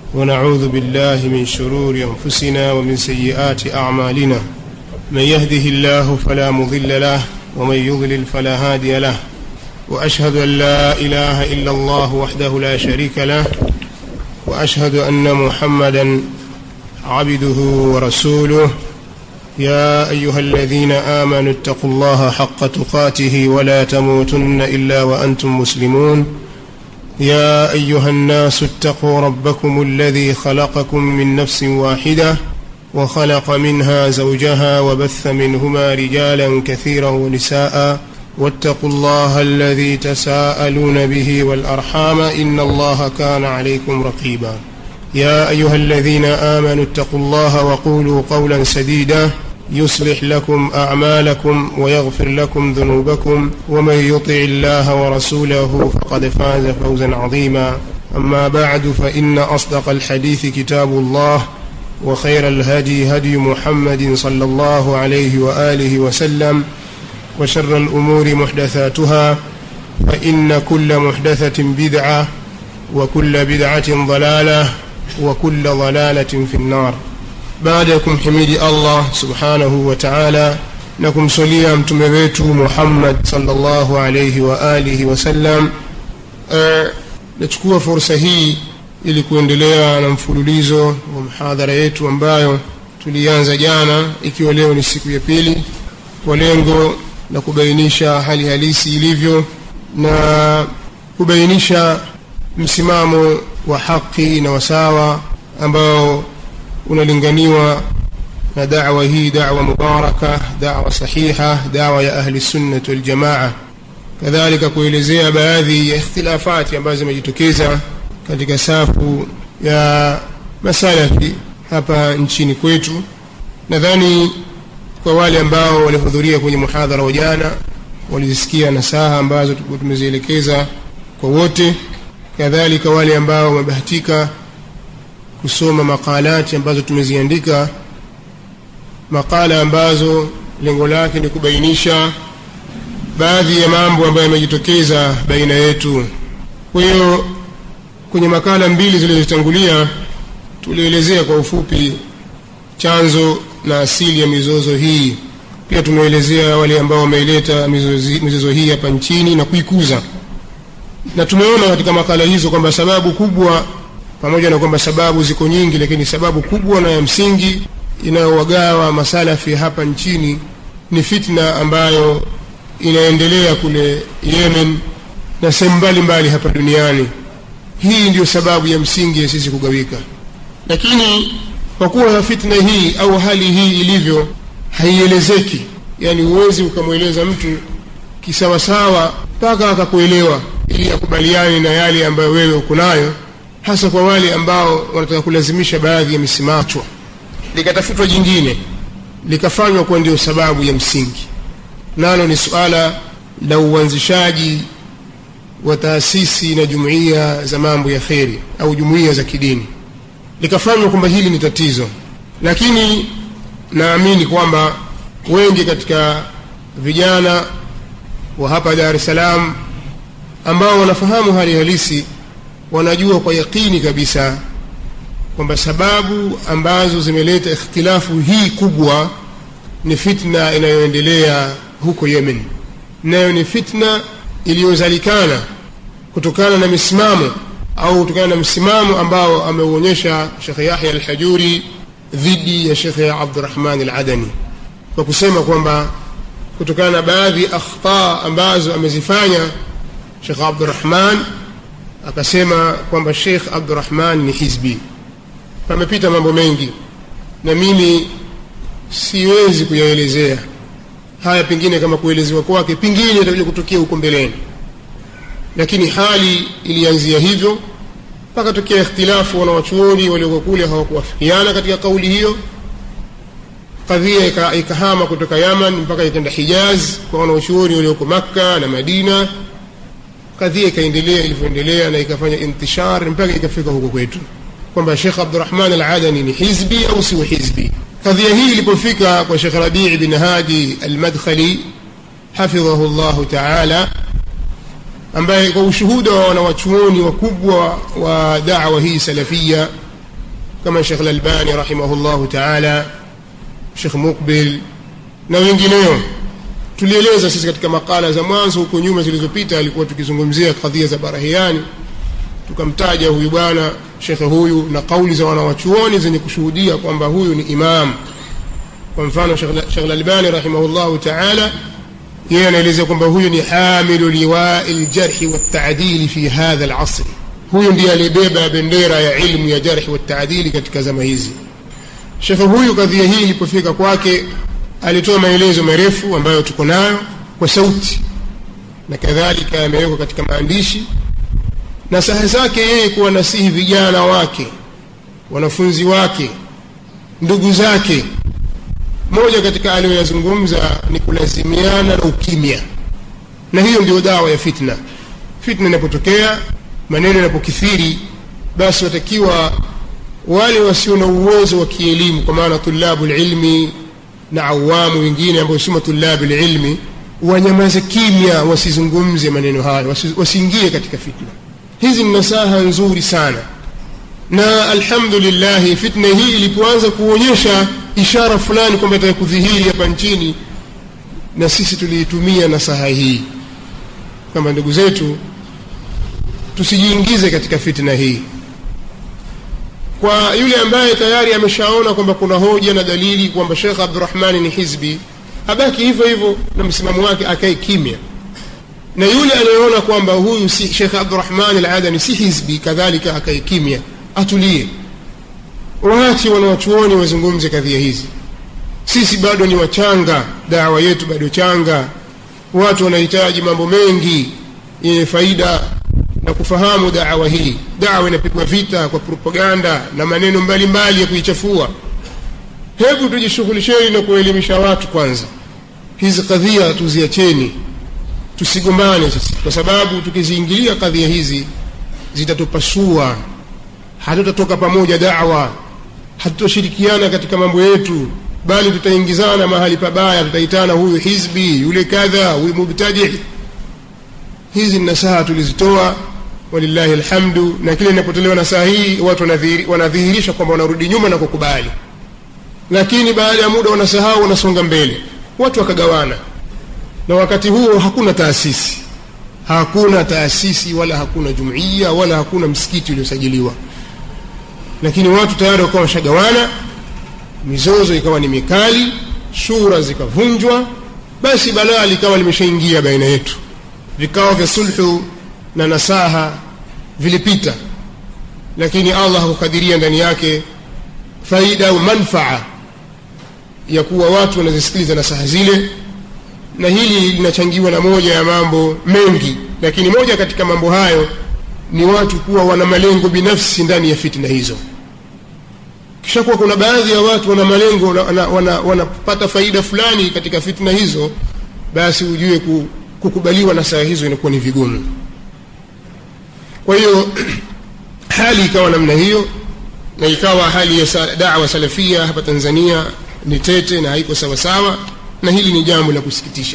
ونعوذ بالله من شرور أنفسنا ومن سيئات أعمالنا من يهده الله فلا مضل له ومن يضلل فلا هادي له وأشهد أن لا إله إلا الله وحده لا شريك له وأشهد أن محمدا عبده ورسوله يا أيها الذين آمنوا اتقوا الله حق تقاته ولا تموتن إلا وأنتم مسلمون يا أيها الناس اتقوا ربكم الذي خلقكم من نفس واحدة وخلق منها زوجها وبث منهما رجالا كثيرا ونساء واتقوا الله الذي تساءلون به والأرحام إن الله كان عليكم رقيبا يا أيها الذين آمنوا اتقوا الله وقولوا قولا سديدا يصلح لكم أعمالكم ويغفر لكم ذنوبكم ومن يطع الله ورسوله فقد فاز فوزا عظيما أما بعد فإن أصدق الحديث كتاب الله وخير الهدي هدي محمد صلى الله عليه وآله وسلم وشر الأمور محدثاتها فإن كل محدثة بدعة وكل بدعة ضلالة وكل ضلالة في النار baada ya kumhimidi allah subhanahu wa taala na kumswalia mtume wetu muhammad salllahu alaihi wa alihi wasallam uh, nachukua fursa hii ili kuendelea na mfululizo wa mhadhara yetu ambayo tulianza jana ikiwa leo ni siku ya pili kwa lengo la kubainisha hali halisi ilivyo na kubainisha msimamo wa haki na wasawa ambao unalinganiwa na dawa hii dawa mubaraka dawa sahiha dawa ya ahli sunnati waljamaa kadhalika kuelezea baadhi ya ikhtilafati ambazo zimejitokeza katika safu ya masalafi hapa nchini kwetu nadhani kwa wale ambao walihudhuria kwenye muhadhara wa jana walizisikia nasaha ambazo tulikuwa tumezielekeza kwa wote kadhalika wale ambao wamebahatika kusoma makalati ambazo tumeziandika makala ambazo lengo lake ni kubainisha baadhi ya mambo ambayo yamejitokeza baina yetu kwa hiyo kwenye makala mbili zilizotangulia tulielezea kwa ufupi chanzo na asili ya mizozo hii pia tumeelezea wale ambao wameileta mizozo hii hapa nchini na kuikuza na tumeona katika makala hizo kwamba sababu kubwa pamoja na kwamba sababu ziko nyingi lakini sababu kubwa na ya msingi inayowagawa masalafi hapa nchini ni fitna ambayo inaendelea kule yemen na sehemu mbalimbali hapa duniani hii ndiyo sababu ya msingi ya sisi kugawika lakini kwa kuwa fitna hii au hali hii ilivyo haielezeki yaani huwezi ukamweleza mtu kisawasawa mpaka akakuelewa ili akubaliane na yale ambayo wewe uko nayo hasa kwa wale ambao wanataka kulazimisha baadhi ya misimachwa likatafutwa jingine likafanywa kuwa ndio sababu ya msingi nalo ni suala la uanzishaji wa taasisi na jumuiya za mambo ya kheri au jumuiya za kidini likafanywa kwamba hili ni tatizo lakini naamini kwamba wengi katika vijana wa hapa dar es salaam ambao wanafahamu hali halisi wanajua kwa yakini kabisa kwamba sababu ambazo zimeleta ikhtilafu hii kubwa ni fitna inayoendelea huko yemen nayo ni fitna iliyozalikana kutokana na misimamo au kutokana na msimamo ambao ameuonyesha shekhe yahya alhajuri dhidi ya shekhe abdurahman aladani kwa kusema kwamba kutokana na baadhi ya akhta ambazo amezifanya shekhe abdurahman akasema kwamba Sheikh Abdurrahman ni hizbi. Pamepita mambo mengi na mimi siwezi kuyaelezea haya, pengine kama kuelezewa kwake pengine itakuja kutokea huko mbeleni, lakini hali ilianzia hivyo mpaka tokea ikhtilafu, wanawachuoni walioko kule hawakuwafikiana katika kauli hiyo. Kadhia ikahama kutoka Yaman mpaka ikaenda Hijaz kwa wanawachuoni walioko Makka na Madina kadhia ikaendelea ilivyoendelea na ikafanya intishar mpaka ikafika huko kwetu kwamba Sheikh Abdurrahman Al-Adani ni hizbi au si hizbi. Kadhia hii ilipofika kwa Sheikh Rabii bin Hadi Al-Madkhali hafidhahu llahu taala, ambaye kwa ushuhuda wa wanawachuoni wakubwa wa dawa hii salafia kama Sheikh Al-Albani rahimahullahu ta'ala Sheikh Mukbil na wengineo tulieleza sisi katika makala za mwanzo huko nyuma zilizopita alikuwa tukizungumzia kadhia za barahiani tukamtaja huyu bwana shekhe huyu na kauli za wanawachuoni zenye kushuhudia kwamba huyu ni imam kwa mfano Sheikh Al-Albani rahimahullahu ta'ala yeye anaeleza kwamba huyu ni hamilu liwai ljarhi waltaadili fi hadha alasri huyu ndiye aliyebeba bendera ya ilmu ya jarhi waltaadili katika zama hizi shekhe huyu kadhia hii ilipofika kwake alitoa maelezo marefu ambayo tuko nayo kwa sauti na kadhalika yamewekwa katika maandishi na saha zake yeye kuwa nasihi vijana wake wanafunzi wake ndugu zake moja katika aliyoyazungumza ni kulazimiana na ukimya na hiyo ndio dawa ya fitna fitna inapotokea maneno yanapokithiri basi watakiwa wale wasio na uwezo wa kielimu kwa maana tulabu lilmi na awamu wengine ambao sima tulabu lilmi wanyamaze kimya wasizungumze maneno hayo wasiingie katika fitna hizi ni nasaha nzuri sana na alhamdulillah fitna hii ilipoanza kuonyesha ishara fulani kwamba itaka kudhihiri hapa nchini na sisi tuliitumia nasaha hii kwamba ndugu zetu tusijiingize katika fitna hii kwa yule ambaye tayari ameshaona kwamba kuna hoja na dalili kwamba Sheikh Abdurrahman ni hizbi abaki hivyo hivyo na msimamo wake akae kimya na yule anayeona kwamba huyu si Sheikh Abdurrahman al-Adani si hizbi kadhalika akae kimya atulie waache wanawachuoni wazungumze kadhia hizi sisi bado ni wachanga dawa yetu bado changa watu wanahitaji mambo mengi yenye faida na kufahamu dawa hii dawa inapigwa vita kwa propaganda na maneno mbalimbali mbali ya kuichafua hebu tujishughulisheni na kuelimisha watu kwanza hizi kadhia tuziacheni tusigombane sisi kwa sababu tukiziingilia kadhia hizi zitatupasua hatutatoka pamoja dawa hatutoshirikiana katika mambo yetu bali tutaingizana mahali pabaya tutaitana huyu hizbi yule kadha huyu mubtadi hizi nasaha tulizitoa walillahi alhamdu na kile inapotolewa nasaha hii watu wanadhihirisha kwamba wanarudi nyuma na kukubali lakini baada ya muda wanasahau wanasonga mbele watu wakagawana na wakati huo hakuna taasisi hakuna taasisi wala hakuna jumuiya wala hakuna msikiti uliosajiliwa lakini watu tayari wakawa washagawana mizozo ikawa ni mikali shura zikavunjwa basi balaa likawa limeshaingia baina yetu vikao vya sulhu na nasaha vilipita lakini allah hakukadiria ndani yake faida au manfaa ya kuwa watu wanazisikiliza nasaha zile na hili linachangiwa na moja ya mambo mengi lakini moja katika mambo hayo ni watu kuwa wana malengo binafsi ndani ya fitna hizo kisha kuwa kuna baadhi ya watu wana malengo wanapata wana, wana, wana faida fulani katika fitna hizo basi ujue kukubaliwa na saa hizo inakuwa ni vigumu kwa hiyo hali ikawa namna hiyo na ikawa hali ya dawa salafia hapa tanzania ni tete na haiko sawasawa na hili ni jambo la kusikitisha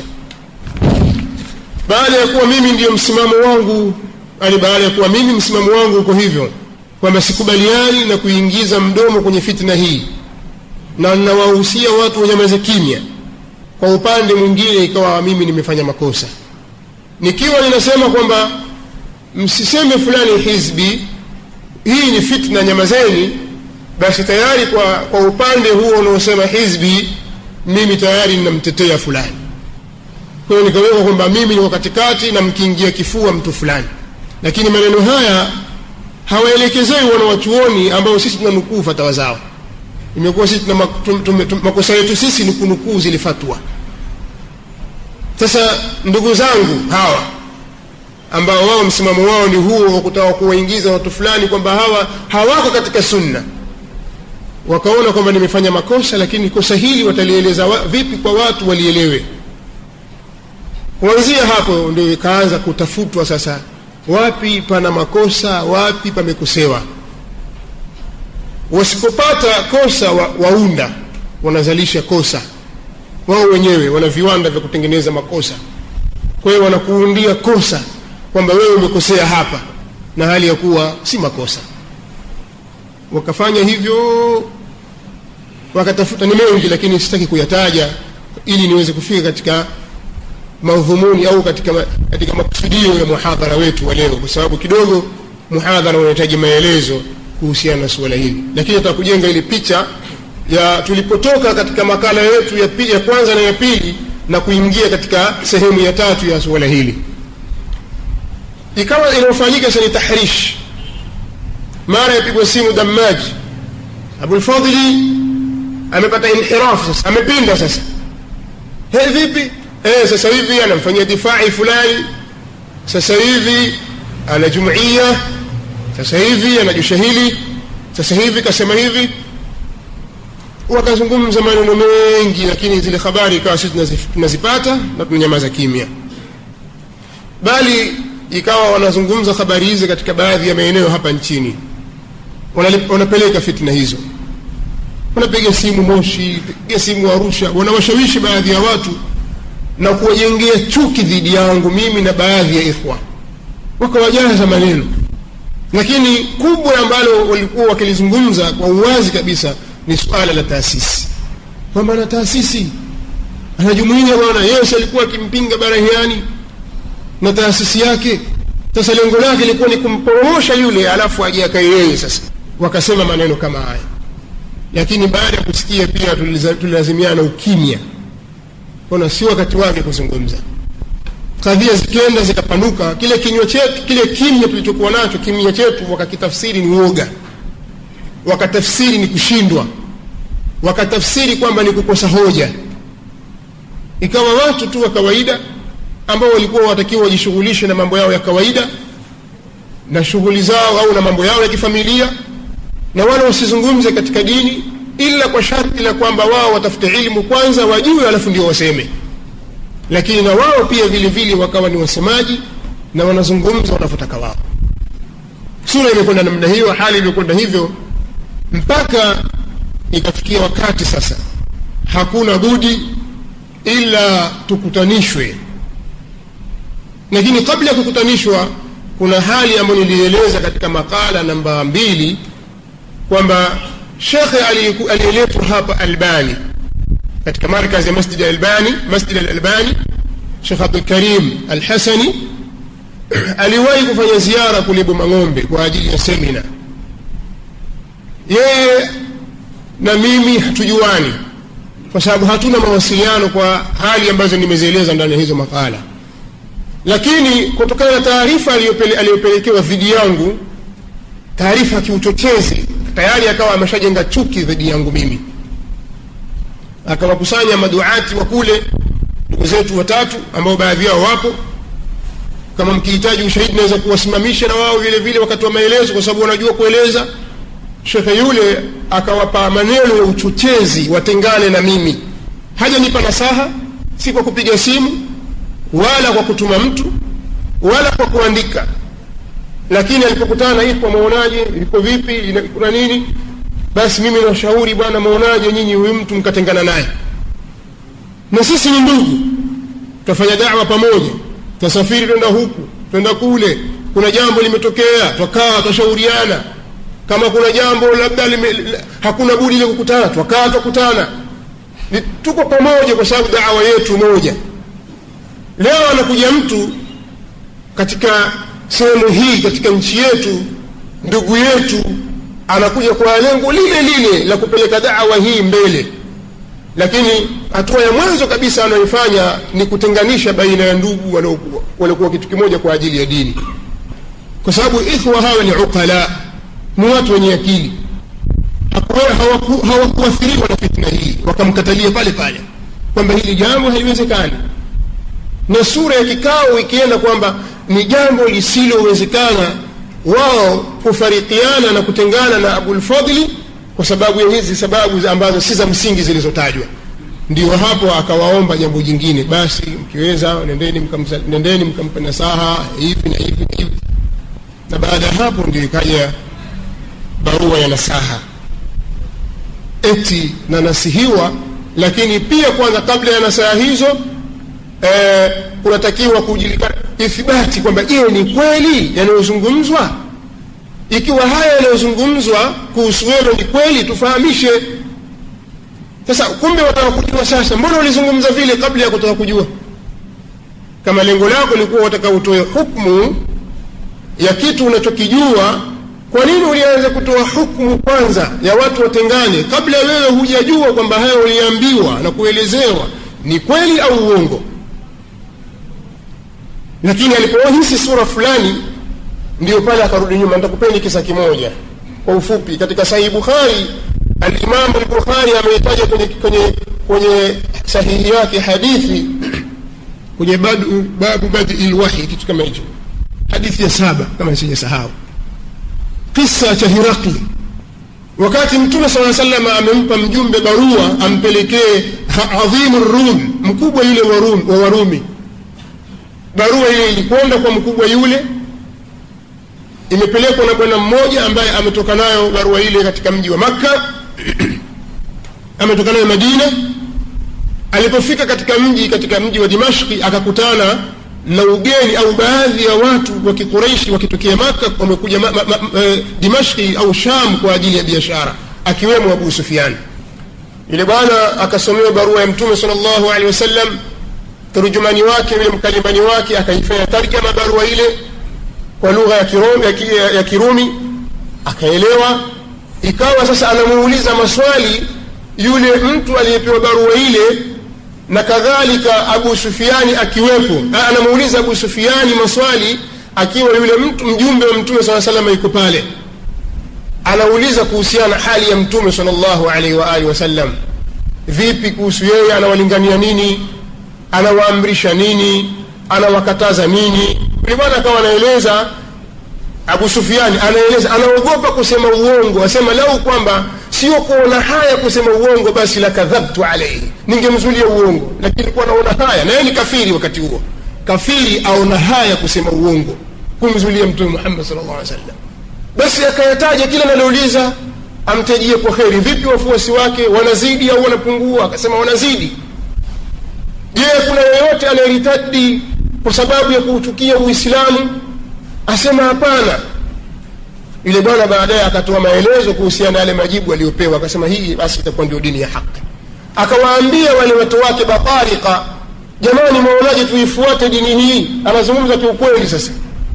baada ya kuwa mimi ndiyo msimamo wangu yani baada ya kuwa mimi msimamo wangu uko hivyo kwamba sikubaliani na kuingiza mdomo kwenye fitna hii na nawahusia watu wanyamaze kimya kwa upande mwingine ikawa mimi nimefanya makosa nikiwa ninasema kwamba msiseme fulani hizbi hii ni fitna nyamazeni basi tayari kwa, kwa upande huo unaosema hizbi mimi tayari ninamtetea fulani kwa hiyo nikaweka kwamba mimi niko katikati na mkiingia kifua mtu fulani lakini maneno haya hawaelekezei wanawachuoni ambao sisi tunanukuu fatawa zao imekuwa sisi tuna makosa yetu sisi ni kunukuu zile fatwa sasa ndugu zangu hawa ambao wao msimamo wao ni huo wa kutaka kuwaingiza watu fulani kwamba hawa hawako katika sunna wakaona kwamba nimefanya makosa lakini kosa hili watalieleza wa, vipi kwa watu walielewe kuanzia hapo ndio ikaanza kutafutwa sasa wapi pana makosa wapi pamekosewa wasipopata kosa wa, waunda wanazalisha kosa wao wenyewe wana viwanda vya kutengeneza makosa kwa hiyo wanakuundia kosa kwamba wewe umekosea hapa na hali ya kuwa si makosa wakafanya hivyo wakatafuta ni mengi lakini sitaki kuyataja ili niweze kufika katika madhumuni au katika, katika makusudio ya muhadhara wetu wa leo kwa sababu kidogo muhadhara unahitaji maelezo kuhusiana na suala hili lakini nataka kujenga ile picha ya tulipotoka katika makala yetu ya, pi, ya kwanza na ya pili na kuingia katika sehemu ya tatu ya suala hili ikawa inayofanyika sasa ni tahrish mara yapigwa simu damaji abulfadhili amepata inhirafu sasa amepinda sasa he vipi eh sasa hivi anamfanyia difai fulani sasa hivi ana jumuiya sasa hivi anajusha hili sasa hivi kasema hivi wakazungumza maneno mengi lakini zile habari ikawa sisi tunazipata na tunanyamaza kimya bali ikawa wanazungumza habari hizi katika baadhi ya maeneo hapa nchini wanapeleka fitna hizo wanapiga simu moshi piga simu arusha wanawashawishi baadhi ya watu na kuwajengea chuki dhidi yangu mimi na baadhi ya ikhwa wakawajaza maneno lakini kubwa ambalo walikuwa wakilizungumza kwa uwazi kabisa ni suala la taasisi kwamba ana taasisi anajumuia bwana yesu alikuwa akimpinga barahiani na taasisi yake sasa lengo lake lilikuwa ni kumporomosha yule alafu aje akae yeye sasa wakasema maneno kama haya lakini baada ya kusikia pia tulilazimiana ukimya ona si wakati wake kuzungumza kadhia zikienda zikapanuka kile kinywa chetu kile kimya tulichokuwa nacho kimya chetu wakakitafsiri ni uoga wakatafsiri ni kushindwa wakatafsiri kwamba ni kukosa hoja ikawa watu tu wa kawaida ambao walikuwa watakiwa wajishughulishe na mambo yao ya kawaida na shughuli zao au na mambo yao ya kifamilia na wala wasizungumze katika dini ila kwa sharti la kwamba wao watafute ilmu kwanza wajue alafu ndio waseme lakini na wao pia vile vile wakawa ni wasemaji na wanazungumza wanavyotaka wao sura imekwenda namna hiyo hali imekwenda hivyo mpaka ikafikia wakati sasa hakuna budi ila tukutanishwe lakini kabla ya kukutanishwa kuna hali ambayo nilieleza katika makala namba mbili kwamba shekhe aliyeletwa hapa albani katika markazi ya masjid albani masjid alalbani shekh abdulkarim alhasani aliwahi kufanya ziara kule bomang'ombe kwa ajili ya semina yeye na mimi hatujuani kwa sababu hatuna mawasiliano kwa hali ambazo nimezieleza ndani ya hizo makala lakini kutokana na taarifa aliyopelekewa dhidi yangu taarifa ya kiuchochezi tayari akawa ameshajenga chuki dhidi yangu mimi akawakusanya maduati wa kule ndugu zetu watatu ambao baadhi yao wapo kama mkihitaji ushahidi naweza kuwasimamisha na wao vile vile wakatoa maelezo kwa sababu wanajua kueleza shekhe yule akawapa maneno ya uchochezi watengane na mimi hajanipa nasaha si kwa kupiga simu wala kwa kutuma mtu wala kwa kuandika lakini alipokutana na ikwa maonaje iko vipi kuna nini basi mimi nawashauri bwana maonaje nyinyi huyu mtu mkatengana naye na sisi ni ndugu tutafanya dawa pamoja tutasafiri twenda huku twenda kule kuna jambo limetokea twakaa twashauriana kama kuna jambo labda lime, hakuna budi ile kukutana twakaa twakutana tuko pamoja kwa sababu dawa yetu moja leo anakuja mtu katika sehemu hii katika nchi yetu ndugu yetu anakuja kwa lengo lile lile la kupeleka dawa hii mbele lakini hatua ya mwanzo kabisa anayoifanya ni kutenganisha baina ya ndugu waliokuwa kitu kimoja kwa ajili ya dini kwa sababu ikhwa hawa ni uqala ni watu wenye akili hawakuathiriwa na fitna hii wakamkatalia pale pale kwamba hili jambo haliwezekani na sura ya kikao ikienda kwamba ni jambo lisilowezekana wao kufarikiana na kutengana na abulfadli kwa sababu ya hizi sababu ambazo si za msingi zilizotajwa ndio hapo akawaomba jambo jingine basi mkiweza nendeni mkamsa, nendeni mkampa nasaha hivi na hivi na hivi na baada ya hapo ndio ikaja barua ya nasaha eti na nasihiwa lakini pia kwanza kabla ya nasaha hizo eh, kunatakiwa kujulikana ithibati kwamba je ni kweli yanayozungumzwa ikiwa haya yanayozungumzwa kuhusu wewe ni kweli tufahamishe sasa kumbe wataka kujua sasa mbona ulizungumza vile kabla ya kutaka kujua kama lengo lako likuwa wataka utoe hukmu ya kitu unachokijua kwa nini ulianza kutoa hukmu kwanza ya watu watengane kabla wewe hujajua kwamba haya uliambiwa na kuelezewa ni kweli au uongo lakini alipohisi sura fulani ndio pale akarudi nyuma nitakupeni kisa kimoja kwa ufupi katika sahihi bukhari alimamu al-bukhari ameitaja kwenye, kwenye, kwenye sahihi yake hadithi kwenye badu, babu badii lwahi kitu kama hicho hadithi ya saba kama sijasahau kisa cha hirakli wakati mtume saa salama amempa mjumbe barua ampelekee adhimu rum mkubwa yule wa Rum- wa warumi barua ile ilikwenda kwa mkubwa yule imepelekwa na bwana mmoja ambaye ametoka nayo barua ile katika mji wa makka ametoka nayo madina alipofika katika mji katika mji wa dimashki akakutana na ugeni au baadhi ya watu wa kikureishi wakitokea maka wamekuja ma, ma, ma, eh, dimashki au sham kwa ajili ya biashara akiwemo abu sufiani yule bwana akasomewa barua ya mtume sal llahu alehi wasallam turjumani wake yule mkalimani wake akaifanya tarjama barua ile kwa lugha ya kirumi, ya, ki- ya, ya kirumi akaelewa ikawa sasa anamuuliza maswali yule mtu aliyepewa barua ile na kadhalika abu sufiani akiwepo A- anamuuliza abu sufiani maswali akiwa yule mtu mjumbe wa mtume saa salama yuko pale anauliza kuhusiana na hali ya mtume sal llahu alaihi waalihi wasallam vipi kuhusu yeye anawalingania nini anawaamrisha nini anawakataza nini yule bwana akawa anaeleza abu sufiani anaeleza anaogopa kusema uongo asema lau kwamba sio kuona haya kusema uongo basi la kadhabtu alaihi ningemzulia uongo lakini kuwa naona haya na yeye ni kafiri wakati huo kafiri aona haya kusema uongo kumzulia mtume muhammad sal llah alih wasallam basi akayataja kila analouliza amtajie kwa kheri vipi wafuasi wake wanazidi au wanapungua akasema wanazidi je kuna yeyote anayeritadi kwa sababu ya kuuchukia uislamu asema hapana yule bwana baadaye akatoa maelezo kuhusiana na yale majibu aliyopewa akasema hii basi itakuwa ndio dini ya haki akawaambia wale watu wake batarika jamani mwaonaje tuifuate dini hii anazungumza kiukweli sasa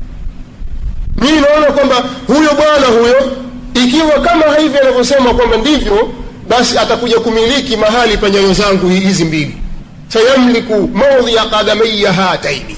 mimi naona kwamba huyo bwana huyo ikiwa kama hivi anavyosema kwamba ndivyo basi atakuja kumiliki mahali pa nyayo zangu hizi mbili sayamliku maudhia qadamaya hataini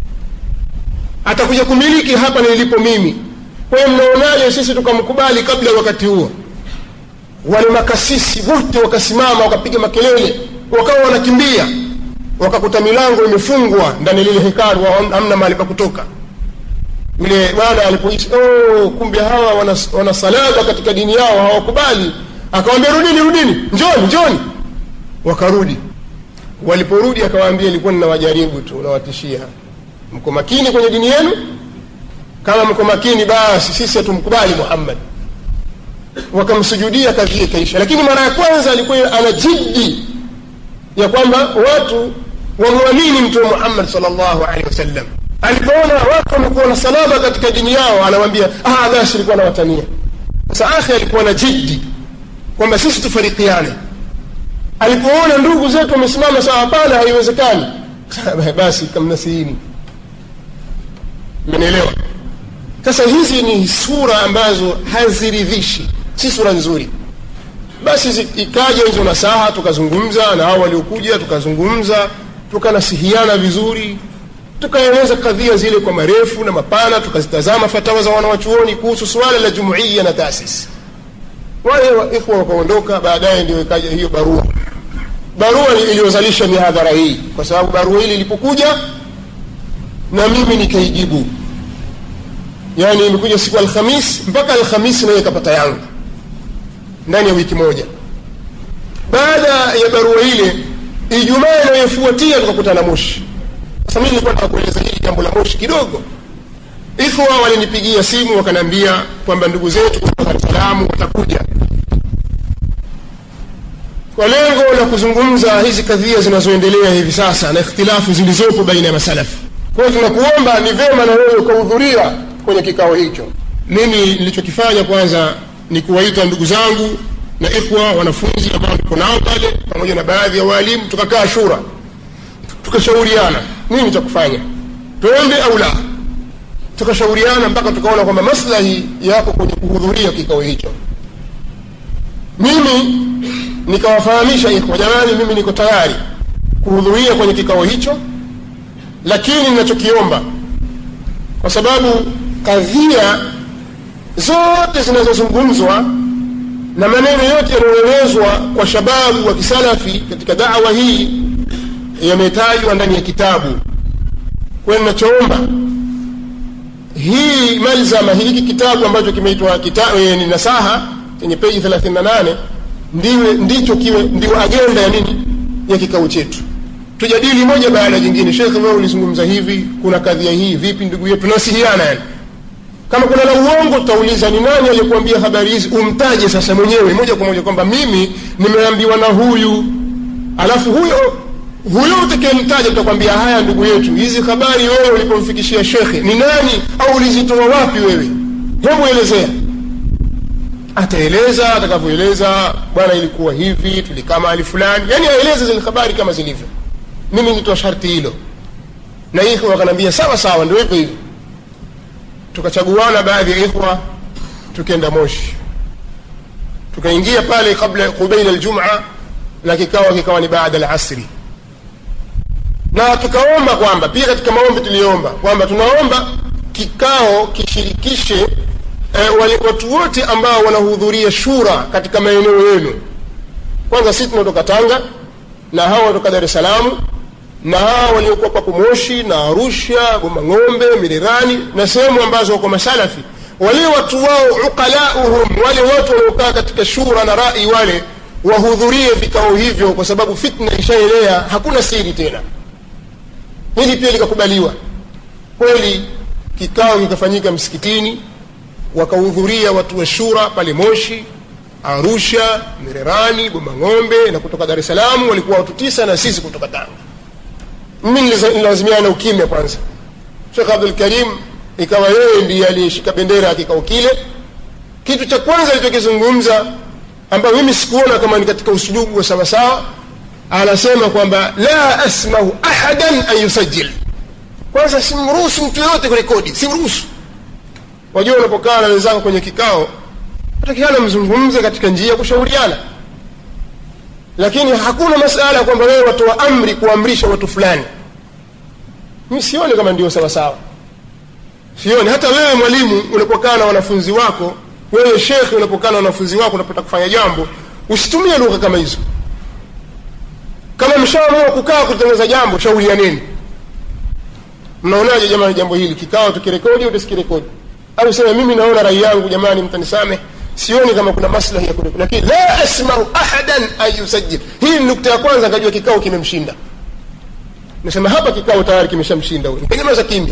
atakuja kumiliki hapa nilipo mimi kwa hiyo mnaonaje sisi tukamkubali kabla ya wakati huo wale makasisi wote wakasimama wakapiga makelele wakawa wanakimbia wakakuta milango imefungwa ndani ya lile hekalu wa- hamna mahali pa kutoka yule bwana alipoishi oh, kumbe hawa wana, wana salaba katika dini yao hawakubali akawambia rudini rudini njoni njoni wakarudi waliporudi akawaambia ilikuwa ninawajaribu tu nawatishia mko makini kwenye dini yenu kama mko makini basi sisi hatumkubali muhammad wakamsujudia kadhia ikaisha lakini mara ya kwanza alikuwa ana jiddi ya kwamba watu wamwamini mtume muhammad sal llahu alehi wasallam alipoona watu wamekuwa na salama katika dini yao anawambia ah, basi ilikuwa nawatania sasa akhi alikuwa na jiddi kwamba sisi tufarikiane alipoona ndugu zetu wamesimama sawa hapana haiwezekani basi kamnasiini mmenielewa sasa hizi ni sura ambazo haziridhishi si sura nzuri basi zi- ikaja hizo nasaha tukazungumza na hao waliokuja tukazungumza tukanasihiana vizuri tukaeleza kadhia zile kwa marefu na mapana tukazitazama fatawa za wanawachuoni kuhusu suala la jumuiya na taasisi wale wa- ikhwa wakaondoka baadaye ndio ikaja hiyo barua barua ni- iliyozalisha mihadhara hii kwa sababu barua hili ilipokuja na mimi nikaijibu yaani imekuja siku alhamis mpaka alhamisi naye ikapata yangu ndani ya wiki moja baada ya barua ile ijumaa inayofuatia tukakutana moshi sasa mimi nilikuwa nataka kueleza hili jambo la moshi kidogo ikhwa walinipigia simu wakaniambia kwamba ndugu zetu kutoka Dar es Salaam watakuja kwa lengo la kuzungumza hizi kadhia zinazoendelea hivi sasa na ikhtilafu zilizopo baina ya masalafu kwa hiyo tunakuomba ni vema na wewe ukahudhuria kwenye kikao hicho mimi nilichokifanya kwanza ni kuwaita ndugu zangu na ikhwa wanafunzi ambao niko nao pale pamoja na baadhi ya waalimu tukakaa shura tukashauriana nini cha kufanya twende au la tukashauriana mpaka tukaona kwamba maslahi yako kwenye kuhudhuria kikao hicho mimi nikawafahamisha ikhwa jamani mimi niko tayari kuhudhuria kwenye kikao hicho lakini ninachokiomba kwa sababu kadhia zote zinazozungumzwa na maneno yote yanayoelezwa kwa shababu wa kisalafi katika dawa hii yametajwa ndani ya kitabu kwayo ninachoomba hii malzama hiki kitabu ambacho kimeitwa kita- ni nasaha chenye peji 38 ndiwe ndicho kiwe ndio agenda ya nini ya kikao chetu tujadili moja baada ya jingine shekhe wewe ulizungumza hivi kuna kadhia hii vipi ndugu yetu nasihiana yani kama kuna la uongo tutauliza ni nani aliyekuambia habari hizi umtaje sasa mwenyewe moja kwa moja kwamba mimi nimeambiwa na huyu alafu huyo huyo utakayemtaja tutakwambia haya ndugu yetu hizi habari wewe ulipomfikishia shekhe ni nani au ulizitoa wapi wewe hebu elezea ataeleza atakavyoeleza bwana ilikuwa hivi tulikaa mahali fulani yani aeleze zile habari kama zilivyo mimi nitoa sharti hilo na ikhwa wakanaambia sawa sawa ndio hivyo hivyo tukachaguana baadhi ya ikhwa tukaenda moshi tukaingia pale kabla qubaila aljumaa na kikawa kikawa ni baada alasri na tukaomba kwamba pia katika maombi tuliomba kwamba tunaomba kikao kishirikishe eh, wale watu wote ambao wanahudhuria shura katika maeneo yenu kwanza sisi tunatoka tanga na hawa wanatoka dar es salaam na hawa waliokuwa papo moshi na arusha bomang'ombe mirerani na sehemu ambazo wako masalafi wale watu wao uqalauhum wale watu waliokaa katika shura na rai wale wahudhurie vikao hivyo kwa sababu fitna ishaelea hakuna siri tena hili pia likakubaliwa kweli kikao kikafanyika msikitini wakahudhuria watu wa shura pale moshi arusha mirerani bomang'ombe na kutoka dar es salaam walikuwa watu tisa na sisi kutoka tanga mimi nilazimiana na ukimya kwanza shekh abdul karim ikawa yeye ndiye aliyeshika bendera ya kikao kile kitu cha kwanza alichokizungumza ambayo mimi sikuona kama ni katika usulubu wa sawasawa anasema kwamba la asmahu ahadan an yusajil kwanza simruhusu mtu yoyote kurekodi simruhusu wajua unapokaa na wenzako kwenye kikao takiana mzungumze katika njia ya kushauriana lakini hakuna masala ya kwamba wewe watoa amri kuamrisha watu fulani mi sioni kama ndio sawasawa sioni hata wewe mwalimu unapokaa na wanafunzi wako wewe shekhe unapokaa na wanafunzi wako unapata kufanya jambo usitumie lugha kama hizo kama mshaamua kukaa kutengeneza jambo shaurianeni mnaonaje jamani jambo hili kikao tukirekodi au tusikirekodi au sema mimi naona rai yangu jamani mtanisameh sioni kama kuna maslahi ya kurekodi lakini la asmau ahadan an yusajil hii ni nukta ya kwanza akajua kikao kimemshinda nasema hapa kikao tayari kimeshamshinda huyu nitegemeza kimya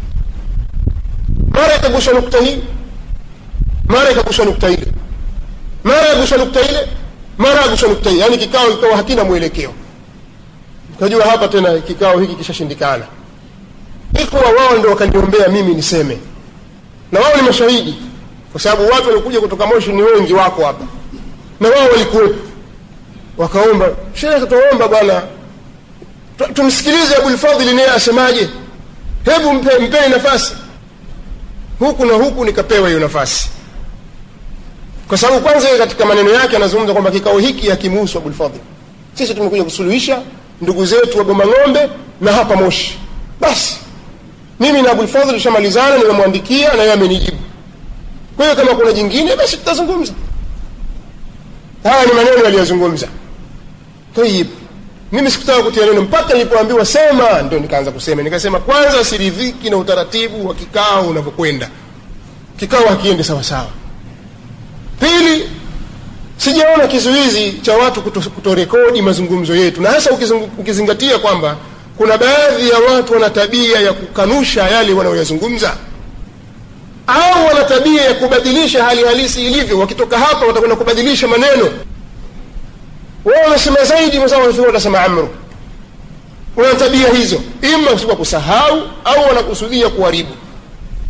mara ikagusha nukta hii mara ikagusha nukta ile mara yagusha nukta ile mara yagusha nukta hii yaani kikao kikawa hakina mwelekeo ukajua hapa tena kikao hiki kishashindikana ikhwa wao ndo wakaniombea mimi niseme na wao ni mashahidi kwa sababu watu waliokuja kutoka moshi ni wengi wako hapa na wao walikuwepo wakaomba shekhe tuomba bwana tumsikilize abulfadhili naye asemaje hebu mpe, mpeni nafasi huku na huku nikapewa hiyo nafasi kwa sababu kwanza yeye katika maneno yake anazungumza kwamba kikao hiki hakimuhusu abulfadhil sisi tumekuja kusuluhisha ndugu zetu wa bomang'ombe na hapa moshi basi mimi na abulfadhil tushamalizana nimemwandikia na yeye amenijibu kwa hiyo kama kuna jingine basi tutazungumza haya ni maneno aliyozungumza tayib mimi sikutaka kutia neno mpaka nilipoambiwa sema ndio nikaanza kusema nikasema kwanza siridhiki na utaratibu wa kikao unavyokwenda kikao hakiendi sawa sawa pili sijaona kizuizi cha watu kutorekodi kuto mazungumzo yetu na hasa ukizingatia kwamba kuna baadhi ya watu wana tabia ya kukanusha yale wanayoyazungumza au wana tabia ya kubadilisha hali halisi ilivyo wakitoka hapa watakwenda kubadilisha maneno wao wanasema zaidi mwenzao watasema amru wana tabia hizo ima kwa kusahau au wanakusudia kuharibu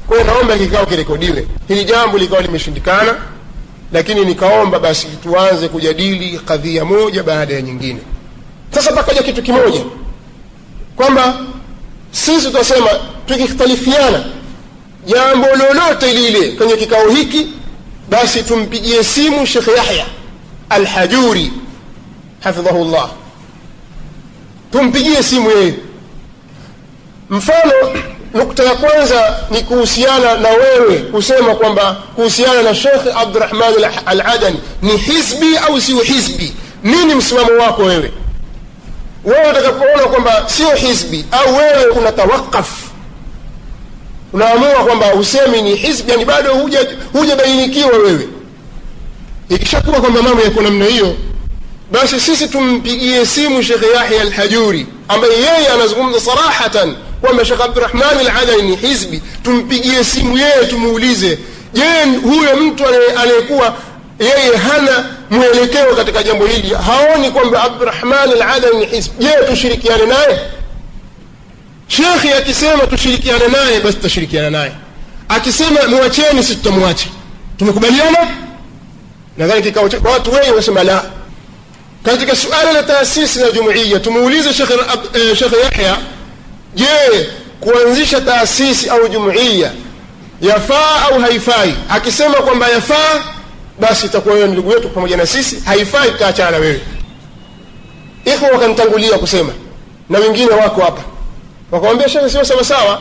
kwa hiyo naomba kikao kirekodiwe hili jambo likawa limeshindikana lakini nikaomba basi tuanze kujadili kadhia moja baada ya nyingine sasa pakaja kitu kimoja kwamba sisi tutasema tukikhtalifiana jambo lolote lile kwenye kikao hiki basi tumpigie simu shekh yahya alhajuri hafidhahu llah tumpigie simu yeye mfano nukta ya kwanza ni kuhusiana na wewe kusema kwamba kuhusiana na shekh abdurahman aladani ni hizbi au sio hizbi nini msimamo wako wewe wewe utakapoona kwamba sio hizbi au wewe unatawakaf unaamua kwamba usemi ni hizbi yani bado hujabainikiwa huja wewe ikishakuwa kwamba mambo yako namna hiyo basi sisi tumpigie simu shekhe yahya alhajuri ambaye yeye anazungumza sarahatan kwamba shekh abdurahman aladani ni hizbi tumpigie simu yeye tumuulize je huyo mtu anayekuwa yeye hana mwelekeo katika jambo hili haoni kwamba abdurahman aladani ni hizbi je tushirikiane naye shekhi akisema tushirikiane naye basi tutashirikiana naye akisema mwacheni si tutamwacha tumekubaliana nadhani kikao cha watu wengi wanasema la katika suala la taasisi na jumuiya tumuulize shekhe yahya je kuanzisha taasisi au jumuiya yafaa au haifai akisema kwamba yafaa basi itakuwa wewe ndugu yetu pamoja na sisi haifai tutaachana na wewe ikhwa wakanitangulia kusema na wengine wako hapa wakamwambia shekhe sio sawa sawa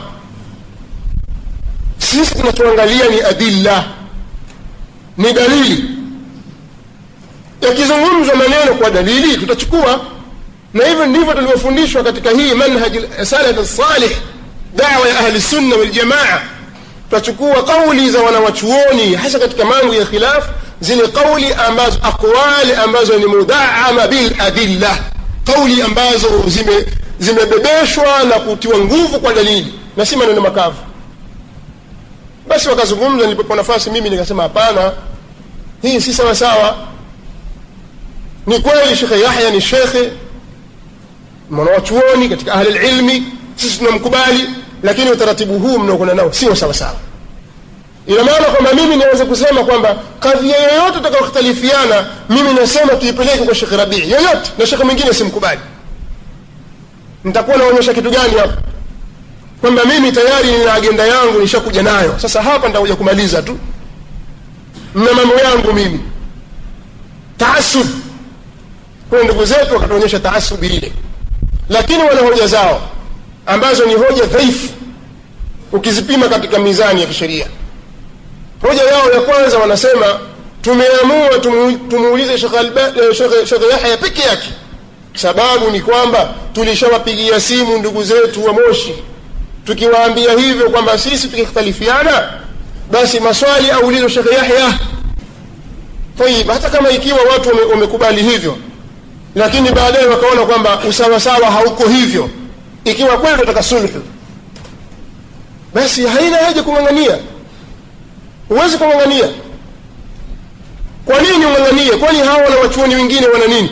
sisi tunachoangalia ni adilla ni dalili yakizungumzwa maneno kwa dalili tutachukua na hivyo ndivyo tulivyofundishwa katika hii manhaj salaf salih dawa ya ahli sunna waljamaa tutachukua kauli za wanawachuoni hasa katika mambo ya khilaf zile kauli ambazo aqwali ambazo ni mudaama bil adilla kauli ambazo zime zimebebeshwa na kutiwa nguvu kwa dalili na si maneno makavu basi wakazungumza nilipopewa nafasi mimi nikasema hapana hii si sawa sawa ni kweli shekhe yahya ni shekhe mwanawachuoni katika ahli lilmi sisi tunamkubali lakini utaratibu huu mnaokwenda nao sio sawa sawa ina maana kwamba mimi niweze kusema kwamba kadhia yoyote utakaokhtalifiana mimi nasema tuipeleke kwa shekhe rabii yoyote na shekhe mwingine simkubali nitakuwa naonyesha kitu gani hapa kwamba mimi tayari nina agenda yangu nishakuja nayo sasa hapa nitakuja kumaliza tu na mambo yangu mimi taasub kwa ndugu zetu wakatuonyesha taasubi ile lakini wana hoja zao ambazo ni hoja dhaifu ukizipima katika mizani ya kisheria hoja yao ya kwanza wanasema tumeamua tumuulize shekhe yahya peke yake sababu ni kwamba tulishawapigia simu ndugu zetu wa moshi tukiwaambia hivyo kwamba sisi tukikhtalifiana basi maswali aulizwe shekhe yahya tayib hata kama ikiwa watu wamekubali hivyo lakini baadaye wakaona kwamba usawasawa hauko hivyo ikiwa kweli tunataka sulhu basi haina haja kung'ang'ania huwezi kung'ang'ania kwa nini ung'ang'anie kwani hawa na wachuoni wengine wana nini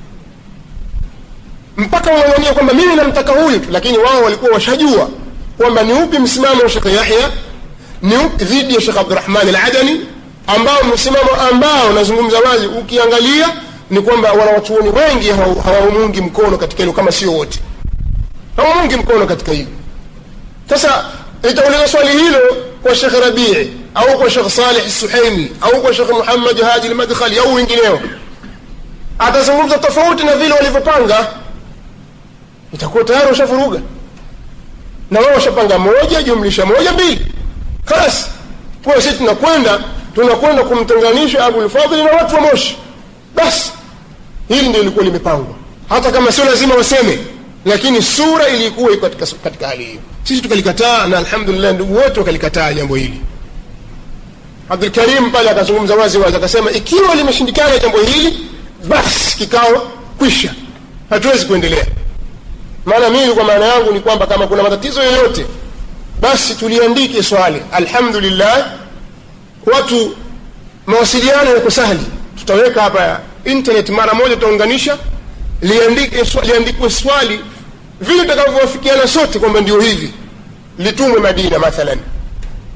mpaka ung'ang'ania kwamba mimi namtaka huyu tu lakini wao walikuwa washajua kwamba ni upi msimamo wa shekhe yahya ni upi dhidi ya shekh abdurahman aladani ambao msimamo ambao nazungumza wazi ukiangalia ni kwamba wanawachuoni wengi hawamungi mkono katika hilo kama sio wote hawamungi mkono katika hilo sasa itauliza swali hilo kwa shekh rabii au kwa shekh salih suhaimi au kwa shekh muhammad haji lmadkhali au wengineo atazungumza tofauti na vile walivyopanga itakuwa tayari washafuruga na wao washapanga moja jumlisha moja mbili kalas kuwa sisi tunakwenda tunakwenda kumtenganisha abulfadhili na watu wa moshi basi hili ndio ilikuwa limepangwa hata kama sio lazima waseme lakini sura ilikuwa iko katika, katika hali hiyo sisi tukalikataa na alhamdulillah ndugu wote wakalikataa jambo hili abdulkarim pale akazungumza wazi wazi akasema ikiwa limeshindikana jambo hili basi kikao kwisha hatuwezi kuendelea maana mimi kwa maana yangu ni kwamba kama kuna matatizo yoyote basi tuliandike swali alhamdulillah watu mawasiliano yako sahli tutaweka hapa internet mara moja tutaunganisha liandike liandikwe swali vile tutakavyowafikiana sote kwamba ndio hivi litumwe madina mathalan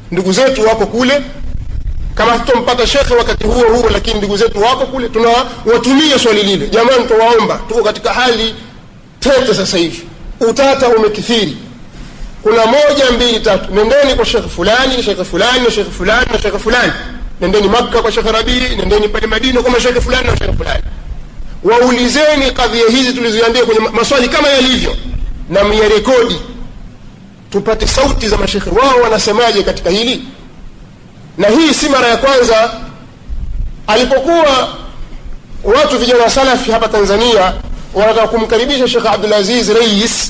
ndugu zetu wako kule kama tutompata shekhe wakati huo huo lakini ndugu zetu wako kule tunawatumia swali lile jamani tuwaomba tuko katika hali tete sasa hivi utata umekithiri kuna moja mbili tatu nendeni kwa shekhe fulani shekhe fulani na shekhe fulani na shekhe fulani nendeni makka kwa shekhe rabii nendeni pale madina kwa mashekhe fulani na shekhe fulani waulizeni kadhia hizi tulizoambia kwenye maswali kama yalivyo na myarekodi tupate sauti za mashekhe wao wanasemaje katika hili na hii si mara ya kwanza alipokuwa watu vijana wa salafi hapa tanzania wanataka kumkaribisha shekhe abdulaziz rais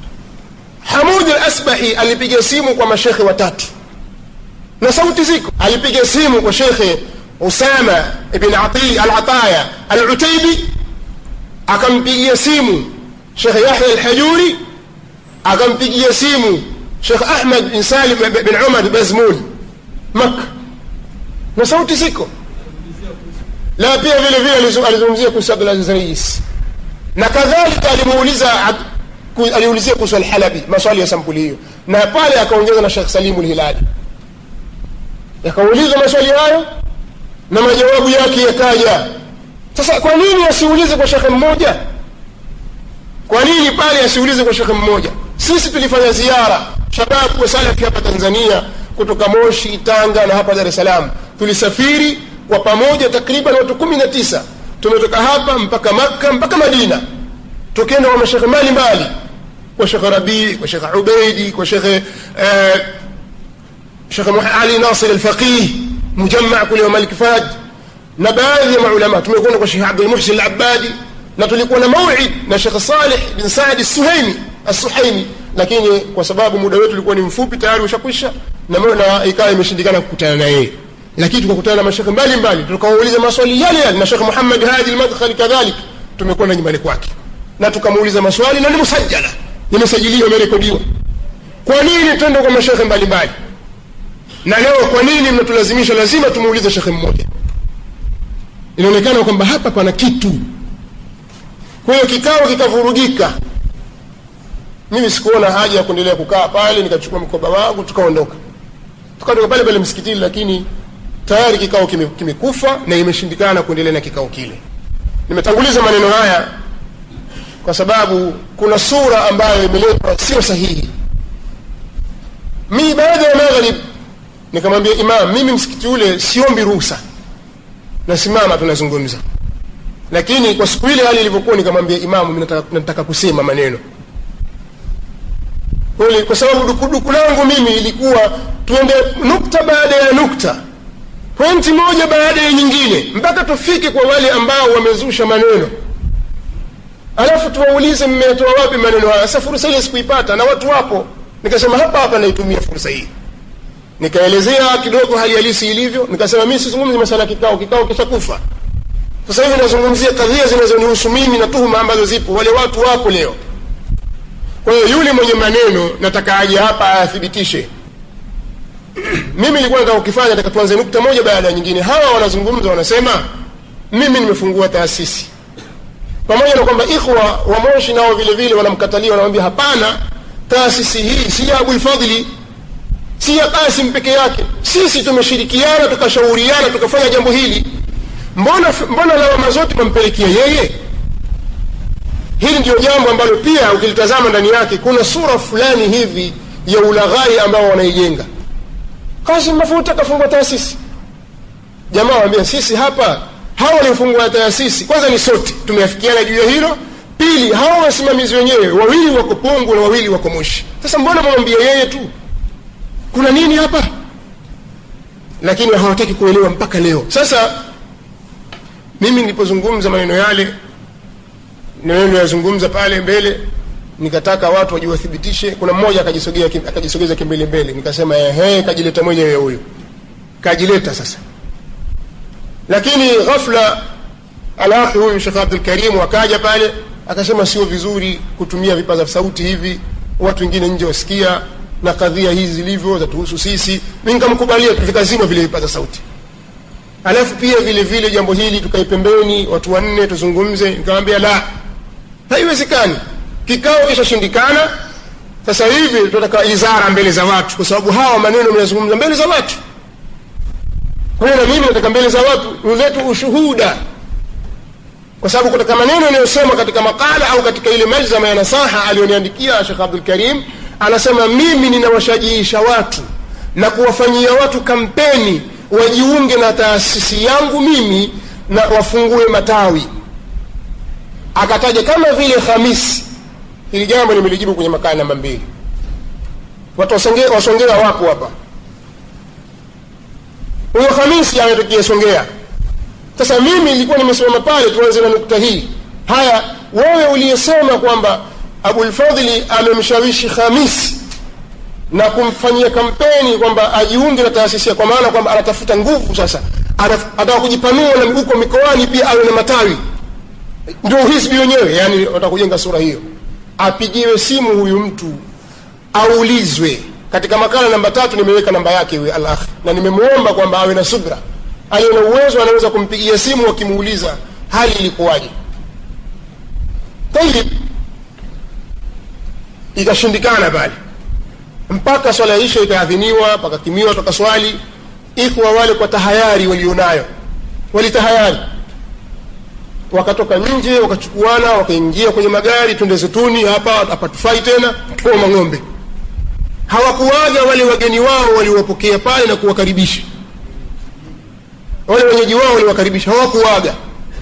hamud al asbahi alipiga simu kwa mashekhe watatu na sauti ziko alipiga simu kwa shekhe usama ibn ati al ataya al utaibi akampigia simu shekhe yahya al hajuri akampigia simu shekh ahmad bin salim bin umar bazmul makka na sauti ziko la pia vile vile alizungumzia kuhusu abdulaziz rais na kadhalika alimuuliza aliulizia kuhusu alhalabi maswali ya sampuli hiyo na pale akaongeza na shekh salimu lhilali yakauliza maswali hayo na majawabu yake yakaja sasa kwa nini asiulize kwa shekhe mmoja kwa nini pale asiulize kwa shekhe mmoja sisi tulifanya ziara shababu wa salafi hapa tanzania kutoka moshi tanga na hapa dar es salaam tulisafiri kwa pamoja takriban watu kumi na tisa tumetoka hapa mpaka makka mpaka madina tukienda kwa mashekhe mbalimbali kwa shekhe rabii kwa shekhe ubeidi kwa shekhe eh, shekhe ali nasir alfaqih mujamaa kule wa malik fad na baadhi ya maulama tumekwenda kwa shekhe abdulmuhsin alabadi na tulikuwa na mauid na shekhe saleh bin saadi suhaimi assuhaimi lakini kwa sababu muda wetu ulikuwa ni mfupi tayari ushakwisha na na ikawa imeshindikana kukutana na yeye lakini tukakutana na mashekhe mbalimbali tukawauliza maswali yale yale na shekhe muhammad hadi almadkhali kadhalik tumekwenda nyumbani kwake na tukamuuliza maswali na ni musajala imesajiliwa imerekodiwa kwa nini twende kwa mashekhe mbalimbali na leo kwa nini mnatulazimisha lazima tumuulize shekhe mmoja inaonekana kwamba hapa pana kitu kwa hiyo kikao kikavurugika mimi sikuona haja ya kuendelea kukaa pale nikachukua mkoba wangu tukaondoka tukatoka pale pale msikitini lakini tayari kikao kimekufa kime na imeshindikana kuendelea na kikao kile nimetanguliza maneno haya kwa sababu kuna sura ambayo imeletwa sio sahihi mi baada ya maghrib nikamwambia imam mimi msikiti ule siombi ruhusa nasimama tunazungumza lakini kwa siku ile hali ilivyokuwa nikamwambia imamu mi nataka, nataka kusema maneno kweli kwa sababu dukuduku langu mimi ilikuwa tuende nukta baada ya nukta pointi moja baada ya nyingine mpaka tufike kwa wale ambao wamezusha maneno alafu tuwaulize mmetoa wapi maneno haya sasa fursa ile sikuipata na watu wapo nikasema hapa hapa naitumia fursa hii nikaelezea kidogo hali halisi ilivyo nikasema mi sizungumzi masala kikao kikao kishakufa sasa hivi nazungumzia kadhia zinazonihusu mimi na tuhuma ambazo zipo wale watu wapo leo kwa hiyo yule mwenye maneno nataka aje hapa ayathibitishe mimi nilikuwa nataka kukifanya nataka tuanze nukta moja baada ya nyingine hawa wanazungumza wanasema mimi nimefungua taasisi pamoja na kwamba ikhwa wa moshi nao vile vile wanamkatalia wanamwambia hapana taasisi hii si ya abulfadhli si ya kasim peke yake sisi tumeshirikiana tukashauriana tukafanya jambo hili mbona mbona lawama zote mampelekea yeye hili ndio jambo ambalo pia ukilitazama ndani yake kuna sura fulani hivi ya ulaghai ambao wanaijenga kasim mafuta kafungua taasisi jamaa waambia sisi hapa hawa waliofungua taasisi kwanza ni sote tumeafikiana juu ya hilo pili hawa wasimamizi wenyewe wawili wako pongo na wawili wako moshi sasa mbona mwambia yeye tu kuna nini hapa lakini hawataki kuelewa mpaka leo sasa mimi nilipozungumza maneno yale maneno yazungumza pale mbele nikataka watu wajiwathibitishe kuna mmoja akajisogea akajisogeza kimbele mbele nikasema ehe kajileta mwenyewe huyo kajileta sasa lakini ghafla alakhi huyu shekh abdul karim akaja pale akasema sio vizuri kutumia vipaza sauti hivi watu wengine nje wasikia na kadhia hizi zilivyo zatuhusu sisi mi nikamkubalia vikazima vile vipaza sauti alafu pia vile vile jambo hili tukae pembeni watu wanne tuzungumze nikamwambia la haiwezekani kikao kishashindikana sasa hivi tunataka izara mbele za watu kwa sababu hawa maneno mnazungumza mbele za watu kwa hiyo na mimi nataka mbele za watu uletu ushuhuda kwa sababu katika maneno yanayosema katika makala au katika ile malzama ya nasaha aliyoniandikia shekh abdul karim anasema mimi ninawashajiisha watu na kuwafanyia watu kampeni wajiunge na taasisi yangu mimi na wafungue matawi akataja kama vile khamisi hili jambo nimelijibu kwenye makala namba mbili watu wasongea wasongea wapo hapa huyo khamisi ametokea songea sasa mimi nilikuwa nimesimama pale tuanze na nukta hii haya wewe uliyesema kwamba abulfadhli amemshawishi khamisi na kumfanyia kampeni kwamba ajiunge na taasisi kwa maana kwamba anatafuta nguvu sasa ataka kujipanua na huko mikoani pia awe na matawi ndio hisbi wenyewe yani watakujenga sura hiyo apigiwe simu huyu mtu aulizwe katika makala namba tatu nimeweka namba yake huyu al akh na nimemwomba kwamba awe na subra aliye na uwezo anaweza kumpigia simu akimuuliza hali ilikuwaje tayib ikashindikana pale mpaka swala isha ikaadhiniwa pakakimiwa toka swali ikhwa wale kwa tahayari walionayo walitahayari wakatoka nje wakachukuana wakaingia kwenye magari twende zetuni hapa hapatufai tena koma ng'ombe hawakuwaga wale wageni wao waliwapokea pale na kuwakaribisha wale wenyeji wao waliwakaribisha hawakuwaga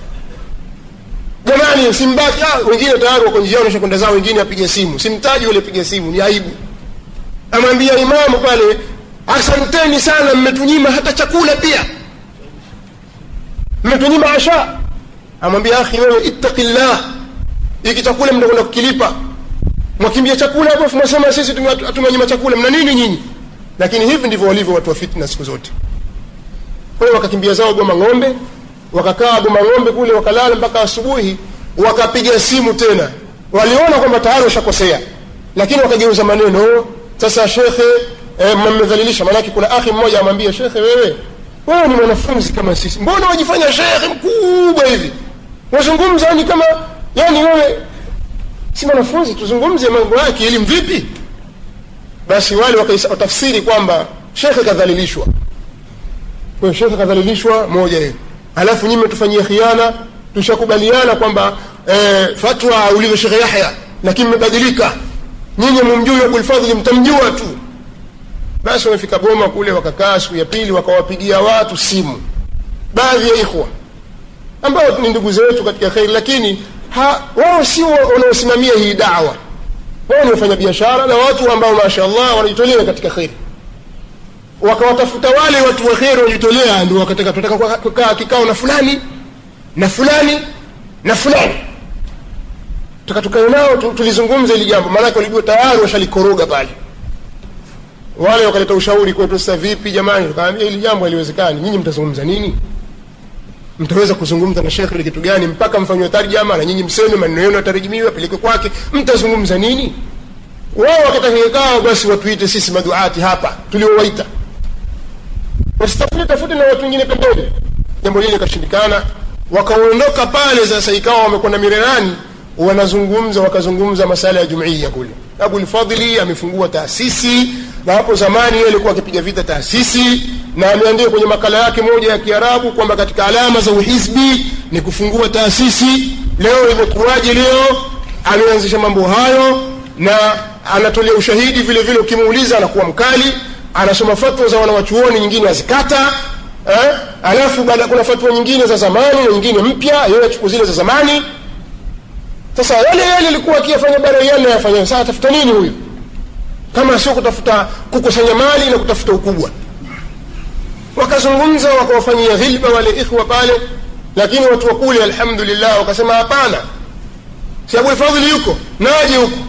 jamani simbaki ah, wengine tayari wako njiani washa kwenda zao wengine apige simu simtaji ule piga simu ni aibu amwambia imamu pale asanteni sana mmetunyima hata chakula pia mmetunyima asha amwambia akhi wewe ittaqillah hiki chakula mnakwenda kukilipa mwakimbia chakula hapo mwasema sisi tumewanyima chakula mna nini nyinyi lakini hivi ndivyo walivyo watu wa fitna siku zote kwa hiyo wakakimbia zao goma ng'ombe wakakaa goma ng'ombe kule wakalala mpaka asubuhi wakapiga simu tena waliona kwamba tayari washakosea lakini wakageuza maneno sasa shekhe eh, mmedhalilisha maanake kuna akhi mmoja amwambia shekhe wewe wewe ni mwanafunzi kama sisi mbona wajifanya shekhe mkubwa hivi wazungumza ni kama yani wewe si mwanafunzi tuzungumze mambo yake elimu vipi basi wale wakatafsiri kwamba shekhe kadhalilishwa kwa shekhe kadhalilishwa moja hiyo alafu nyinyi mmetufanyia khiana tushakubaliana kwamba eh, fatwa ulivyo shekhe yahya lakini mmebadilika nyinyi mumjui abulfadhli mtamjua tu basi wamefika goma kule wakakaa siku ya pili wakawapigia watu simu baadhi ya ikhwa ambao ni ndugu zetu katika kheri lakini wao sio wanaosimamia hii dawa wao ni wafanya biashara na watu ambao mashallah wanajitolea katika kheri wakawatafuta wale watu wa kheri wanajitolea ndio wakataka tunataka kukaa kikao na fulani na fulani na fulani taka tukae nao tulizungumza hili jambo maanake walijua tayari washalikoroga pale wale wakaleta ushauri kwetu sasa vipi jamani tukaambia hili jambo haliwezekani nyinyi mtazungumza nini mtaweza kuzungumza na shekhe kitu gani mpaka mfanywe tarjama na nyinyi mseme maneno yenu yatarejimiwa apelekwe kwake mtazungumza nini wao wakataka kikao basi watuite sisi maduati hapa tuliowaita wasitafute tafute na watu wengine pembeni jambo lile likashindikana wakaondoka pale sasa ikawa wamekwenda mirerani wanazungumza wakazungumza masala ya jumuiya kule abulfadhli amefungua taasisi na hapo zamani yeye alikuwa akipiga vita taasisi na ameandika kwenye makala yake moja ya kiarabu kwamba katika alama za uhizbi ni kufungua taasisi leo imekuwaje leo ameanzisha mambo hayo na anatolea ushahidi vile vile ukimuuliza anakuwa mkali anasoma fatwa za wanawachuoni nyingine azikata eh? alafu baada kuna fatwa nyingine za zamani na nyingine mpya yeye achukua zile za zamani sasa yale yale alikuwa akiyafanya baraiani nayafanya sasa atafuta nini huyu kama sio kutafuta kukusanya mali na kutafuta ukubwa wakazungumza wakawafanyia dhilba wale ikhwa pale lakini watu wa kule alhamdulillah wakasema hapana si abulfadhili yuko naje huko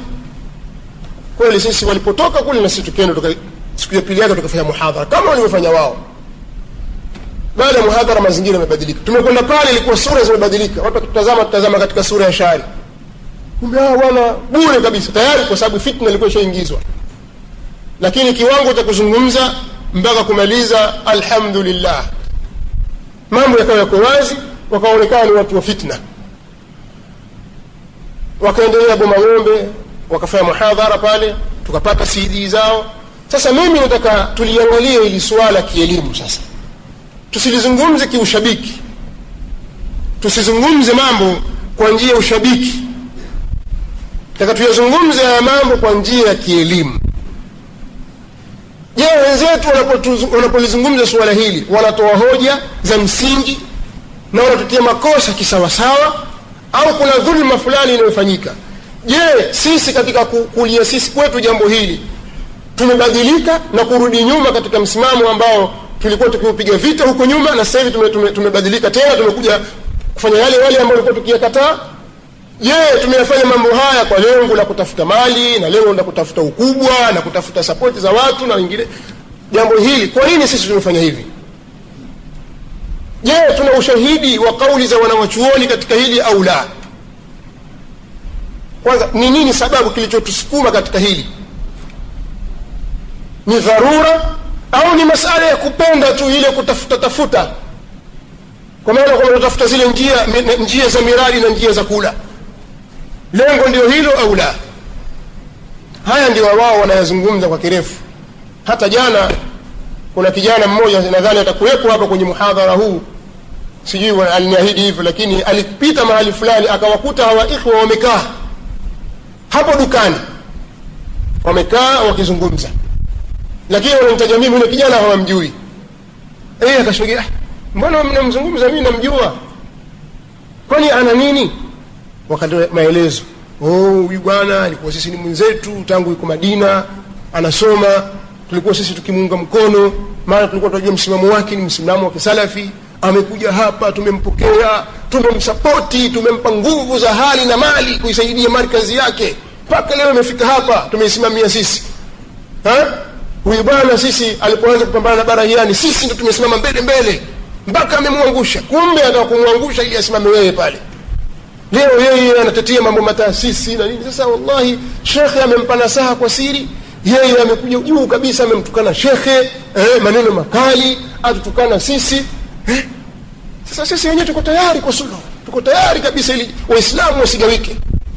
kweli sisi walipotoka kule na sisi tukienda siku ya pili yake tukafanya muhadhara kama walivyofanya wao baada ya muhadhara mazingira yamebadilika tumekwenda pale ilikuwa sura zimebadilika watu wakitutazama tutazama katika sura ya shari kumbe hawa bwana bure kabisa tayari kwa sababu fitna ilikuwa ishaingizwa lakini kiwango cha kuzungumza mpaka kumaliza alhamdulillah mambo yakawa yako wazi wakaonekana ni watu wa fitna wakaendelea boma ng'ombe wakafanya muhadhara pale tukapata cd zao sasa mimi nataka tuliangalie hili suala kielimu sasa tusilizungumze kiushabiki tusizungumze mambo kwa njia ya ushabiki taka tuyazungumze haya mambo kwa njia ya kielimu je wenzetu wanapotuzu- wanapolizungumza suala hili wanatoa hoja za msingi na wanatutia makosa kisawasawa au kuna dhulma fulani inayofanyika je sisi katika ku- kulia sisi kwetu jambo hili tumebadilika na kurudi nyuma katika msimamo ambao tulikuwa tukiupiga vita huko nyuma na sasa hivi tume, tume, tumebadilika tena tumekuja kufanya yale yale ambayo tulikuwa tukiyakataa je tumeyafanya mambo haya kwa lengo la kutafuta mali na lengo la kutafuta ukubwa na kutafuta sapoti za watu na wengine jambo hili kwa nini sisi tumefanya hivi je tuna ushahidi wa kauli za wanawachuoni katika hili au la kwanza ni nini sababu kilichotusukuma katika hili ni dharura au ni masala ya kupenda tu ile kutafuta tafuta kwa maana kwamba tunatafuta zile njia mi- njia za miradi na njia za kula lengo ndio hilo au la haya ndio wao wanayazungumza kwa kirefu hata jana kuna kijana mmoja nadhani atakuwepo hapa kwenye muhadhara huu sijui wa- aliniahidi hivyo lakini alipita mahali fulani akawakuta hawa ikhwa wamekaa hapo dukani wamekaa wakizungumza lakini wanamtaja mimi yule kijana hawamjui eh akashuhudia "Ah, mbona mnamzungumza mimi namjua kwani ana nini wakatoa maelezo oh huyu bwana alikuwa sisi ni mwenzetu tangu yuko madina anasoma tulikuwa sisi tukimuunga mkono maana tulikuwa tunajua msimamo wake ni msimamo wa kisalafi amekuja hapa tumempokea tumemsapoti tumempa nguvu za hali na mali kuisaidia markazi yake mpaka leo imefika hapa tumeisimamia sisi Ha? huyu bwana sisi alipoanza kupambana na barahiani sisi ndo tumesimama mbele mbele mpaka amemwangusha kumbe ataka kumwangusha ili asimame wewe pale leo yeye anatetea mambo mataasisi na nini sasa wallahi shekhe amempa nasaha kwa siri yeye amekuja juu kabisa amemtukana shekhe eh, maneno makali atutukana sisi eh? sasa sisi wenyewe tuko tayari kwa suluhu tuko tayari kabisa ili waislamu wasigawike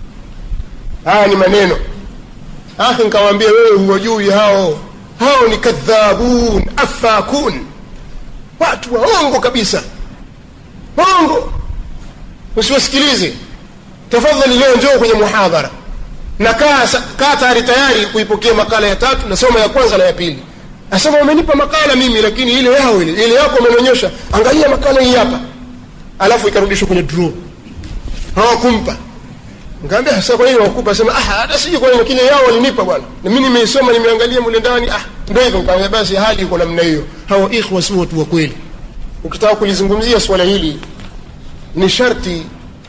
haya ni maneno akhi nkawaambia wewe huwajui hao hao ni kadhabun afakun watu waongo kabisa waongo usiwasikilize tafadhali leo njoo kwenye muhadhara na kaa sa- kaa tayari tayari kuipokea makala ya tatu nasoma ya kwanza na ya pili asema umenipa makala mimi lakini ile yao ile ile yako umenionyesha angalia makala hii hapa alafu ikarudishwa kwenye draw hawakumpa Nikamwambia sasa kwa nini wakupa? Sema ah hata siji kwa nini kile yao walinipa bwana. Na mimi nimeisoma nimeangalia mule ndani ah ndio hivyo nikamwambia basi hali iko namna hiyo. Hawa ikhwa si watu wa kweli. Ukitaka kulizungumzia swala hili ni sharti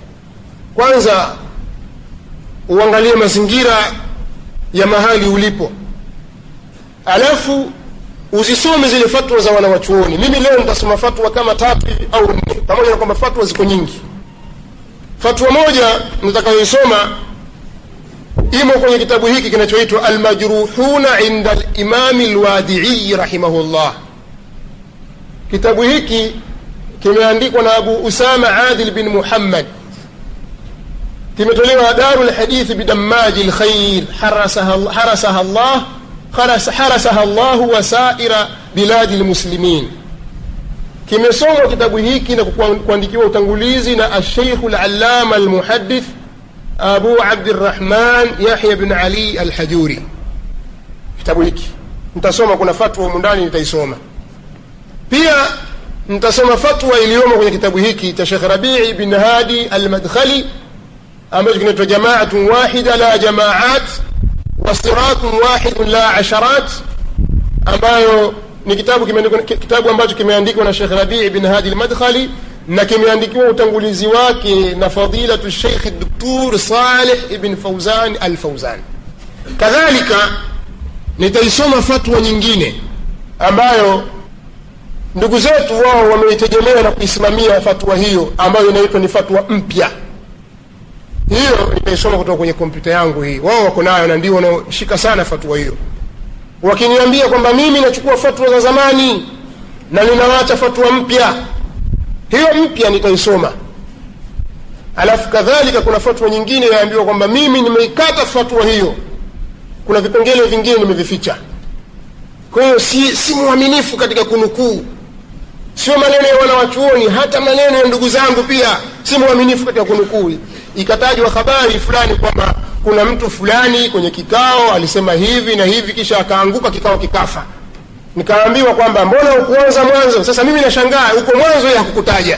kwanza uangalie mazingira ya mahali ulipo. Alafu uzisome zile fatwa za wanawachuoni. Mimi leo nitasoma fatwa kama tatu au nne pamoja na kwamba fatwa ziko nyingi fatwa moja nitakayoisoma imo kwenye kitabu hiki kinachoitwa almajruhuna inda limami lwadii rahimahullah kitabu hiki kimeandikwa na abu usama adil bin muhammad kimetolewa daru lhadithi bidamaji lkhair harasaha harasaha llah haras- harasaha llahu wasaira biladi lmuslimin kimesomwa kitabu hiki na kukuwa- kuandikiwa utangulizi na alsheikhu lalama almuhadith abu abdirahman yahya bin ali alhajuri kitabu hiki nitasoma kuna fatwa humu ndani nitaisoma pia nitasoma fatwa iliyomo kwenye kitabu hiki cha shekh rabii bin hadi almadkhali ambacho kinaitwa jamaatun wahida la jamaat wa siratun wahidun la asharat ambayo ni kitabu kimeandikwa kitabu ambacho kimeandikwa na Sheikh Rabii bin Hadi al-Madkhali na kimeandikiwa utangulizi wake na fadilatu Sheikh Dr. Saleh ibn Fauzan al-Fauzan. Kadhalika nitaisoma fatwa nyingine ambayo ndugu zetu wao wameitegemea na kuisimamia fatwa hiyo ambayo inaitwa ni fatwa mpya. Hiyo nitaisoma kutoka kwenye kompyuta yangu hii. Wao wako nayo na ndio wanaoshika sana fatwa hiyo wakiniambia kwamba mimi nachukua fatwa za zamani na ninawacha fatwa mpya hiyo mpya nitaisoma alafu kadhalika kuna fatwa nyingine yaambiwa kwamba mimi nimeikata fatwa hiyo kuna vipengele vingine nimevificha kwa hiyo si, si mwaminifu katika kunukuu sio maneno ya wanawachuoni hata maneno ya ndugu zangu pia si mwaminifu katika kunukuu ikatajwa habari fulani kwamba kuna mtu fulani kwenye kikao alisema hivi na hivi kisha akaanguka kikao kikafa nikaambiwa kwamba mbona ukuanza mwanzo sasa mimi nashangaa huko mwanzo ya hakukutaja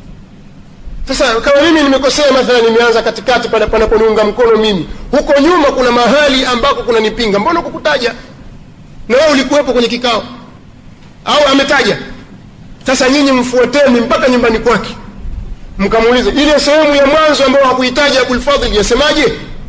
sasa kama mimi nimekosea mathala nimeanza katikati pale panaponiunga mkono mimi huko nyuma kuna mahali ambako kuna nipinga mbona kukutaja na wewe ulikuwepo kwenye kikao au ametaja sasa nyinyi mfuateni mpaka nyumbani kwake mkamuulize ile sehemu ya mwanzo ambayo hakuhitaji abulfadhil yasemaje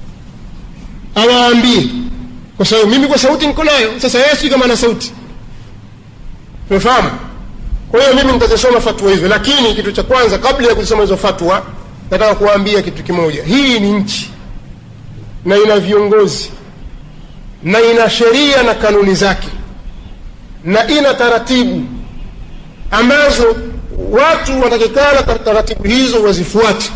awaambie kwa sababu mimi kwa sauti niko nayo sasa yeye si kama ana sauti umefahamu kwa hiyo mimi nitazisoma fatwa hizo lakini kitu cha kwanza kabla ya kuzisoma hizo fatwa nataka kuwaambia kitu kimoja hii ni nchi na ina viongozi na ina sheria na kanuni zake na ina taratibu ambazo watu wanatakikana taratibu hizo wazifuate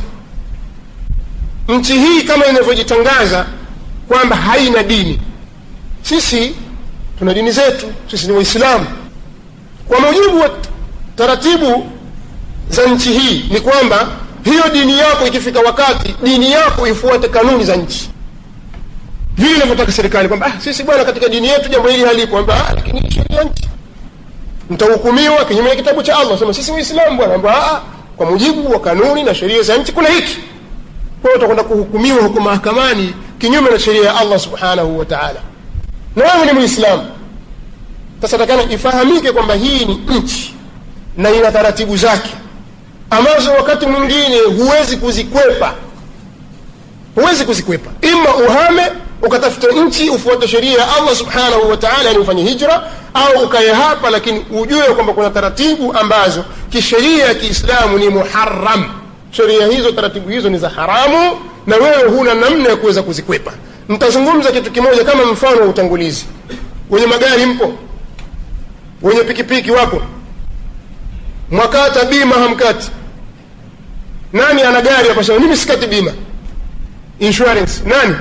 nchi hii kama inavyojitangaza kwamba haina dini sisi tuna dini zetu sisi ni waislamu kwa mujibu wa taratibu za nchi hii ni kwamba hiyo dini yako ikifika wakati dini yako ifuate kanuni za nchi vile inavyotaka serikali kwamba ah, sisi bwana katika dini yetu jambo hili halipo kwamba ah, lakini sheria ya nchi mtahukumiwa kinyume na kitabu cha allah sema sisi waislamu bwana kwamba ah, kwa mujibu wa kanuni na sheria za nchi kuna hiki kwa hiyo utakwenda kuhukumiwa huko mahakamani kinyume na sheria ya allah subhanahu wa taala na wewe ni muislamu sasa takana ifahamike kwamba hii ni nchi na ina taratibu zake ambazo wakati mwingine huwezi kuzikwepa huwezi kuzikwepa ima uhame ukatafuta nchi ufuate sheria ya allah subhanahu wa taala yani ufanye hijra au ukaye hapa lakini ujue kwamba kuna taratibu ambazo kisheria ya kiislamu ni muharam sheria hizo taratibu hizo ni za haramu na wewe huna namna ya kuweza kuzikwepa nitazungumza kitu kimoja kama mfano wa utangulizi wenye magari mpo wenye pikipiki wapo mwakata bima hamkati nani ana gari hapa sema mimi sikati bima insurance nani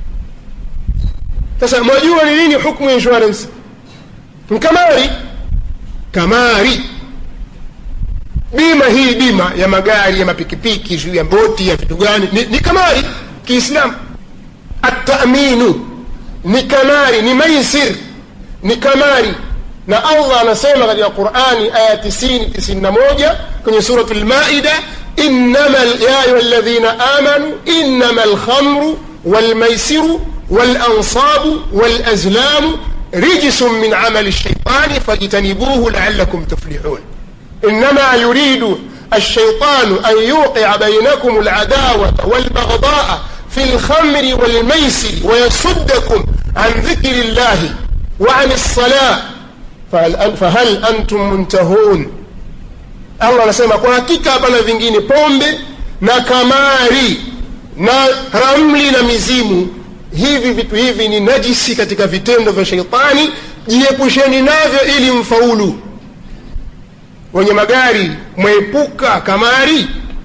sasa mwajua ni nini hukmu insurance mkamari kamari bima hii bima ya magari ya mapikipiki juu ya boti ya vitu gani ni, ni kamari kiislamu ataminu ni kamari ni maisir ni kamari na allah anasema katika qurani aya 90 91 kwenye suratu lmaida إنما يا أيها الذين آمنوا إنما الخمر والميسر والأنصاب والأزلام رجس من عمل الشيطان فاجتنبوه لعلكم تفلحون إنما يريد الشيطان أن يوقع بينكم العداوة والبغضاء في الخمر والميسر ويصدكم عن ذكر الله وعن الصلاة فهل, فهل أنتم منتهون allah anasema kwa hakika hapana vingine pombe na kamari na ramli na mizimu hivi vitu hivi ni najisi katika vitendo vya sheitani jiepusheni navyo ili mfaulu wenye magari mwepuka kamari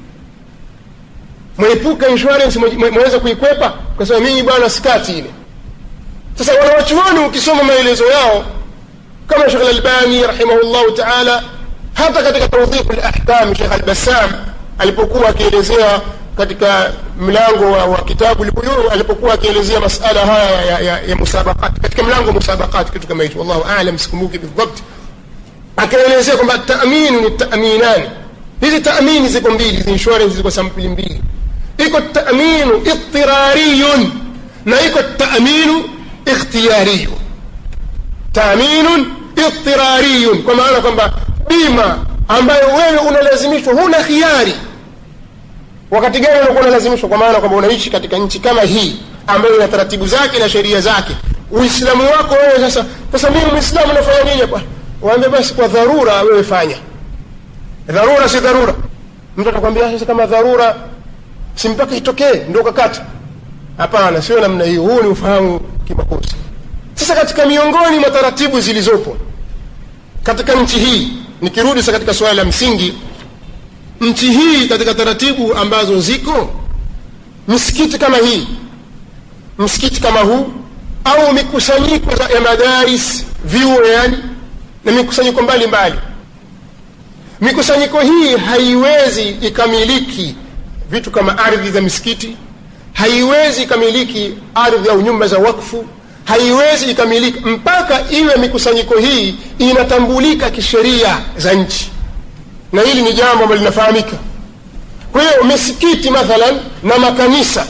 mwepuka insurance mweweza kuikwepa kwa sababu mimi bwana sikati ile sasa wanawachuoni ukisoma maelezo yao kama shekh lalbani rahimahullahu taala hata katika tawdhiqu lahkam shekh albassam alipokuwa akielezea katika mlango wa, wa kitabu lbuyuu alipokuwa akielezea masala haya ya, ya, ya musabaqat katika mlango wa musabaqat kitu kama hicho wallahu alam sikumbuki bidhabt akaelezea kwamba taminu ni taminani hizi tamini ziko mbili hizi insurance ziko sampuli mbili iko taminu idtirariyun na iko taminu ikhtiyariyun taminun idtirariyun kwa maana kwamba bima ambayo wewe unalazimishwa huna khiari wakati gani unakuwa unalazimishwa kwa maana kwamba unaishi katika nchi kama hii ambayo ina taratibu zake na sheria zake uislamu wako wewe sasa sasa mimi mwislamu nafanya nini hapa waambie basi kwa dharura wewe fanya dharura si dharura mtu atakwambia sasa kama dharura si mpaka itokee ndio ukakata hapana sio namna hiyo huu ni ufahamu kimakosa sasa katika miongoni mwa taratibu zilizopo katika nchi hii nikirudi sasa katika suala la msingi nchi hii katika taratibu ambazo ziko msikiti kama hii msikiti kama huu au mikusanyiko ya madaris vyuo yani na mikusanyiko mbalimbali mikusanyiko hii haiwezi ikamiliki vitu kama ardhi za misikiti haiwezi ikamiliki ardhi au nyumba za wakfu haiwezi ikamiliki mpaka iwe mikusanyiko hii inatambulika kisheria za nchi na hili ni jambo ambalo linafahamika kwa hiyo misikiti mathalan na makanisa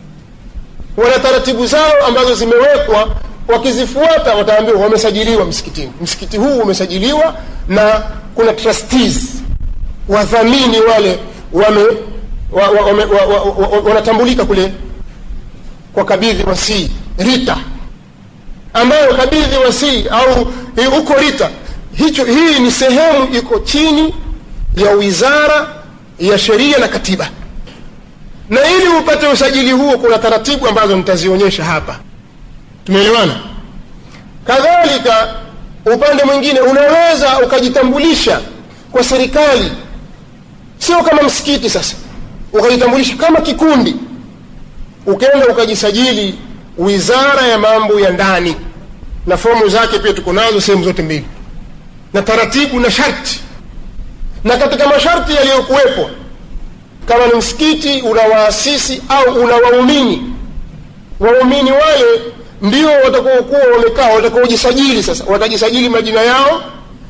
wana taratibu zao ambazo zimewekwa wakizifuata wataambiwa wamesajiliwa msikitini msikiti huu umesajiliwa na kuna trustees wadhamini wale wame wa, wa, wame, wa, wa, wa, wa, wanatambulika kule kwa kabidhi wasii rita ambayo kabidhi wasii au huko rita hicho hii ni sehemu iko chini ya wizara ya sheria na katiba na ili upate usajili huo kuna taratibu ambazo nitazionyesha hapa tumeelewana kadhalika upande mwingine unaweza ukajitambulisha kwa serikali sio kama msikiti sasa ukajitambulisha kama kikundi ukenda ukajisajili wizara ya mambo ya ndani na fomu zake pia tuko nazo sehemu zote mbili na taratibu na sharti na katika masharti yaliyokuwepo kama ni msikiti una waasisi au una waumini waumini wale ndio watakaokuwa wamekaa watakaojisajili sasa watajisajili majina yao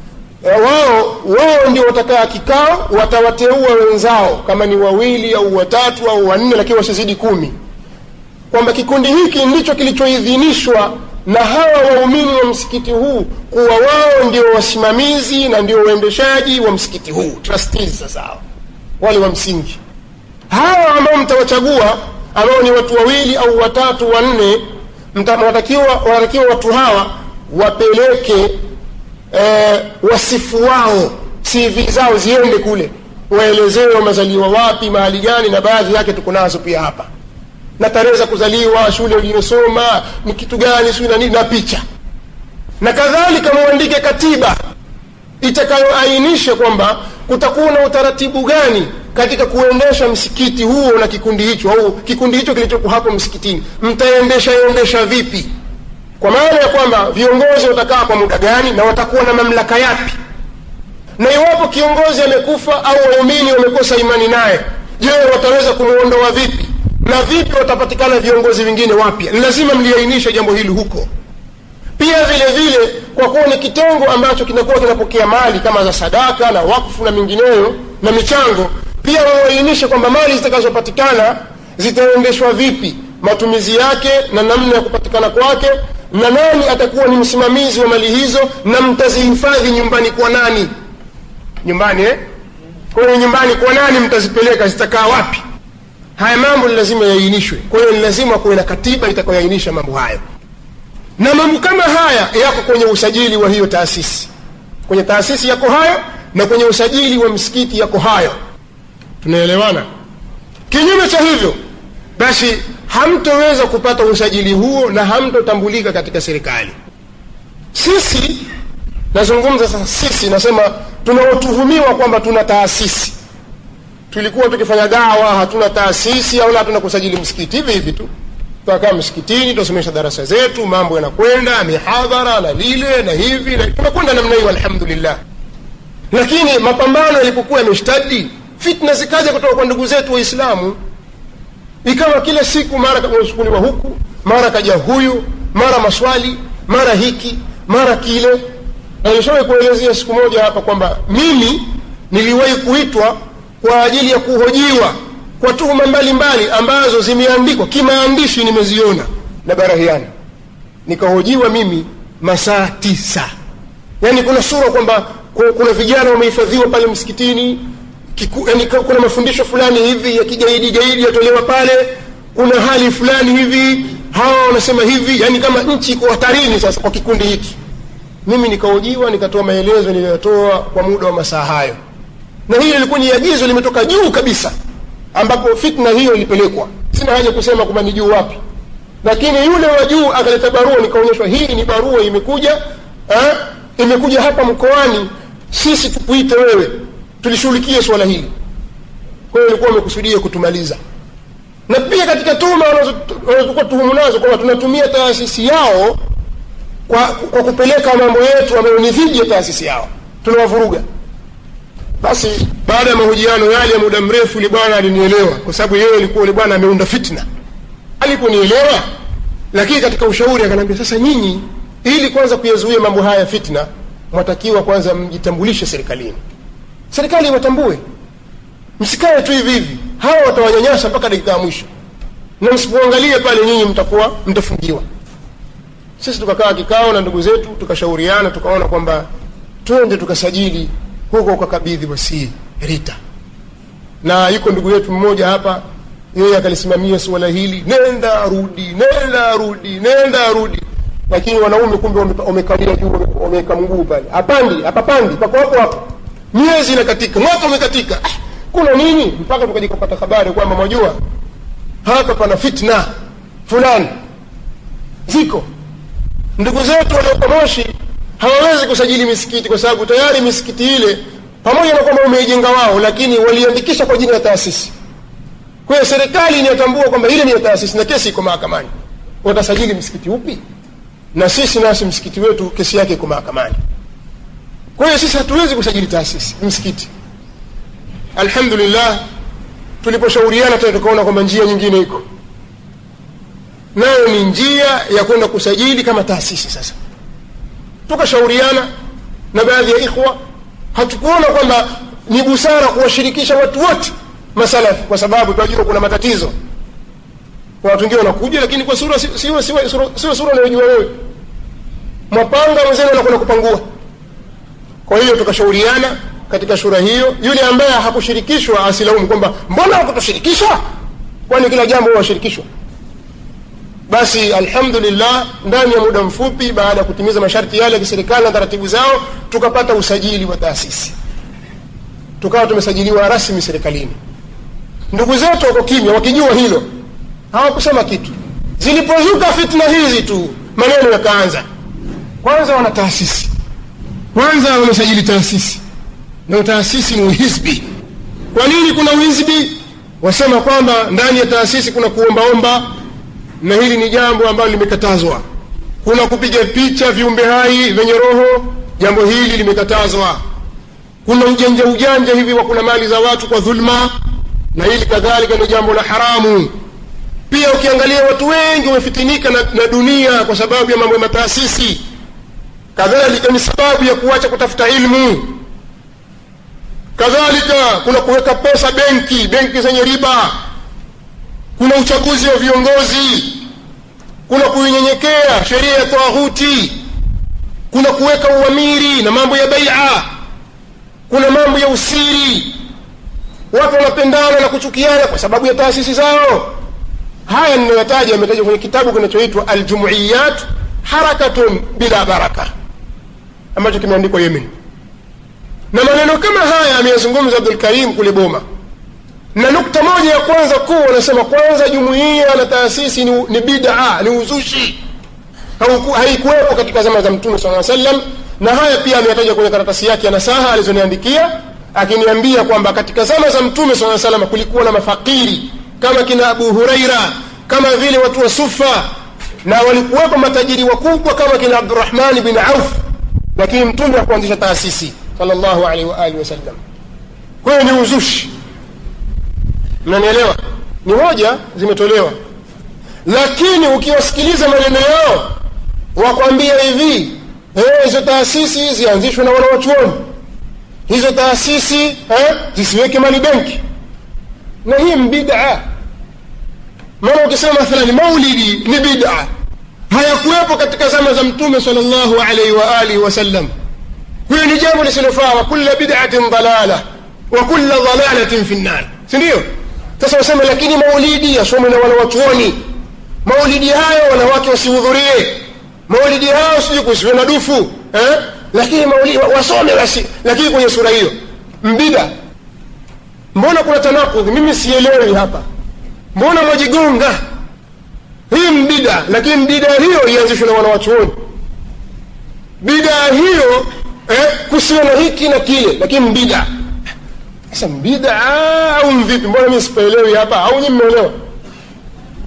wao wao ndio watakaa kikao watawateua wenzao kama ni wawili au watatu au wanne lakini wasizidi kumi kwamba kikundi hiki ndicho kilichoidhinishwa na hawa waumini wa msikiti huu kuwa wao ndio wasimamizi na ndio waendeshaji wa msikiti huu trustees sasa hao wale wa msingi hawa ambao mtawachagua ambao ni watu wawili au watatu wanne wanatakiwa wanatakiwa watu hawa wapeleke eh, wasifu wao cv zao ziende kule waelezewe wamezaliwa wapi mahali gani na baadhi yake tuko nazo pia hapa na tarehe za kuzaliwa shule uliyosoma ni kitu gani sijui na nini na picha na kadhalika muandike katiba itakayoainisha kwamba kutakuwa na utaratibu gani katika kuendesha msikiti huo na kikundi hicho au kikundi hicho kilichoko hapo msikitini mtaendesha endesha vipi kwa maana ya kwamba viongozi watakaa kwa muda gani na watakuwa na mamlaka yapi na iwapo kiongozi amekufa au waumini wamekosa imani naye je wataweza kumwondoa vipi na vipi watapatikana viongozi wengine wapya ni lazima mliainishe jambo hili huko pia vile vile kwa kuwa ni kitengo ambacho kinakuwa kinapokea mali kama za sadaka na wakfu na mingineyo na michango pia waainishe kwamba mali zitakazopatikana zitaendeshwa vipi matumizi yake na namna ya kupatikana kwake na nani atakuwa ni msimamizi wa mali hizo na mtazihifadhi nyumbani kwa nani nyumbani eh? kwa hiyo nyumbani kwa nani mtazipeleka zitakaa wapi haya mambo ni lazima yainishwe kwa hiyo ni lazima kuwe na katiba itakayoainisha mambo hayo na mambo kama haya yako kwenye usajili wa hiyo taasisi kwenye taasisi yako hayo na kwenye usajili wa msikiti yako hayo tunaelewana kinyume cha hivyo basi hamtoweza kupata usajili huo na hamtotambulika katika serikali sisi nazungumza sasa sisi nasema tunaotuhumiwa kwamba tuna taasisi tulikuwa tukifanya dawa hatuna taasisi au hatuna kusajili msikiti hivi hivi tu tunakaa msikitini tunasomesha darasa zetu mambo yanakwenda mihadhara na lile na hivi na tunakwenda namna hiyo alhamdulillah lakini mapambano yalipokuwa yameshtadi fitna zikaja kutoka kwa ndugu zetu waislamu ikawa kila siku mara kachukuliwa huku mara kaja huyu mara maswali mara hiki mara kile alishawahi kuelezea siku moja hapa kwamba mimi niliwahi kuitwa kwa ajili ya kuhojiwa kwa tuhuma mbalimbali ambazo zimeandikwa kimaandishi nimeziona na barahiani nikahojiwa mimi masaa tisa yaani kuna sura kwamba kuna vijana wamehifadhiwa pale msikitini kiku, yani kuna mafundisho fulani hivi ya kigaidi gaidi yatolewa pale kuna hali fulani hivi hawa wanasema hivi yani kama nchi iko hatarini sasa kwa kikundi hiki mimi nikahojiwa nikatoa maelezo niliyotoa kwa muda wa masaa hayo na hili lilikuwa ni agizo limetoka juu kabisa ambapo fitna hiyo ilipelekwa sina haja kusema kwamba ni juu wapi lakini yule wa juu akaleta barua nikaonyeshwa hii ni barua imekuja ha? imekuja hapa mkoani sisi tukuite wewe tulishughulikie swala hili kwa hiyo ilikuwa wamekusudia kutumaliza na pia katika tuhuma wanazokuwa tuhumu nazo kwamba tunatumia taasisi yao kwa, kwa kupeleka mambo yetu ambayo ni dhidi ya taasisi yao tunawavuruga basi baada ya mahojiano yale ya muda mrefu yule bwana alinielewa kwa sababu yeye alikuwa yule bwana ameunda fitna aliponielewa lakini katika ushauri akaniambia sasa nyinyi ili kwanza kuyazuia mambo haya ya fitna mwatakiwa kwanza mjitambulishe serikalini serikali iwatambue msikae tu hivi hivi hawa watawanyanyasa mpaka dakika ya mwisho na msipoangalia pale nyinyi mtakuwa mtafungiwa sisi tukakaa kikao na ndugu zetu tukashauriana tukaona kwamba twende tukasajili huko ukakabidhi wasii rita na yuko ndugu yetu mmoja hapa yeye akalisimamia suala hili nenda rudi nenda rudi nenda rudi lakini wanaume kumbe wamekalia juu wameweka mguu pale hapandi hapapandi pako hapo hapo miezi inakatika mwaka umekatika ah, kuna nini mpaka tukaja kupata habari kwamba mwajua hapa pana fitna fulani ziko ndugu zetu walioko moshi hawawezi kusajili misikiti kwa sababu tayari misikiti ile pamoja na kwamba umeijenga wao lakini waliandikisha kwa jina la taasisi kwa hiyo serikali inatambua kwamba ile ni ya taasisi na kesi iko mahakamani watasajili msikiti upi na sisi nasi msikiti wetu kesi yake iko mahakamani kwa hiyo sisi hatuwezi kusajili taasisi msikiti alhamdulillah tuliposhauriana tena tukaona kwamba njia nyingine iko nayo ni njia ya kwenda kusajili kama taasisi sasa tukashauriana na baadhi ya ikhwa hatukuona kwamba ni busara kuwashirikisha watu wote masalafi kwa sababu tunajua kuna matatizo kwa watu wengine wanakuja lakini kwa sura siwe siwe sura sura unayojua wewe mwapanga mwenzenu anakwenda kupangua kwa hiyo tukashauriana katika shura hiyo yule ambaye hakushirikishwa asilaumu kwamba mbona hakutushirikisha kwani kila jambo washirikishwa basi alhamdulillah ndani ya muda mfupi baada ya kutimiza masharti yale ya kiserikali na taratibu zao tukapata usajili wa taasisi tukawa tumesajiliwa rasmi serikalini ndugu zetu wako kimya wakijua hilo hawakusema kitu zilipozuka fitna hizi tu maneno yakaanza kwanza wana taasisi kwanza wamesajili taasisi na taasisi ni uhizbi kwa nini kuna uhizbi wasema kwamba ndani ya taasisi kuna kuombaomba na hili ni jambo ambalo limekatazwa kuna kupiga picha viumbe hai vyenye roho jambo hili limekatazwa kuna ujanja ujanja hivi wa kuna mali za watu kwa dhulma na hili kadhalika ni jambo la haramu pia ukiangalia watu wengi wamefitinika na, na dunia kwa sababu ya mambo ya mataasisi kadhalika ni sababu ya kuacha kutafuta ilmu kadhalika kuna kuweka pesa benki benki zenye riba kuna uchaguzi wa viongozi kuna kuinyenyekea sheria ya taghuti kuna kuweka uamiri na mambo ya baia kuna mambo ya usiri watu wanapendana na kuchukiana kwa sababu ya taasisi zao haya ninayotaja yametajwa kwenye kitabu kinachoitwa aljumuiyat harakatun bila baraka ambacho kimeandikwa yemen na maneno kama haya ameyazungumza abdul karim kule boma na nukta moja ya kwanza kuu wanasema kwanza jumuiya na taasisi ni, ni bidaa ni uzushi haikuwepo katika zama za mtume saa sallam na haya pia ameyataja kwenye karatasi yake ya nasaha alizoniandikia akiniambia kwamba katika zama za mtume saa salam kulikuwa na mafakiri kama kina abu huraira kama vile watu wa sufa na walikuwepo matajiri wakubwa kama kina abdurahmani bin auf lakini mtume hakuanzisha taasisi salllahu alaihi waalihi wasallam kwa hiyo ni uzushi mnanielewa ni hoja zimetolewa lakini ukiwasikiliza maneno yao wakwambia hivi hizo taasisi zianzishwe na wanawachuoni hizo taasisi eh, zisiweke mali benki na hii mbida maana ukisema mathalani maulidi ni bida hayakuwepo katika zama za mtume sal llahu alaihi waalihi wasallam hiyo ni jambo lisilofaa wa kula bidatin dalala wa kula dalalatin fi nnar sindio sasa wasema lakini maulidi yasomwe na wanawachuoni maulidi hayo wanawake wasihudhurie maulidi hayo sijui kusiwe na dufu eh? lakini maulidi wasome basi lakini kwenye sura hiyo mbida mbona kuna tanakudhi mimi sielewi hapa mbona mwajigonga hii mbida lakini mbida hiyo ianzishwe na wanawachuoni bidaa hiyo eh, kusiwe na hiki na kile lakini mbida sasa bidaa au mvipi mbona mi sipaelewi hapa au nyi mmeelewa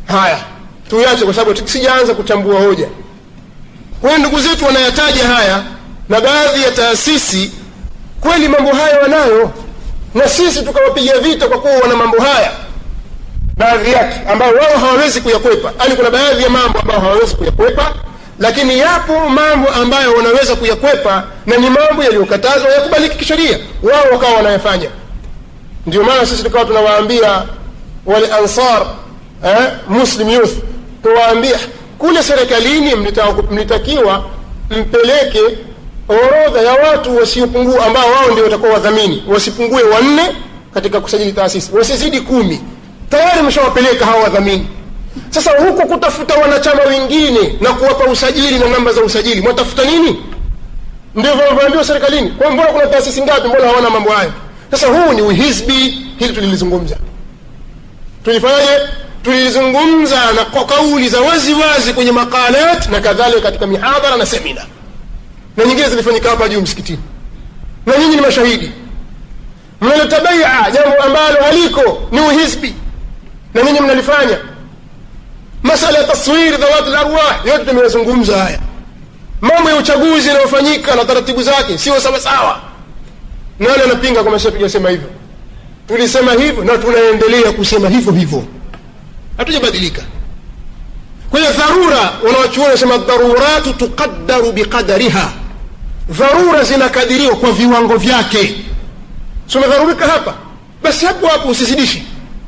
haya tuyache kwa sababu sijaanza kuchambua hoja kwa hiyo ndugu zetu wanayataja haya na baadhi ya taasisi kweli mambo haya wanayo na sisi tukawapiga vita kwa kuwa wana mambo haya baadhi yake ambayo wao hawawezi kuyakwepa yaani kuna baadhi ya mambo ambayo hawawezi kuyakwepa lakini yapo mambo ambayo wanaweza kuyakwepa na ni mambo yaliyokatazwa yakubaliki kisheria wao wakawa wanayafanya ndio maana sisi tukawa tunawaambia wale ansar eh, muslim youth tuwaambia kule serikalini mlita- mlitakiwa mpeleke orodha ya watu wasiopungua ambao wao ndio watakuwa wadhamini wasipungue wanne katika kusajili taasisi wasizidi kumi tayari mshawapeleka hawa wadhamini sasa huku kutafuta wanachama wengine na kuwapa usajili na namba za usajili mwatafuta nini ndio vinavyoambiwa serikalini kwa mbona kuna taasisi ngapi mbona hawana mambo hayo sasa huu ni uhizbi hili tulilizungumza tulifanyaje tulizungumza na kwa kauli za wazi wazi kwenye makalat na kadhalika katika mihadhara na semina na nyingine zilifanyika hapa juu msikitini na nyinyi ni mashahidi mnaleta baia jambo ambalo haliko ni uhizbi na nyinyi mnalifanya masala ya taswiri dhawati larwah yote tumeyazungumza haya mambo ya uchaguzi yanayofanyika na taratibu zake sio sawasawa nani anapinga kwamba sisi tujasema hivyo tulisema hivyo na tunaendelea kusema hivyo hivyo hatujabadilika kwa hiyo dharura wanawachuoni wanasema dharuratu tuqaddaru biqadariha dharura zinakadiriwa kwa viwango vyake si umedharurika hapa basi hapo hapo usizidishi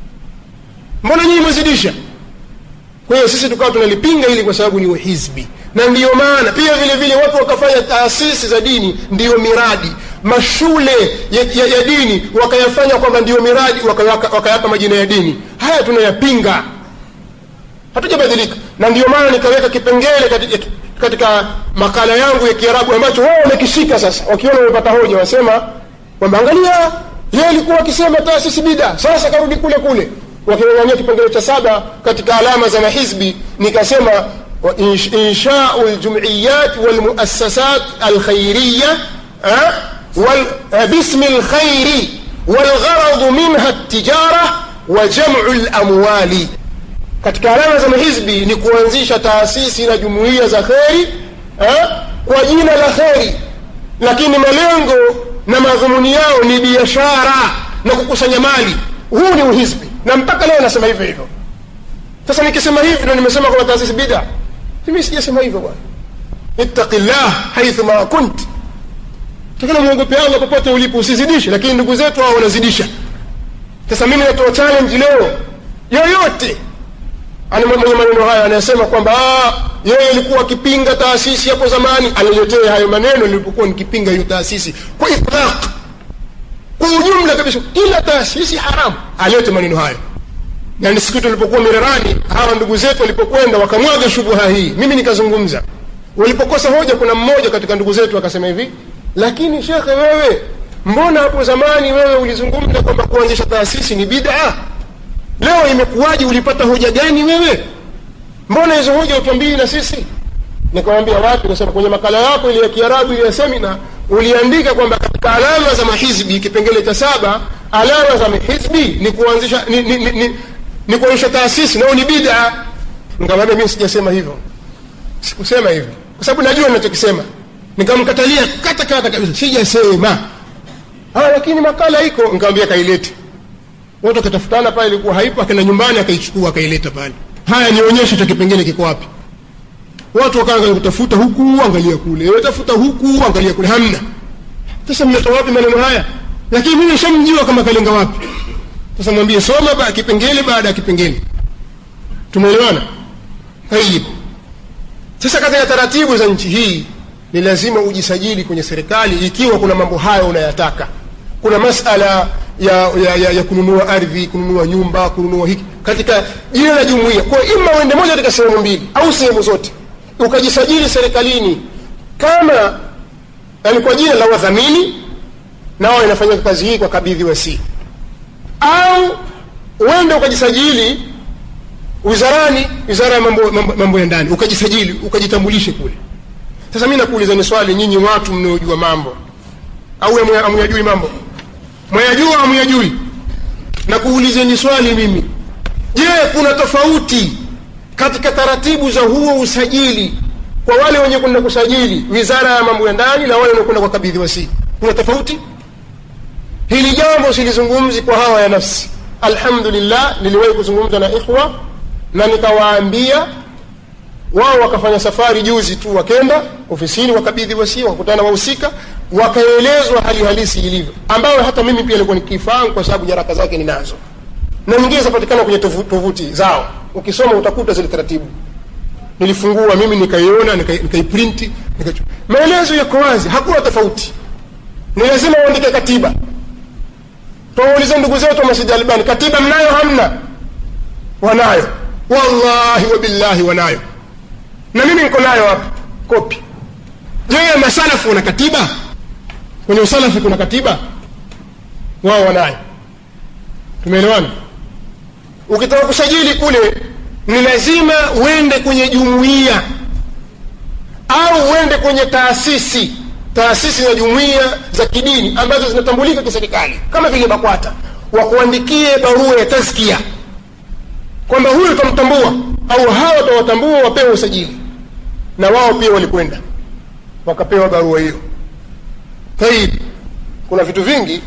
mbona nyinyi mwezidisha kwa hiyo sisi tukawa tunalipinga hili kwa sababu ni uhizbi na ndiyo maana pia vile vile watu wakafanya taasisi za dini ndiyo miradi mashule ya, ya, ya dini wakayafanya kwamba ndiyo miradi wakayapa waka majina ya dini haya tunayapinga hatujabadilika na ndiyo maana nikaweka kipengele katika, katika makala yangu ya kiarabu ambacho wao wamekishika sasa wakiona wamepata hoja wasema kwamba angalia yeye alikuwa akisema taasisi bida sasa karudi kule kule wakingangania kipengele cha saba katika alama za mahizbi nikasema inshau ljumiyat walmuassasat alkhairiya bismi lkhairi walgharadu minha ltijara wa jamu lamwali katika alama za mahizbi ni kuanzisha taasisi na jumuiya za kheri eh, kwa jina la kheri lakini malengo na madhumuni yao ni biashara na kukusanya mali huu ni uhizbi na mpaka leo nasema hivyo hivyo sasa nikisema hivi ndo nimesema kwamba taasisi bida mimi sijasema hivyo bwana ittaqi llah haithu ma kunt takana mwogope allah popote ulipo usizidishe lakini ndugu zetu hao wanazidisha sasa mimi natoa challenge leo yoyote ana mwenye maneno haya anayesema kwamba yeye alikuwa akipinga taasisi hapo zamani aniletee hayo maneno nilipokuwa nikipinga hiyo taasisi kwa itlaq kwa ujumla kabisa kila taasisi haramu alete maneno hayo na ni siku tulipokuwa mirerani hawa ndugu zetu walipokwenda wakamwaga shubuha hii mimi nikazungumza walipokosa hoja kuna mmoja katika ndugu zetu akasema hivi lakini shekhe wewe mbona hapo zamani wewe ulizungumza kwamba kuanzisha taasisi ni bid'a leo imekuwaje ulipata hoja gani wewe mbona hizo hoja utuambii na sisi nikamwambia watu kasema kwenye makala yako ile ya kiarabu ile ya semina uliandika kwamba katika alama za mahizbi kipengele cha saba alama za mahizbi ni kuanzisha ni, ni, ni, ni, ni kuanzisha taasisi nao ni bid'a nikamwambia mimi sijasema hivyo sikusema hivyo kwa sababu najua ninachokisema nikamkatalia kata kata kabisa sijasema ah lakini makala iko nikamwambia kailete watu wakatafutana pale ilikuwa haipo akaenda nyumbani akaichukua akaileta pale haya nionyeshe cha kipengele kiko wapi watu wakaanza kutafuta huku angalia kule tafuta huku angalia kule hamna sasa mmetoa wapi maneno haya lakini mimi nishamjua kama kalenga wapi sasa mwambie soma ba kipengele baada ya kipengele tumeelewana tayib sasa katika taratibu za nchi hii ni lazima ujisajili kwenye serikali ikiwa kuna mambo hayo unayataka kuna masala ya, ya, ya, ya kununua ardhi kununua nyumba kununua hiki katika jina la jumuia kwa ima uende moja katika sehemu mbili au sehemu zote ukajisajili serikalini kama yani kwa jina la wadhamini nao inafanya kazi hii kwa kabidhi wasi au uende ukajisajili wizarani wizara ya mambo, mambo, mambo ya ndani ukajisajili ukajitambulishe kule sasa mi nakuulizani swali nyinyi watu mnaojua mambo au amuyajui mambo mwayajua amuyajui na kuulizeni swali mimi je kuna tofauti katika taratibu za huo usajili kwa wale wenye kwenda kusajili wizara ya mambo ya ndani na wale wanaokwenda kwa kabidhi wasii kuna tofauti hili jambo silizungumzi kwa hawa ya nafsi alhamdulillah niliwahi kuzungumza na ikhwa na nikawaambia wao wakafanya safari juzi tu wakenda ofisini wakabidhi wasia wakakutana wahusika wakaelezwa hali halisi ilivyo ambayo hata mimi pia nilikuwa nikifahamu kwa sababu nyaraka zake ninazo na nyingine zinapatikana kwenye tovu- tovuti zao ukisoma utakuta zile taratibu nilifungua mimi nikaiona nika- nikaiprinti nika maelezo yako wazi hakuna tofauti ni lazima uandike katiba tuwaulize ndugu zetu wa masjid albani katiba mnayo hamna wanayo wallahi wabillahi wanayo na mimi niko nayo hapa kopi je masalafu wana katiba kwenye usalafi kuna katiba wao wanayo tumeelewana ukitaka kusajili kule ni lazima uende kwenye jumuiya au uende kwenye taasisi taasisi na jumuiya za kidini ambazo zinatambulika kiserikali kama vile bakwata wakuandikie barua ya tazkia kwamba huyu utamtambua au hawa watawatambua wapewe usajili na wao pia walikwenda wakapewa barua hiyo taib kuna vitu vingi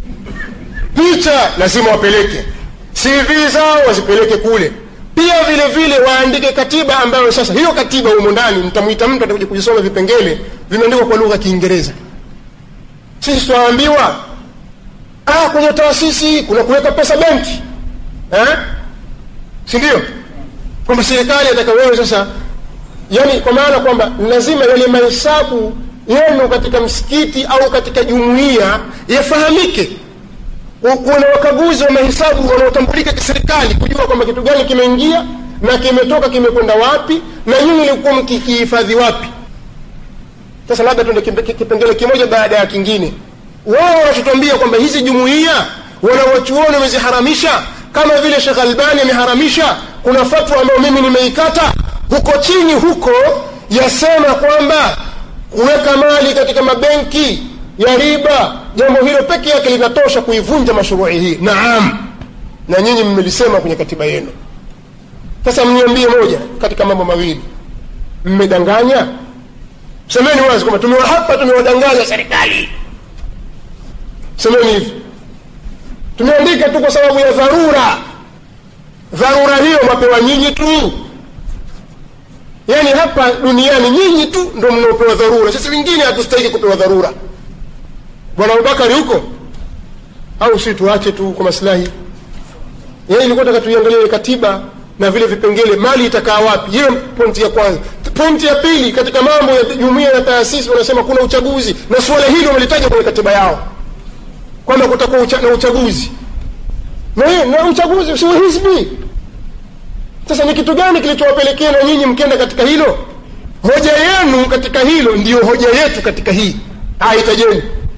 picha lazima wapeleke cv zao wazipeleke kule pia vile vile waandike katiba ambayo sasa hiyo katiba humo ndani mtamwita mtu atakuja kujisoma vipengele vimeandikwa kwa lugha ya kiingereza sisi tunaambiwa ah, kwenye taasisi kuna kuweka pesa benki eh? si ndio kwamba serikali ataka wewe sasa yani kwa maana kwamba lazima yale mahesabu yenu katika msikiti au katika jumuiya yafahamike kuna wakaguzi wa mahesabu wanaotambulika kiserikali kujua kwamba kitu gani kimeingia na kimetoka kimekwenda wapi na nyinyi ilikuwa mkikihifadhi wapi sasa labda tuende kipe- kipengele kimoja baada ya kingine wao wanatuambia kwamba hizi jumuiya wanawachuoni wameziharamisha kama vile shekh albani ameharamisha kuna fatwa ambayo mimi nimeikata huko chini huko yasema kwamba kuweka mali katika mabenki ya riba jambo hilo peke yake linatosha kuivunja mashuruhi hii naam na nyinyi mmelisema kwenye katiba yenu sasa mniambie moja katika mambo mawili mmedanganya semeni wazi kwamba tumewa hapa tumewadanganya serikali semeni hivi tumeandika tu kwa sababu ya dharura dharura hiyo mwapewa nyinyi tu yaani hapa duniani nyinyi tu ndo mnaopewa dharura sisi wengine hatustahiki kupewa dharura bwana abubakari huko au si tuache tu kwa maslahi yeye ilikuwa taka tuiangalie katiba na vile vipengele mali itakaa wapi hiyo pointi ya kwanza pointi ya pili katika mambo ya jumuia na taasisi wanasema kuna uchaguzi na suala hili wamelitaja kwenye katiba yao kwamba kutakuwa ucha, na uchaguzi na, hiyo- na uchaguzi si hizbi sasa ni kitu gani kilichowapelekea na nyinyi mkenda katika hilo hoja yenu katika hilo ndiyo hoja yetu katika hii aitajeni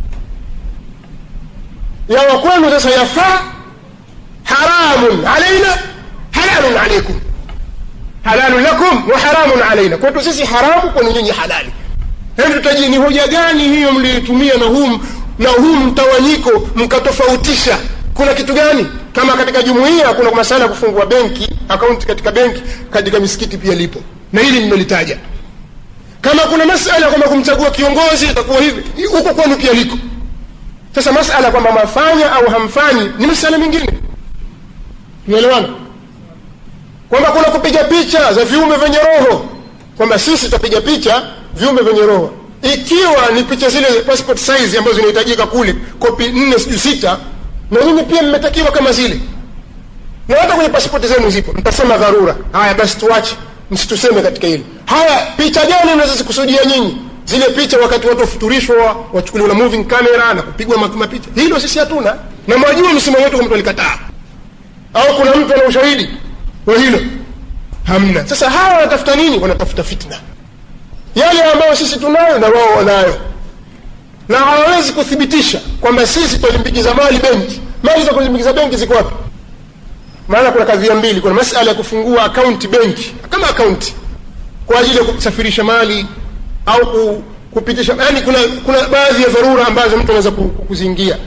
yawa kwenu sasa yafaa haramun alaina halalun alaikum halalun lakum wa haramun alaina kwetu sisi haramu kwenu nyinyi halali hebu tutajie ni hoja gani hiyo mliitumia na huu na huu mtawanyiko mkatofautisha kuna kitu gani kama katika jumuiya kuna masala ya kufungua benki akaunti katika benki katika misikiti pia lipo na hili nimelitaja kama kuna masala kwamba kumchagua kiongozi itakuwa hivi huko kwenu pia liko sasa masala kwamba mafanya au hamfanyi ni masala mengine tumeelewana kwamba kuna kupiga picha za viumbe vyenye roho kwamba sisi tutapiga picha viumbe vyenye roho ikiwa ni picha zile passport size ambazo zinahitajika kule kopi nne sijui sita na nyinyi pia mmetakiwa kama zile na hata kwenye pasipoti zenu zipo mtasema dharura haya basi tuache msituseme katika hili haya picha gani mnazozikusudia nyinyi zile picha wakati watu wafuturishwa wachukuliwa na moving camera na kupigwa ma- mapicha hilo sisi hatuna na mwajua msimamo wetu kwa mtu alikataa au kuna mtu ana ushahidi wa hilo hamna sasa hawa wanatafuta nini wanatafuta fitna yale ambayo sisi tunayo na wao wanayo na hawawezi kuthibitisha kwamba sisi twalimbikiza mali benki mali za kulimbikiza benki ziko wapi maana kuna kadhia mbili kuna masala ya kufungua akaunti benki kama akaunti kwa ajili ya kusafirisha mali au ku, kupitisha yani kuna kuna baadhi ya dharura ambazo mtu anaweza ku- ku- kuziingia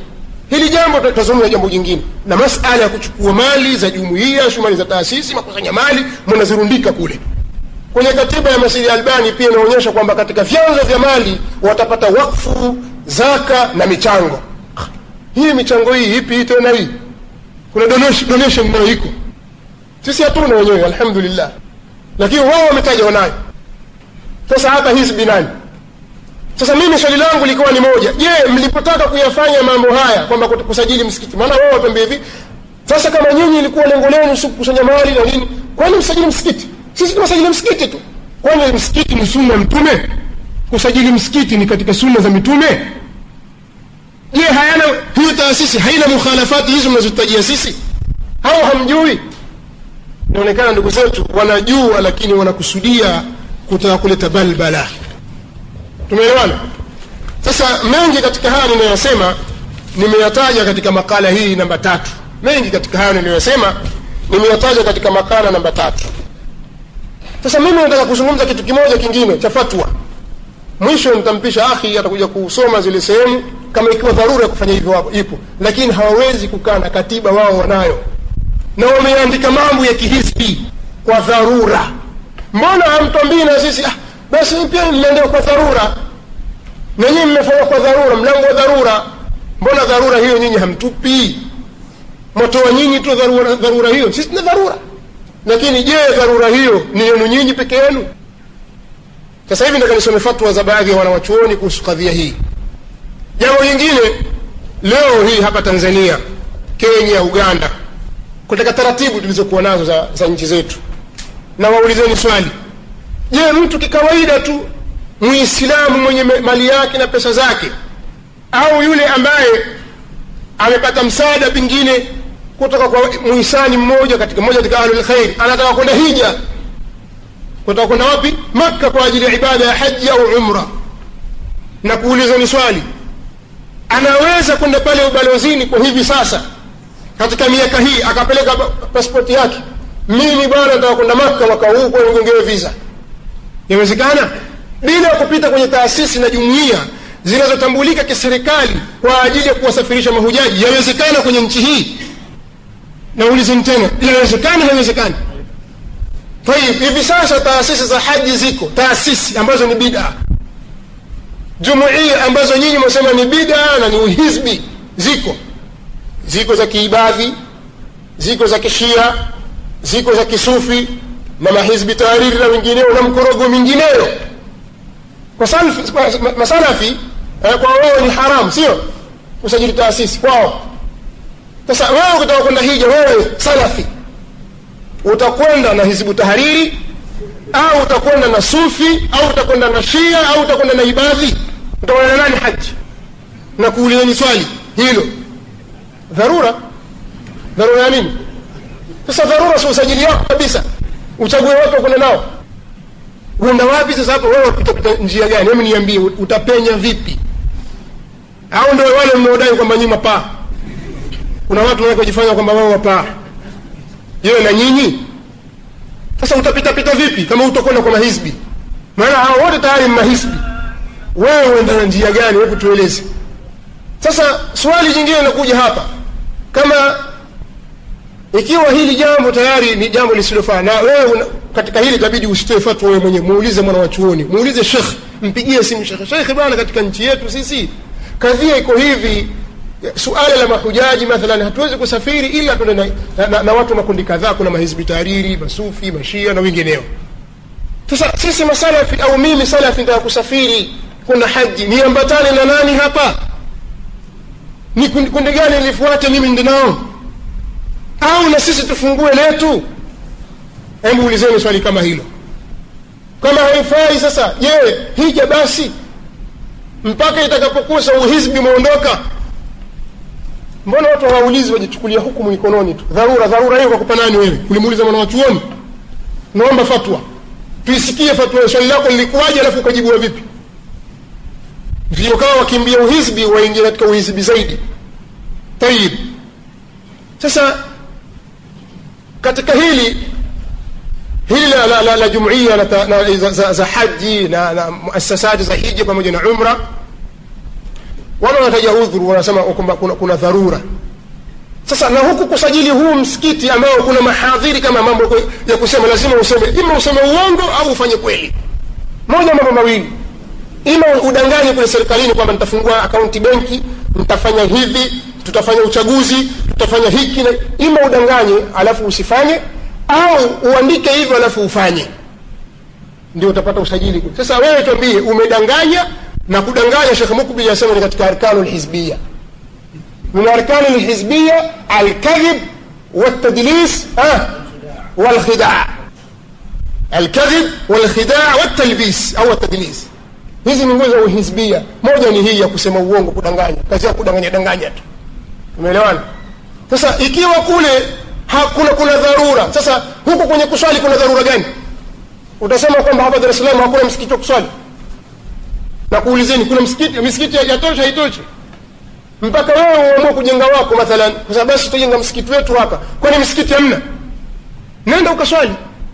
hili jambo tutazungumza jambo jingine na masala ya kuchukua mali za jumuiya shumali za taasisi makusanya mali mnazirundika kule kwenye katiba ya masidi albani pia inaonyesha kwamba katika vyanzo vya mali watapata wakfu zaka na michango hii michango hii ipi hii tena hii kuna donation, donation nayo iko sisi hatuna wenyewe alhamdulillah lakini wao wametaja wanayo sasa hapa hizbi nani sasa mimi swali langu likuwa ni moja je mlipotaka kuyafanya mambo haya kwamba kusajili msikiti maana wao wapembe hivi sasa kama nyinyi ilikuwa lengo lenu si kukusanya mali na nini kwani msajili msikiti sisi tunasajili msikiti tu kwani msikiti ni sunna ya mtume kusajili msikiti ni katika sunna za mitume je hayana hiyo taasisi haina mukhalafati hizo mnazotajia sisi hao hamjui inaonekana ndugu zetu wanajua lakini wanakusudia kutaka kuleta balbala tumeelewana sasa mengi katika haya ninayosema nimeyataja katika makala hii namba tatu mengi katika haya ninayosema nimeyataja katika makala namba tatu sasa mimi nataka kuzungumza kitu kimoja kingine cha fatwa mwisho nitampisha akhi atakuja kusoma zile sehemu kama ikiwa dharura ya kufanya hivyo wapo ipo lakini hawawezi kukaa na katiba wao wanayo na wameandika mambo ya kihisbi kwa dharura mbona hamtwambii na sisi ah, basi pia mmeandika kwa dharura na nyinyi mmefanya kwa dharura mlango wa dharura mbona dharura hiyo nyinyi hamtupi mwatoa nyinyi tu dharura, dharura hiyo sisi tuna dharura lakini je dharura hiyo ni yenu nyinyi peke yenu sasa hivi nataka nisome fatwa za baadhi ya wanawachuoni kuhusu kadhia hii jambo lingine leo hii hapa tanzania kenya uganda katika taratibu tulizokuwa nazo za, za nchi zetu na waulizeni swali je mtu kikawaida tu muislamu mwenye mali yake na pesa zake au yule ambaye amepata msaada pengine kutoka kwa muhisani mmoja katika mmoja katika ahlulkhairi anataka kwenda hija kutaka kwenda wapi makka kwa ajili ya ibada ya haji au umra na kuulizani swali anaweza kwenda pale ubalozini kwa hivi sasa katika miaka hii akapeleka paspoti yake mimi bwana nataka kwenda makka mwaka huu kwa nigongewe visa inawezekana bila kupita kwenye taasisi na jumuiya zinazotambulika kiserikali kwa ajili ya kuwasafirisha mahujaji yawezekana kwenye nchi hii naulizeni tena inawezekana haiwezekani tayib hivi sasa taasisi za haji ziko taasisi ambazo ni bida jumuia ambazo nyinyi mwasema ni bida na ni uhizbi ziko ziko za kiibadhi ziko za kishia ziko za kisufi na mahizbi tahariri na wengineo na mkorogo mingineyo kwa salfi, kwa masalafi eh, kwa wao ni haramu sio kusajili taasisi kwao sasa wewe ukitaka kwenda hija wewe salafi utakwenda na hizbu tahariri au utakwenda na sufi au utakwenda na shia au utakwenda na ibadhi utakwenda na nani haji na kuulizeni swali hilo dharura dharura ya nini sasa dharura si usajili wako kabisa uchague watu wakwenda nao uenda wapi sasa hapo wewe utapita njia gani hebu niambie utapenya vipi au ndio wale mnaodai kwamba nyinyi mapaa kuna watu wanakojifanya kwamba wao wapaa yewe na nyinyi sasa utapita pita vipi kama utakwenda kwa mahizbi maana hao wote tayari mahisbi wewe uenda na njia gani hebu tueleze sasa swali jingine linakuja hapa kama ikiwa hili jambo tayari ni jambo lisilofaa na wewe una, katika hili itabidi usitoe fatwa wewe mwenyewe muulize mwana wa chuoni muulize shekh mpigie simu shekhe shekhe bwana katika nchi yetu sisi kadhia iko hivi suala la mahujaji mathalan hatuwezi kusafiri ila tuende na, na, na, na watu makundi kadhaa kuna mahizbi tariri masufi mashia na wengineo sasa sisi masalafi au mimi salafi ndaa kusafiri kuna haji niambatane na nani hapa ni kundi, kundi gani nilifuate mimi ndi nao au na sisi tufungue letu hebu ulizeni swali kama hilo kama haifai sasa je hija basi mpaka itakapokusa uhizbi umeondoka mbona watu hawaulizi wajichukulia hukumu mikononi tu dharura dharura hiyo kwa kupa nani wewe ulimuuliza mwana wa chuoni naomba fatwa tuisikie fatwa swali lako lilikuwaje alafu ukajibiwa vipi ndio kawa wakimbia uhizbi waingia katika uhizbi zaidi tayib sasa katika hili hili la, la, la, la jumuia la, la, za, za, za haji na, na muasasati za hija pamoja na umra wala wanataja udhuru wanasema kwamba kuna, kuna dharura sasa na huku kusajili huu msikiti ambao kuna mahadhiri kama mambo ya kusema lazima useme ima useme uongo au ufanye kweli moja mambo mawili ima udanganye kule serikalini kwamba nitafungua akaunti benki nitafanya hivi tutafanya uchaguzi tutafanya hiki na ima udanganye alafu usifanye au uandike hivyo alafu ufanye ndio utapata usajili sasa wewe tuambie umedanganya na kudanganya shekh mukbil anasema ni katika arkanu lhizbia من أركان الحزبية الكذب والتدليس ها والخداع الكذب والخداع والتلبيس أو التدليس hizi ni nguzo za uhizbia moja ni hii ya kusema uongo kudanganya kazi ya kudanganya danganya tu umeelewana sasa ikiwa kule hakuna kuna dharura sasa huku kwenye kuswali kuna dharura gani utasema kwamba hapa dar es salaam hakuna msikiti wa kuswali na kuulizeni kuna msikiti misikiti yatosha haitoshi mpaka wewe uamue kujenga wako mathalan kwa sababu basi tutajenga msikiti wetu hapa kwani msikiti hamna nenda ukaswali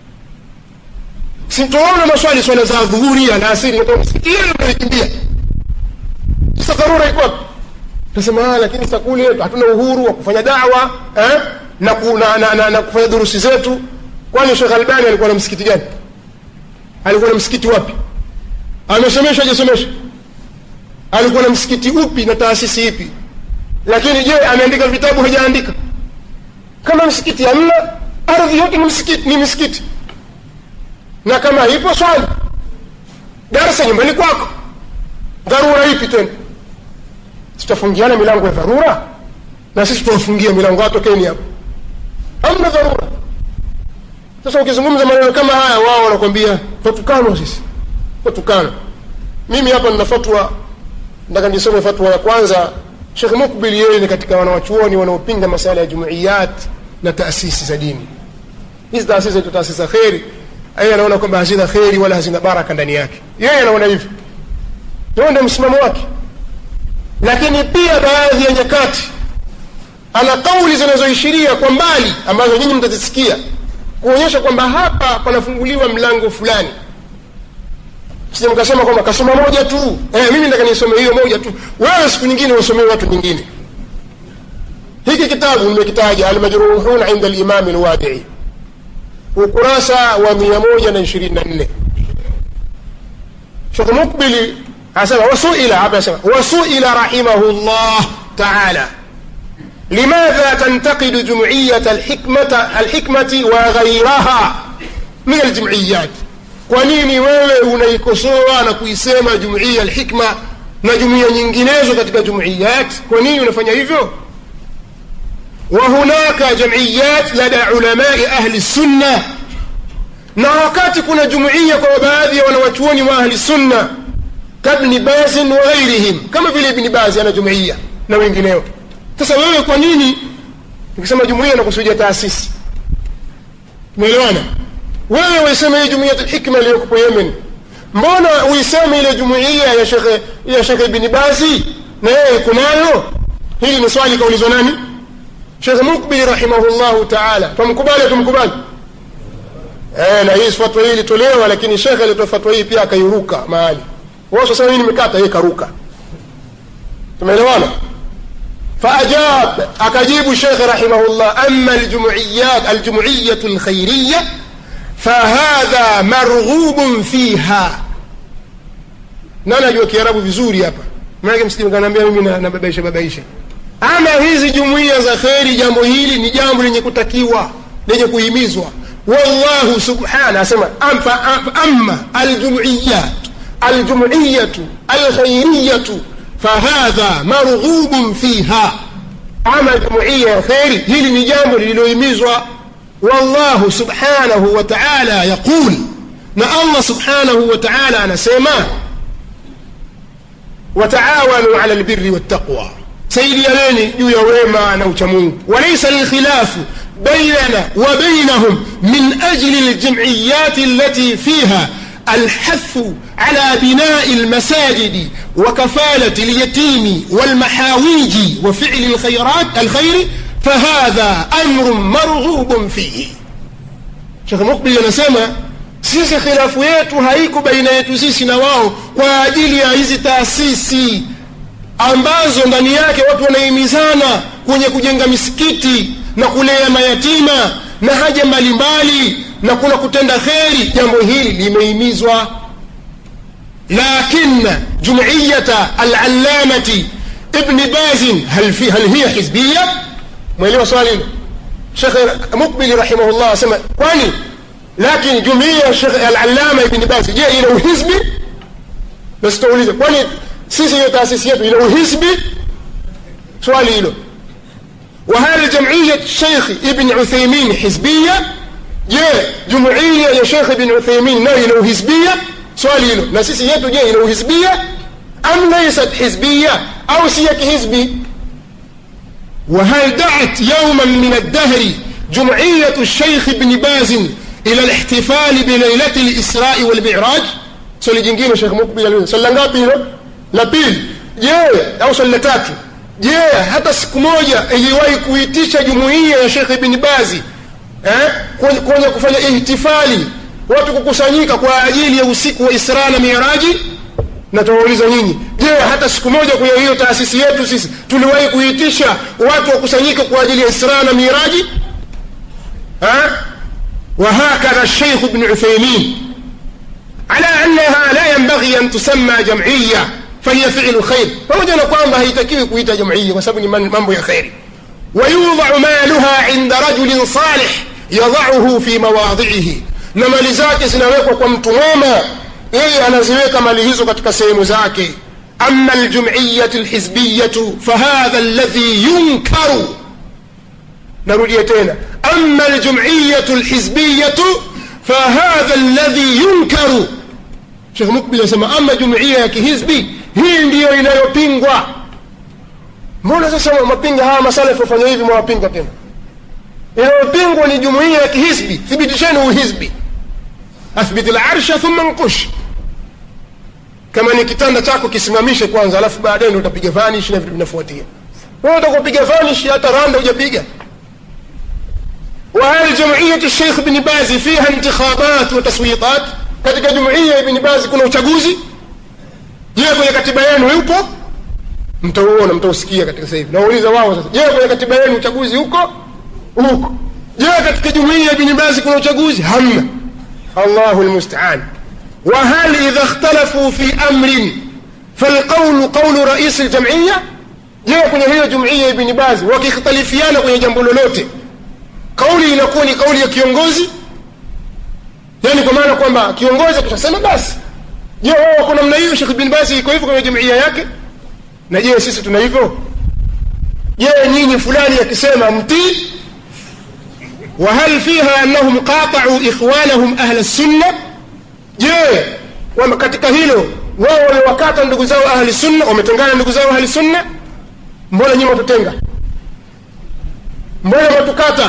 sintoona maswali swala za dhuhuri alasiri msikiti ile unakimbia sasa dharura iko wapi tasema lakini sasa kule hatuna uhuru wa kufanya dawa eh? na, ku, na, na, na, na kufanya durusi zetu kwani shekh albani alikuwa na msikiti gani alikuwa na msikiti wapi amesomesha ajasomesha alikuwa na msikiti upi na taasisi ipi lakini je ameandika vitabu hajaandika kama msikiti hamna ardhi yote ni msikiti ni misikiti na kama ipo swali darasa nyumbani kwako dharura ipi tena tutafungiana milango ya dharura na sisi tuwafungia milango atokeni hapo hamna dharura sasa ukizungumza maneno kama haya wao wanakwambia tatukanwa sisi tatukanwa mimi hapa nina fatwa nataka nisome fatwa ya kwanza shekh mukbil yeye ni katika wanawachuoni wanaopinga masala ya jumuiyat na taasisi za dini hizi taasisi zaitwa taasisi za kheri yeye anaona kwamba hazina kheri wala hazina baraka ndani yake yeye anaona hivyo huo ndio msimamo wake lakini pia baadhi ya nyakati ana kauli zinazoishiria kwa mbali ambazo nyinyi mtazisikia kuonyesha kwamba hapa panafunguliwa mlango fulani sije mkasema kwamba kasoma moja tu eh, mimi nataka nisome hiyo moja tu wewe siku nyingine usomee watu nyingine hiki kitabu nimekitaja almajruhuna inda limami lwadii ukurasa wa mia moja na ishirini na nne shekh mukbili anasema wasuila hapa anasema wasuila rahimahu llah taala لماذا تنتقد جمعية الحكمة, الحكمة وغيرها من الجمعيات kwa nini wewe unaikosoa na kuisema jumuiya alhikma na jumuiya nyinginezo katika jumuiyat kwa nini unafanya hivyo وهناك جمعيات لدى علماء أهل السنة na wakati kuna jumuiya kwa baadhi ya wanawachuoni wa ahli sunna kabni bazin wa ghairihim kama vile ibni bazi ana jumuiya na wengineo sasa wewe kwa nini ukisema jumuiya nakusudia taasisi umeelewana wewe uiseme hii jumuiya hikma iliyokupo yemen mbona uiseme ile jumuiya ya shekhe ya shekhe ibni bazi na yeye iko nayo hili ni swali kaulizwa nani shekhe mukbili rahimahullahu taala twamkubali tumkubali eh, na hii fatwa hii ilitolewa lakini shekhe alitoa fatwa hii pia akairuka mahali wao sasa hii nimekata yeye karuka tumeelewana فأجاب أكجيب الشيخ رحمه الله أما الجمعيات الجمعية الخيرية فهذا مرغوب فيها nani ajua kiarabu vizuri hapa manake msikini kanaambia mimi nababaisha babaisha ama hizi jumuiya za kheri jambo hili ni jambo lenye kutakiwa lenye kuhimizwa wallahu subhana asema ama aljumuiyat aljumuiyatu alkhairiyatu fahadha marghubun fiha ama jumuiya ya kheri hili ni jambo lililohimizwa wallahu subhanahu wa taala yaqul na allah subhanahu wa taala anasema wataawanu ala lbiri wattaqwa saidianeni juu ya wema na uchamungu walaisa lilkhilafu bainana wa bainahum min ajli ljamiyati allati fiha الحث على بناء المساجد وكفالة اليتيم والمحاويج وفعل الخيرات الخير فهذا أمر مرغوب فيه شيخ مقبل anasema sisi khilafu yetu haiko baina yetu sisi na wao kwa ajili ya hizi taasisi ambazo ndani yake watu wanahimizana kwenye kujenga misikiti na kulea mayatima na haja mbalimbali na kuna kutenda kheri jambo hili limehimizwa lakin jumiyata alallamati ibni bazin hal, fi, hal hiya hizbiya mwelewa swali hilo shekhe mukbili rahimahullah asema kwani lakini jumuiya shekhe alalama ibni bazi je ina uhizbi basi tuulize kwani sisi hiyo taasisi yetu ina uhizbi swali hilo وهل جمعية الشيخ ابن عثيمين حزبية؟ جاء جمعية يا شيخ ابن عثيمين نهي له حزبية؟ سؤالي له نسيسي يتو جاء له حزبية؟ أم ليست حزبية؟ أو سيك حزبي؟ وهل دعت يوما من الدهر جمعية الشيخ ابن باز إلى الاحتفال بليلة الإسراء والمعراج؟ سؤالي جنجين شيخ مقبل سؤال ngapi la pili je au swali la tatu je hata siku moja iliwahi kuitisha jumuiya ya shekh ibni bazi eh, kwenye kufanya ihtifali watu kukusanyika kwa ajili ya usiku wa isra na miraji na tunauliza nyinyi je hata siku moja kwenye hiyo taasisi yetu sisi tuliwahi kuitisha watu wakusanyika kwa ajili ya isra na miraji eh? وهكذا الشيخ ابن عثيمين على أنها لا ينبغي أن تسمى جمعية فهي فعل خير pamoja na kwamba haitakiwi kuita jumuiya kwa sababu ni mambo ya kheri ويوضع مالها عند رجل صالح يضعه في مواضعه na mali zake zinawekwa kwa mtu mwema yeye anaziweka mali hizo katika sehemu zake ama aljumiyatu lhizbiyatu fahadha alladhi yunkaru narudia tena ama aljumiyatu lhizbiyatu fahadha alladhi yunkaru shekh mukbil anasema ama jumuiya ya kihizbi hii ndiyo inayopingwa mbona sasa mapinga hawa masalafi wafanya hivi mwawapinga tena inayopingwa ni jumuiya ya kihizbi thibitisheni uhizbi athbiti larsha thumma nkush kama ni kitanda chako kisimamishe kwanza alafu baadaye ndo utapiga vanish na vitu vinafuatia wewe utakupiga vanish hata randa hujapiga وهل جمعية الشيخ بن باز فيها انتخابات وتصويتات katika jumuiya ibn bazi kuna uchaguzi je kwenye katiba yenu yupo mtauona mtausikia katika sasa hivi nauliza wao sasa je kwenye katiba yenu uchaguzi huko huko je katika jumuiya ibn bazi kuna uchaguzi hamna allahu lmustaan وهل إذا اختلفوا في أمر فالقول قول رئيس الجمعية je kwenye hiyo jumuiya ibn bazi wakikhtalifiana kwenye jambo lolote kauli inakuwa ni kauli ya kiongozi yani kwa maana kwamba kiongozi akishasema basi je wao wako namna hiyo shekh bin basi iko hivyo kwenye jumuiya yake na je sisi tuna hivyo je nyinyi fulani akisema mtii وهل فيها أنهم قاطعوا إخوانهم أهل السنة je kwamba katika hilo wao wamewakata ndugu zao ahli sunna wametengana ndugu zao ahli sunna mbona nyinyi watutenga mbona watukata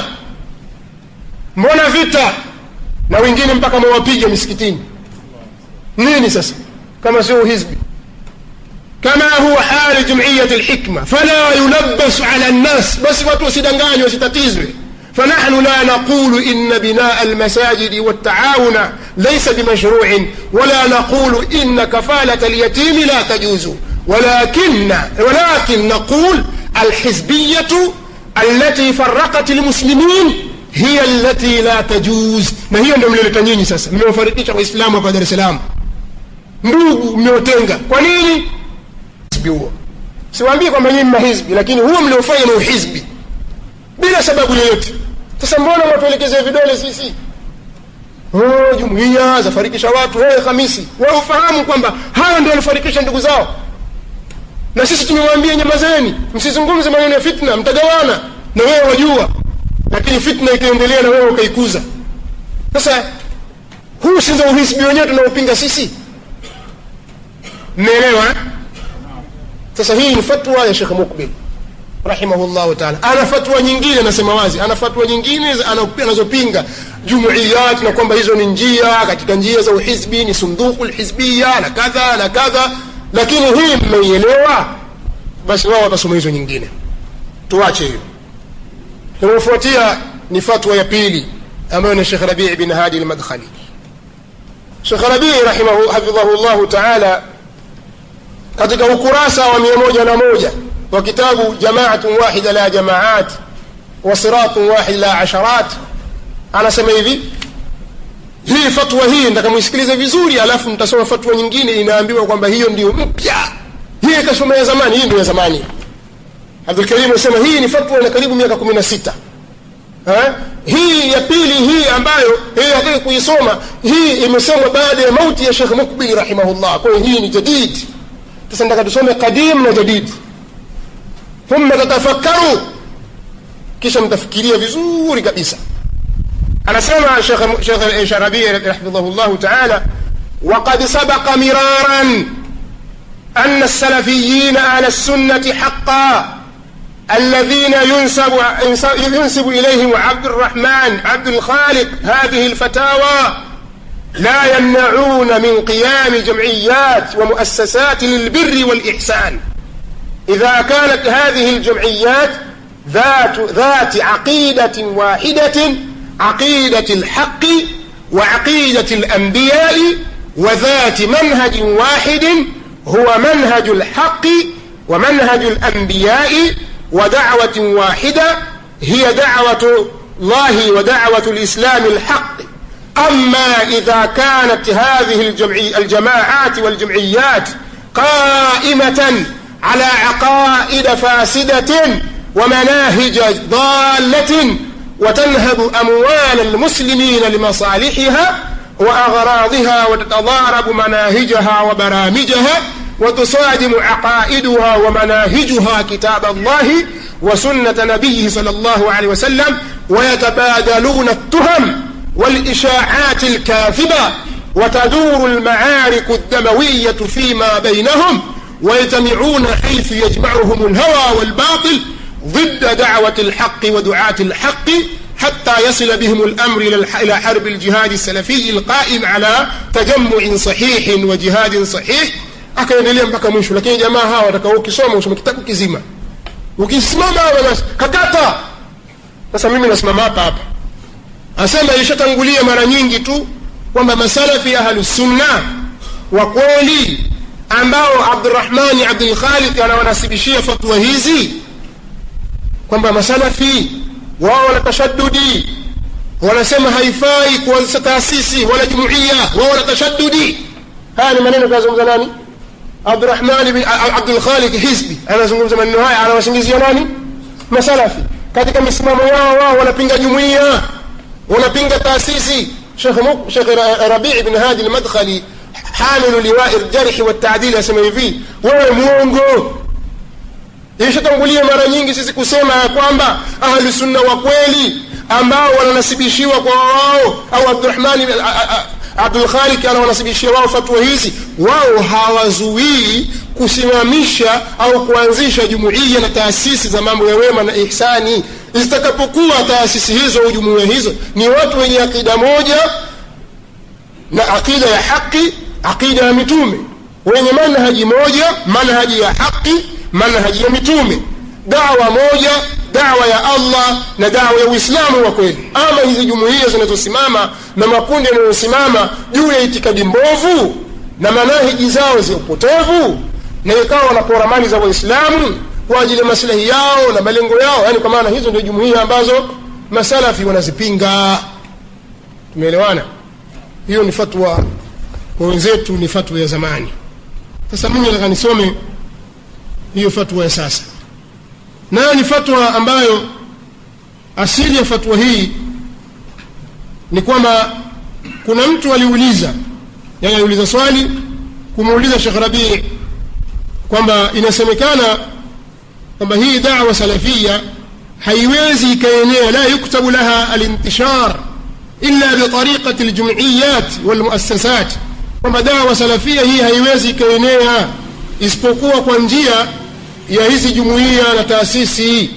mbona vita na wengine mpaka mwawapiga misikitini nini sasa kama sio hizbi kama huwa hali jumiyat lhikma fala yulabasu ala nnas basi watu wasidanganywe wasitatizwe فنحن لا نقول إن بناء المساجد والتعاون ليس بمشروع ولا نقول إن كفالة اليتيم لا تجوز ولكن ولكن نقول الحزبية التي فرقت المسلمين hiya allati la tajuz na hiyo ndio mlioleta nyinyi sasa mmewafarikisha waislamu hapa dar es salaam ndugu mmeotenga kwa nini hizbi huo siwaambii kwamba nyinyi mahizbi lakini huo mliofanya ni uhizbi bila sababu yoyote sasa mbona mwatuelekezea vidole sisi oh, jumuiya zafarikisha watu wewe hamisi wewe ufahamu kwamba hayo ndio walifarikisha ndugu zao na sisi tumewaambia nyamazeni msizungumze maneno ya fitna mtagawana na wewe wajua lakini fitna ikaendelea na wewe ukaikuza sasa huu si ndio uhisbi wenyewe tunaopinga sisi mmeelewa sasa hii ni fatwa ya shekh mukbil rahimahullahu taala ana fatwa nyingine anasema wazi ana fatwa nyingine anazopinga jumuiyat na kwamba hizo ni njia katika njia za uhizbi ni sunduku lhizbiya na kadha na kadha lakini hii mmeielewa basi wao watasoma hizo nyingine tuache hiyo inayofuatia ni fatwa ya pili ambayo ni shekh rabii bin hadi lmadkhali shekh rabii hafidhahu llahu taala katika ukurasa wa mia moja na moja wa kitabu jamaatun wahida la jamaat wa siratun wahid la asharat anasema hivi hii fatwa hii nataka muisikilize vizuri alafu mtasoma fatwa nyingine inaambiwa kwamba hiyo ndio mpya hii ikasoma ya zamani hii ndio ya zamani abdulkarim anasema hii ni fatwa na karibu miaka kumi na sita Eh? hii ya pili hii ambayo hii hataki kuisoma hii imesemwa baada ya mauti ya shekh mukbil rahimahullah kwa hiyo hii ni jadid sasa nataka tusome qadim na jadid thumma tatafakkaru kisha mtafikiria vizuri kabisa anasema shekh shekh sharabi rahimahullah taala وقد سبق مرارا أن السلفيين أهل السنة حقا الذين ينسب ينسب إليهم عبد الرحمن عبد الخالق هذه الفتاوى لا يمنعون من قيام جمعيات ومؤسسات للبر والإحسان إذا كانت هذه الجمعيات ذات ذات عقيدة واحدة عقيدة الحق وعقيدة الأنبياء وذات منهج واحد هو منهج الحق ومنهج الأنبياء ودعوة واحدة هي دعوة الله ودعوة الإسلام الحق أما إذا كانت هذه الجمعي الجماعات والجمعيات قائمة على عقائد فاسدة ومناهج ضالة وتنهب أموال المسلمين لمصالحها وأغراضها وتتضارب مناهجها وبرامجها وتصادم عقائدها ومناهجها كتاب الله وسنة نبيه صلى الله عليه وسلم ويتبادلون التهم والإشاعات الكاذبة وتدور المعارك الدموية فيما بينهم ويجتمعون حيث يجمعهم الهوى والباطل ضد دعوة الحق ودعاة الحق حتى يصل بهم الأمر إلى حرب الجهاد السلفي القائم على تجمع صحيح وجهاد صحيح akaendelea mpaka mwisho lakini jamaa hawa watakao ukisoma usome kitabu kizima ukisimama basi kakata sasa mimi nasimama hapa hapa asema ilishatangulia mara nyingi tu kwamba masalafi ahlusunna wa kweli ambao abdurahmani abdulkhaliq anawanasibishia fatwa hizi kwamba masalafi wao wana tashadudi wanasema haifai kuanzisha taasisi wala jumuiya wao wana tashadudi haya ni maneno kayazungumza nani abdurahmani bin abdulkhaliq hizbi anazungumza maneno haya anawasingizia nani masalafi katika misimamo yao wao wanapinga jumuiya wanapinga taasisi shekh rabii bin hadi lmadkhali hamilu liwai ljarhi waltaadili asema hivi wewe mwongo ilishatangulia mara nyingi sisi kusema ya kwamba ahlusunna wa kweli ambao wananasibishiwa kwa wao au abdurahmani abdulkhalik anawanasibishia wao fatwa hizi wao hawazuii kusimamisha au kuanzisha jumuiya na taasisi za mambo ya wema na ihsani zitakapokuwa taasisi hizo au jumuiya hizo ni watu wenye akida moja na akida ya haki akida ya mitume wenye manhaji moja manhaji ya haki manhaji ya mitume dawa moja dawa ya allah na dawa ya uislamu wa kweli ama hizi jumuiya zinazosimama na makundi yanayosimama juu ya itikadi mbovu na manahiji zao za upotevu na ikawa wanapora mali za waislamu kwa ajili ya maslahi yao na malengo yao yaani kwa maana hizo ndio jumuiya ambazo masalafi wanazipinga tumeelewana hiyo ni fatwa kwa wenzetu ni fatwa ya zamani sasa mimi nataka nisome hiyo fatwa ya sasa nayo ni fatwa ambayo asili ya fatwa hii ni kwamba kuna mtu aliuliza yani aliuliza swali kumuuliza shekh rabii kwamba inasemekana kwamba hii dawa salafia haiwezi ikaenea la yuktabu laha alintishar illa bitariqati ljumiyat walmuassasat kwamba dawa salafia hii haiwezi ikaenea isipokuwa kwa njia ya hizi jumuiya na taasisi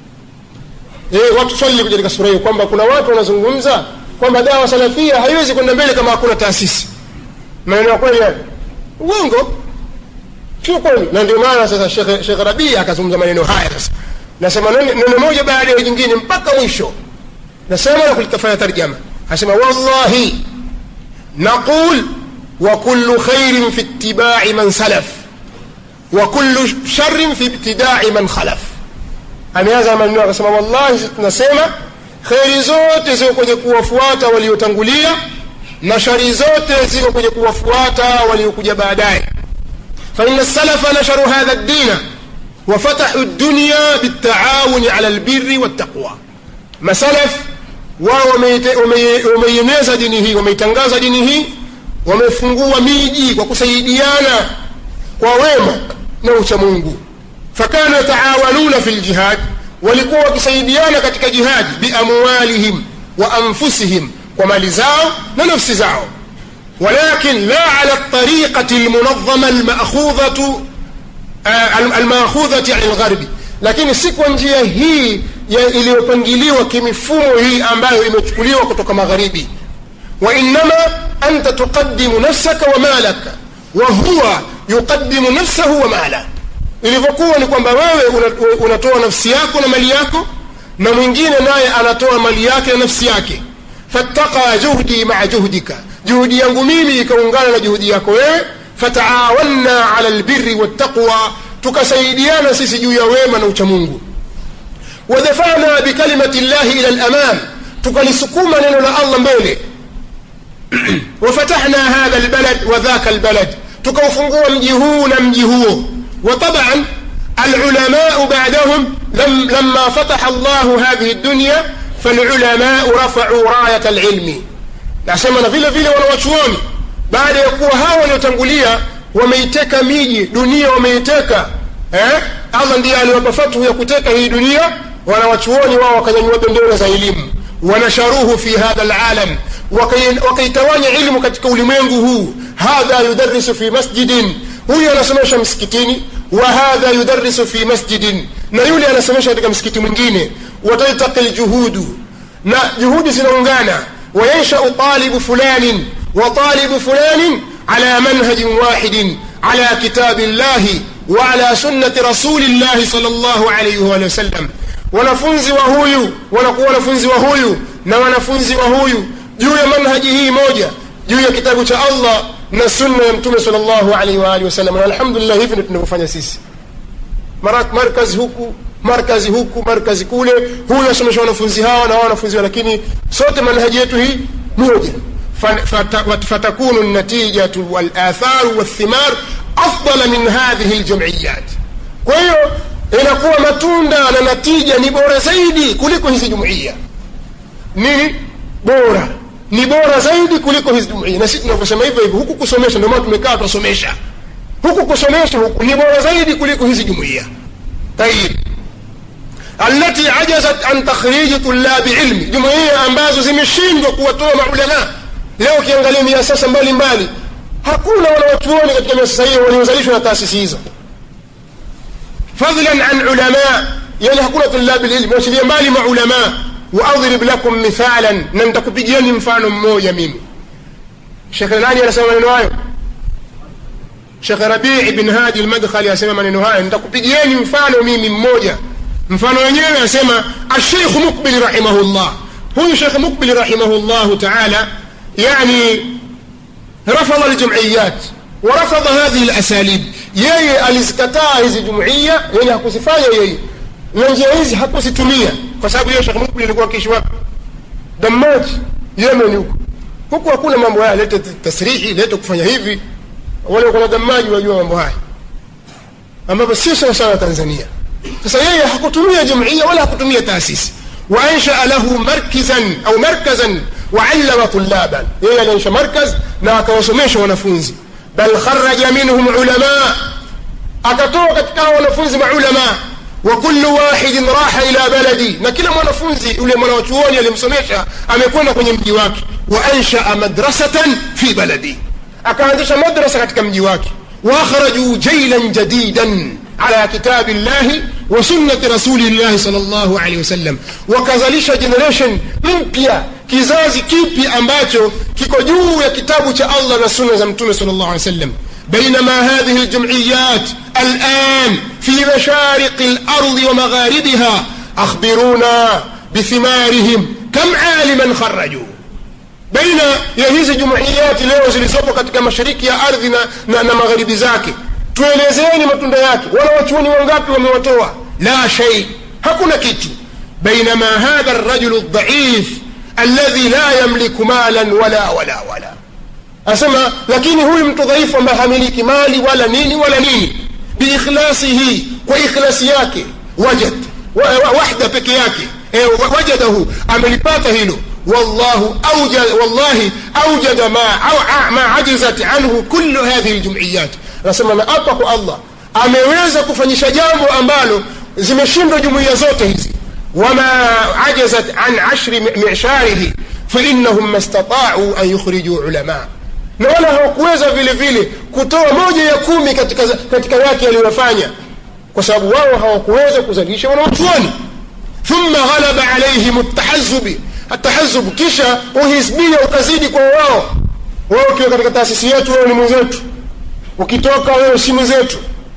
e, watu swali katika sura hiyo kwamba kuna watu wanazungumza kwamba dawa salafia haiwezi kwenda mbele kama hakuna taasisi maneno ya kweli hayo uongo sio kweli na ndio maana sasa shekh rabii akazungumza maneno haya sasa nasema neno moja baada ya jingine mpaka mwisho nasema na kulitafanya tarjama asema wallahi naqul wa kullu khairin fi ittibai man salaf wa kullu sharrin fi ibtidai man khalaf ameanza maneno akasema wallahi sisi tunasema kheri zote ziko kwenye kuwafuata waliotangulia na shari zote ziko kwenye kuwafuata waliokuja baadaye faina salafa nasharu hadha ddina وفتحوا الدنيا بالتعاون على البر والتقوى masalaf wao wameieneza dini hii wameitangaza dini hii wamefungua miji kwa kusaidiana kwa wema na uchamungu fakanu yataawanuna fi ljihad walikuwa wakisaidiana katika jihadi biamwalihim wa anfusihim kwa mali zao na nafsi zao walakin la ala ltariqati lmunadhama almakhudhatu almakhudhati ani lgharbi lakini si kwa njia hii iliyopangiliwa kimifumo hii ambayo imechukuliwa kutoka magharibi wainama anta tuqadimu nafsaka wa malaka wa huwa yuqadimu nafsahu wa mala ilivyokuwa ni kwamba wewe unatoa nafsi yako na mali yako na mwingine naye anatoa mali yake na nafsi yake fattaqa juhdi maa juhdika juhudi yangu mimi ikaungana na juhudi yako wewe fataawanna ala lbiri wattaqwa tukasaidiana sisi juu ya wema na uchamungu wadafana bikalimati llahi ila lamam tukalisukuma neno la allah mbele wafatahna hadha lbalad wa dhaka lbalad tukaufungua mji huu na mji huo وطبعا العلماء بعدهم لم لما فتح الله هذه الدنيا فالعلماء رفعوا راية العلم nasema na vile vile wanawachuoni baada ya kuwa hawa waliotangulia wameiteka miji dunia wameiteka eh? allah ndiye aliwapa fathu ya kuteka hii dunia wanawachuoni wao wakanyanyua bendera za elimu wanasharuhu fi hadha alalam wakaitawanya ilmu katika ulimwengu huu hadha yudarisu fi masjidin huyu anasomesha msikitini wa hadha yudarisu fi masjidin na yule anasomesha katika msikiti mwingine wataltaqi ljuhudu na juhudi zinaungana wayanshau talibu fulanin wa talibu fulanin ala manhajin wahidin ala kitabi llahi wa ala sunnati rasuli llahi sal llahu alaihi waalihi wasallam wanafunzi wa huyu wanakuwa wanafunzi wa huyu na wanafunzi wa huyu juu ya manhaji hii moja juu ya kitabu cha allah na sunna ya mtume sal llahu alaihi waalihi wasallam na alhamdulillah hivi ndio tunavyofanya sisi markazi huku markazi huku markazi kule huyu asomesha wanafunzi hawa na wanafunzi hawa lakini sote manhaji yetu hii moja fatakunu natijatu walatharu walthimar afdala min hadhihi ljumiyat kwa hiyo inakuwa matunda na natija ni bora zaidi kuliko hizi jumuiya nini bora ni bora zaidi kuliko hizi jumuiya na sisi tunavyosema hivyo hivyo huku kusomesha ndio maana tumekaa tunasomesha huku kusomesha huku ni bora zaidi kuliko hizi jumuiya tayib التي عجزت عن تخريج طلاب علم jumuiya ambazo zimeshindwa kuwatoa maulama leo ukiangalia miasasa mbalimbali hakuna wanawachuoni katika miasasa hiyo waliozalishwa na taasisi hizo fadlan an ulama yani hakuna tulabi lilmi wachilia mbali maulama waadrib lakum mithalan na nitakupigieni mfano mmoja mimi shekhe nani anasema maneno hayo shekhe rabii bin hadi lmadkhali anasema maneno hayo nitakupigieni mfano mimi mmoja mfano wenyewe anasema alsheikhu mukbili rahimahullah huyu shekhe mukbili rahimahullahu taala yani rafadha ljumiyat ورفض هذه الأساليب yeye alizikataa hizi jumuiya yani hakuzifanya yeye na njia hizi hakuzitumia kwa sababu yeye Sheikh Mukbil alikuwa akiishi wapi Damaji Yemen huko huku hakuna mambo haya lete tasrihi lete kufanya hivi wale kuna Damaji wajua mambo haya ambapo sio sawa sawa Tanzania sasa yeye hakutumia jumuiya wala hakutumia taasisi وأنشأ له مركزا أو مركزا وعلم طلابا yeye alianzisha markaz na akawasomesha wanafunzi bal kharaja minhum ulama akatoa katika wanafunzi maulama wa kullu wahidin raha ila baladi na kila mwanafunzi yule mwanachuoni alimsomesha amekwenda kwenye mji wake wa anshaa madrasatan fi baladi akaanzisha madrasa katika mji wake واخرجوا جيلا جديدا على كتاب الله وسنة رسول الله صلى الله عليه وسلم wakazalisha generation mpya kizazi kipi ambacho kiko juu ya kitabu cha allah na sunna za mtume sal llah alih wasallam بينما هذه الجمعيات الآن في مشارق الأرض ومغاربها أخبرونا بثمارهم كم عالما خرجوا baina ya hizi jumuiyati leo zilizopo katika mashariki ya ardhi na, na, na magharibi zake tuelezeeni matunda yake wala wachuoni wangapi wamewatoa la shay hakuna kitu bainama hadha rajulu dhaif alladhi la yamliku malan wala wala wala asema lakini huyu mtu dhaifu ambaye hamiliki mali wala nini wala nini biikhlasihi kwa ikhlasi yake wajad wa, wa, wahda peke yake e, wajadahu amelipata hilo والله أوجد والله أوجد ما ما عجزت عنه كل هذه الجمعيات nasema na apa kwa allah ameweza kufanyisha jambo ambalo zimeshindwa jumuiya zote hizi wama ajazat an ashri misharihi fainahum mastataau an yukhrijuu ulama na wala hawakuweza vile vile kutoa moja ya kumi katika, katika yake yaliyofanya kwa sababu wao hawakuweza kuzalisha wanawachuoni thumma ghalaba alaihim ltahazubi atahazubu kisha uhisbia ukazidi kwa wao wao ukiwa katika taasisi yetu wewe ni mwenzetu ukitoka wewe si mwenzetu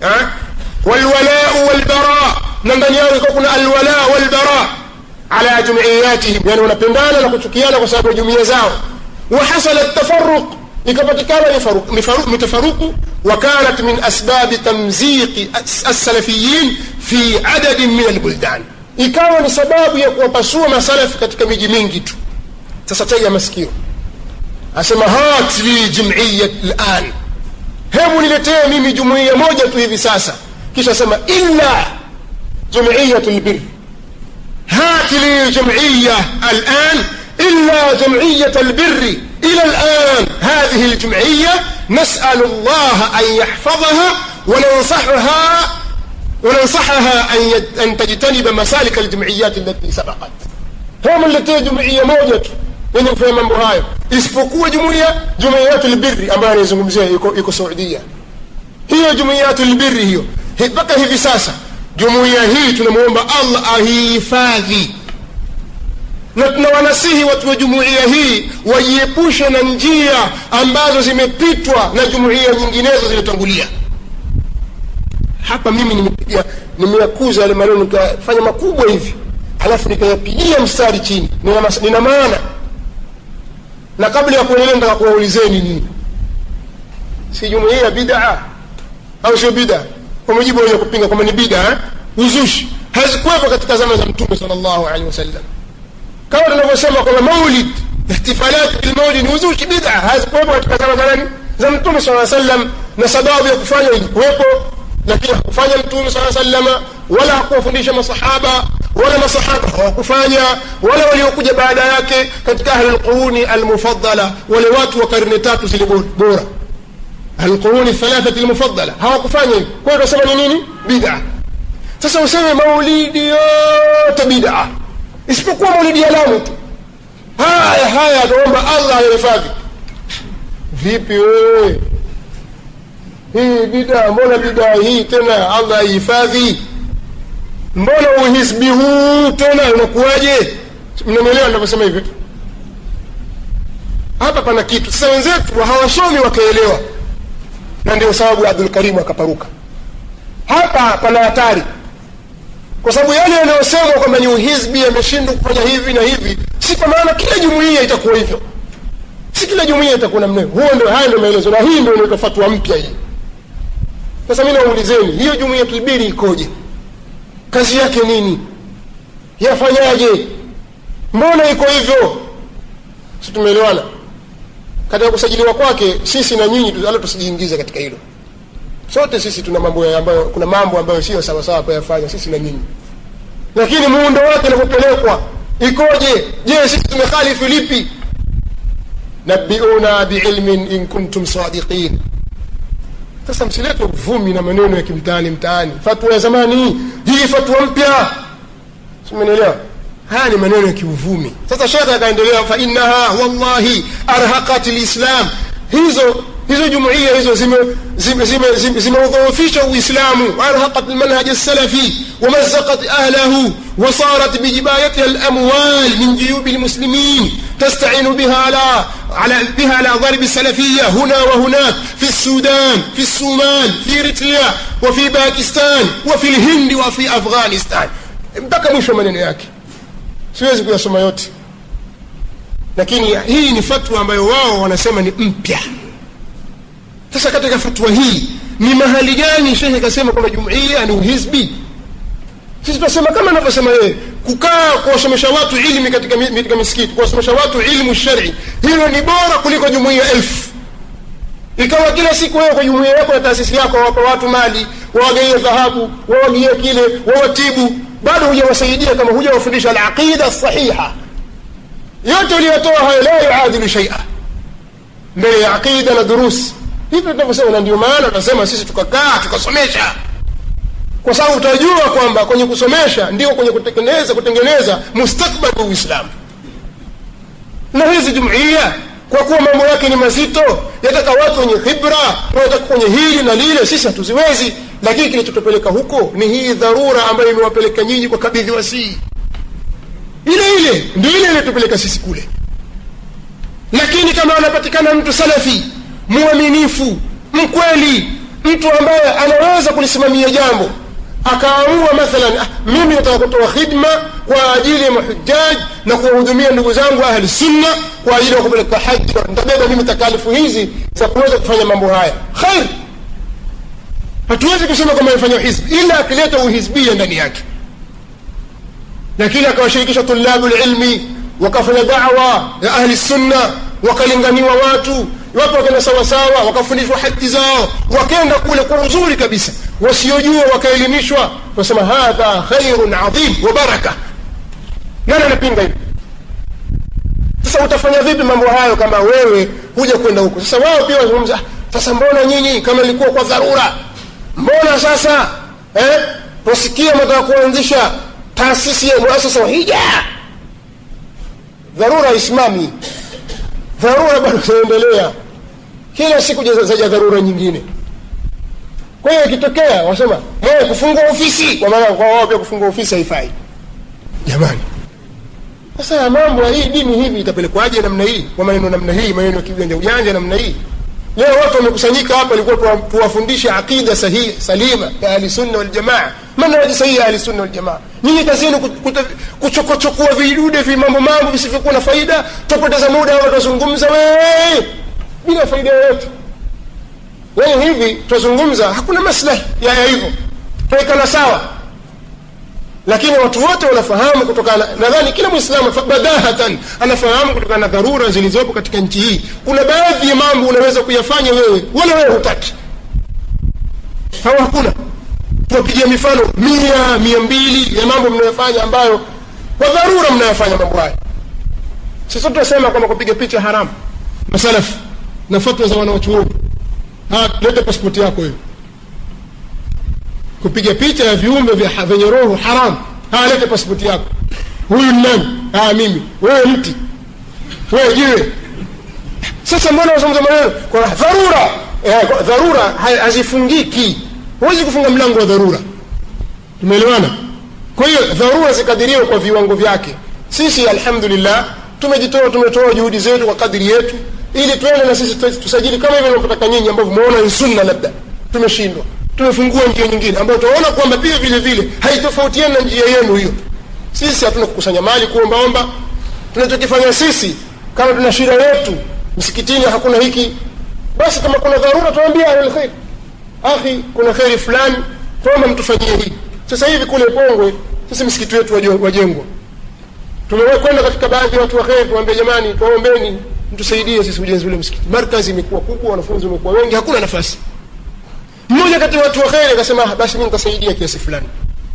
walwalau walbara na ndani yao ikawa kuna alwala walbara ala jumuiyatihim yani wanapendana na kuchukiana kwa sababu ya jumuiya zao wahasala tafaruq ikapatikana mitafaruku وكانت من أسباب تمزيق السلفيين في عدد من البلدان ikawa ni sababu ya kuwapasua masalafi katika miji mingi tu sasa tega masikio asema hat li jumuiya lan hebu niletee mimi jumuiya moja tu hivi sasa kisha asema illa jumuiyatu lbir هات لي جمعية الآن إلا جمعية البر إلى الآن هذه الجمعية نسأل الله أن يحفظها وننصحها وننصحها أن, يد... أن تجتنب مسالك الجمعيات التي سبقت هم التي جمعية موجة yenye kufanya mambo hayo isipokuwa jumuiya jumuiyatu lbiri ambayo anaizungumzia iko, iko saudia hiyo jumuiyatu lbiri hiyo mpaka hivi sasa jumuiya hii tunamwomba allah ahihifadhi na tunawanasihi watu wa jumuiya hii wajiepushe na njia ambazo zimepitwa na jumuiya nyinginezo zilizotangulia hapa mimi nimepiga nimeyakuza yale maneno nikafanya makubwa hivi alafu nikayapigia mstari chini nina, mas, nina maana na kabla ya kuendelea nataka kuwaulizeni nini si jumuiya ya bidaa au sio bidaa kwa mujibu wenye kupinga kwamba ni bidaa uzushi hazikuwepo katika zama za mtume sal llahu alehi wasallam kama tunavyosema kwamba maulid ihtifalati bilmaulid ni uzushi bida hazikuwepo katika zama za nani za mtume saa sallam na sababu ya kufanya ilikuwepo lakini hakufanya mtume saa salama wala hakuwafundisha masahaba wala masahaba hawakufanya wala waliokuja baada yake katika ahli lquruni almufadala wale watu wa karne tatu zile bora alquruni thalathati lmufadala hawakufanya hivyo kwa hiyo tunasema ni nini bida sasa useme maulidi yote bida isipokuwa maulidi ya lamu tu haya haya tuomba allah ayahifadhi vipi wewe hii bidaa mbona bidaa hii tena allah aihifadhi mbona uhisbi huu tena unakuwaje mnanielewa navyosema hivyo hapa pana kitu sasa wenzetu hawasomi wakaelewa na ndio sababu abdulkarimu akaparuka hapa pana hatari kwa sababu yale yanayosemwa kwamba ni uhizbi yameshindwa kufanya hivi na hivi si kwa maana kila jumuiya itakuwa hivyo si kila jumuiya itakuwa namna hiyo huo ndio haya ndio maelezo na hii ndio inaitwa fatwa mpya hii sasa mi naulizeni hiyo jumuiya tulbiri ikoje kazi yake nini yafanyaje mbona iko hivyo si tumeelewana katika kusajiliwa kwake sisi na nyinyi ala tusijiingize katika hilo sote sisi tuna mambo ambayo kuna mambo ambayo sio sawasawa kuyafanya sisi na nyinyi lakini muundo wake unavyopelekwa ikoje je sisi tumekhalifu lipi nabiuna biilmin in kuntum sadiqin sasa msilete uvumi na maneno ya kimtaani mtaani fatwa ya zamani hii fatwa mpya simenielewa haya ni maneno ya kiuvumi sasa shekhe akaendelea fainaha wallahi arhaqat lislam hizo hizo jumuiya hizo zimeudhoofisha uislamu waarhaqat lmanhaj lsalafi wamazaqat ahlahu وصارت بجبايتها الأموال من جيوب المسلمين تستعين بها على, على بها على ضرب السلفية هنا وهناك في السودان في الصومال في إريتريا وفي باكستان وفي الهند وفي أفغانستان mpaka mwisho maneno yake siwezi kuyasoma yote lakini hii ni fatwa ambayo wao wanasema ni mpya sasa katika fatwa hii ni mahali gani shekhe kasema kwamba jumuiya ni uhizbi sisi tunasema kama anavyosema yeye kukaa kuwasomesha watu ilmi katika, mi- katika misikiti kuwasomesha watu ilmu shari hilo ni bora kuliko jumuiya elfu ikawa kila siku wewe kwa jumuiya yako na taasisi yako wawapa watu mali wawagaie dhahabu wawagie kile wawatibu bado hujawasaidia kama hujawafundisha alaqida sahiha yote uliyotoa hayo la yuadilu shaia mbele ya aqida na durus hivyo tunavyosema na ndio maana tunasema sisi tukakaa tukasomesha kwa sababu utajua kwamba kwenye kusomesha ndio kwenye kutengeneza kutengeneza mustakbali wa uislamu na hizi jumuiya kwa kuwa mambo yake ni mazito yataka watu wenye khibra wanataka kwenye hili na lile sisi hatuziwezi lakini kilichotupeleka huko ni hii dharura ambayo imewapeleka nyinyi kwa kabidhi wasii ile ile ndio ile iliyotupeleka sisi kule lakini kama anapatikana mtu salafi mwaminifu mkweli mtu ambaye anaweza kulisimamia jambo akaamua mathalan ah, mimi nataka kutoa khidma kwa ajili ya mahujaji na kuwahudumia ndugu zangu ahli sunna kwa ajili ya kupeleka haji nitabeba mimi takalifu hizi za kuweza kufanya mambo haya khair hatuwezi kusema kwamba amefanya hizbi ila akileta uhizbia ndani yake lakini akawashirikisha tulabu lilmi wakafanya dawa ya ahli sunna wakalinganiwa watu watu wakaenda sawasawa wakafundishwa haki zao wakenda kule kwa uzuri kabisa wasiojua wakaelimishwa wasema hadha khairun adhim wa baraka nani anapinga hivi sasa utafanya vipi mambo hayo kama wewe huja kwenda huko sasa wao pia wazungumza "Ah, sasa mbona nyinyi kama ilikuwa kwa dharura mbona sasa eh, wasikia mataka kuanzisha taasisi ya muasasa wa hija dharura isimami dharura bado zinaendelea kila siku jaza- zaja dharura nyingine kwa hiyo ikitokea wasema hey, kufungua ofisi kwa maana kwa wao pia kufungua ofisi haifai jamani sasa ya mambo ya hii dini hivi itapelekwaje namna hii kwa maneno namna hii maneno ya kiujanja ujanja namna hii leo watu wamekusanyika hapa ilikuwa tuwa- tuwafundishe aqida sahihi salima ya ahlisunna waljamaa manhaji sahihi ya ahlisunna waljamaa nyinyi kazi yenu kut- kuta- kuchokochokua vidude vi mambo mambo visivyokuwa na faida tupoteza muda watu wazungumza wewe bila faida yoyote yaani hivi twazungumza hakuna maslahi ya ya hivyo tuwekana sawa lakini watu wote wanafahamu kutokana nadhani kila mwislamu fa- badahatan anafahamu kutokana na dharura zilizopo katika nchi hii kuna baadhi ya mambo unaweza kuyafanya wewe wala wewe hutaki hawa hakuna tuwapigia mifano mia mia mbili ya mambo mnayofanya ambayo kwa dharura mnayofanya mambo haya sasa tunasema kwamba kupiga picha haramu masalafu na fatwa za wanawachuoni Ah, leta pasipoti yako hiyo kupiga picha ya viumbe vya vyenye roho haramu haya lete pasipoti yako huyu ni nani ah, mimi wewe mti wewe jiwe sasa mbona wazungumza maneno kwa dharura eh, kwa dharura ha- hazifungiki huwezi kufunga mlango wa dharura tumeelewana kwa hiyo dharura zikadiriwe kwa viwango vyake sisi alhamdulillah tumejitoa tumetoa juhudi zetu kwa kadiri yetu ili tuende na sisi tu- tusajili kama hivyo navyotaka nyinyi ambavyo umeona ni sunna labda tumeshindwa tumefungua njia nyingine ambayo tunaona kwamba pia vile vile haitofautiani na njia yenu hiyo sisi hatuna kukusanya mali kuombaomba tunachokifanya sisi kama tuna shida yetu msikitini hakuna hiki basi kama kuna dharura tuambia ahlulkhair akhi kuna kheri fulani tuomba mtufanyie hii sasa hivi kule pongwe sisi msikiti wetu wajo- wajengwa tumewahi kwenda katika baadhi ya watu wa kheri tuambia jamani tuwaombeni mtusaidie sisi ujenzi ule msikiti markazi imekuwa kubwa wanafunzi wamekuwa wengi hakuna nafasi mmoja kati ya watu wa kheri akasema "Ah, basi mi nitasaidia kiasi fulani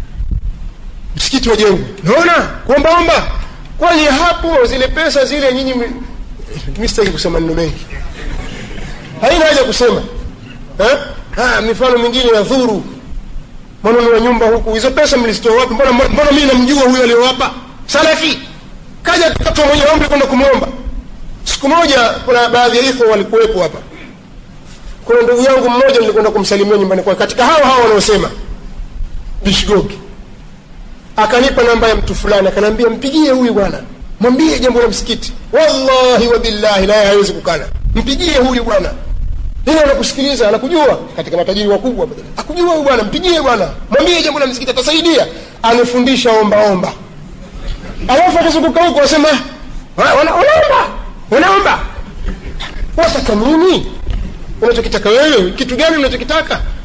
msikiti wajengwe naona kuombaomba kwani hapo zile pesa zile nyinyi m- mi sitaki kusema neno mengi haina haja kusema eh? ah, mifano mingine ya dhuru manunua nyumba huku hizo pesa mlizitoa wapi mbona, mbona mimi namjua huyo aliyowapa salafi kaja tukatoa mwenye ombi kwenda kumwomba siku moja kuna baadhi ya ikhwa walikuwepo hapa kuna ndugu yangu mmoja nilikwenda kumsalimia nyumbani kwake katika hao hao wanaosema bishgogi akanipa namba ya mtu fulani akaniambia mpigie huyu bwana mwambie jambo la msikiti wallahi wa billahi naye hawezi kukana mpigie huyu bwana ili anakusikiliza anakujua katika matajiri wakubwa akujua huyu bwana mpigie bwana mwambie jambo la msikiti atasaidia amefundisha ombaomba alafu akizunguka huko wasema "Wana- wana- wanaomba wanaomba wataka nini unachokitaka wewe kitu gani unachokitaka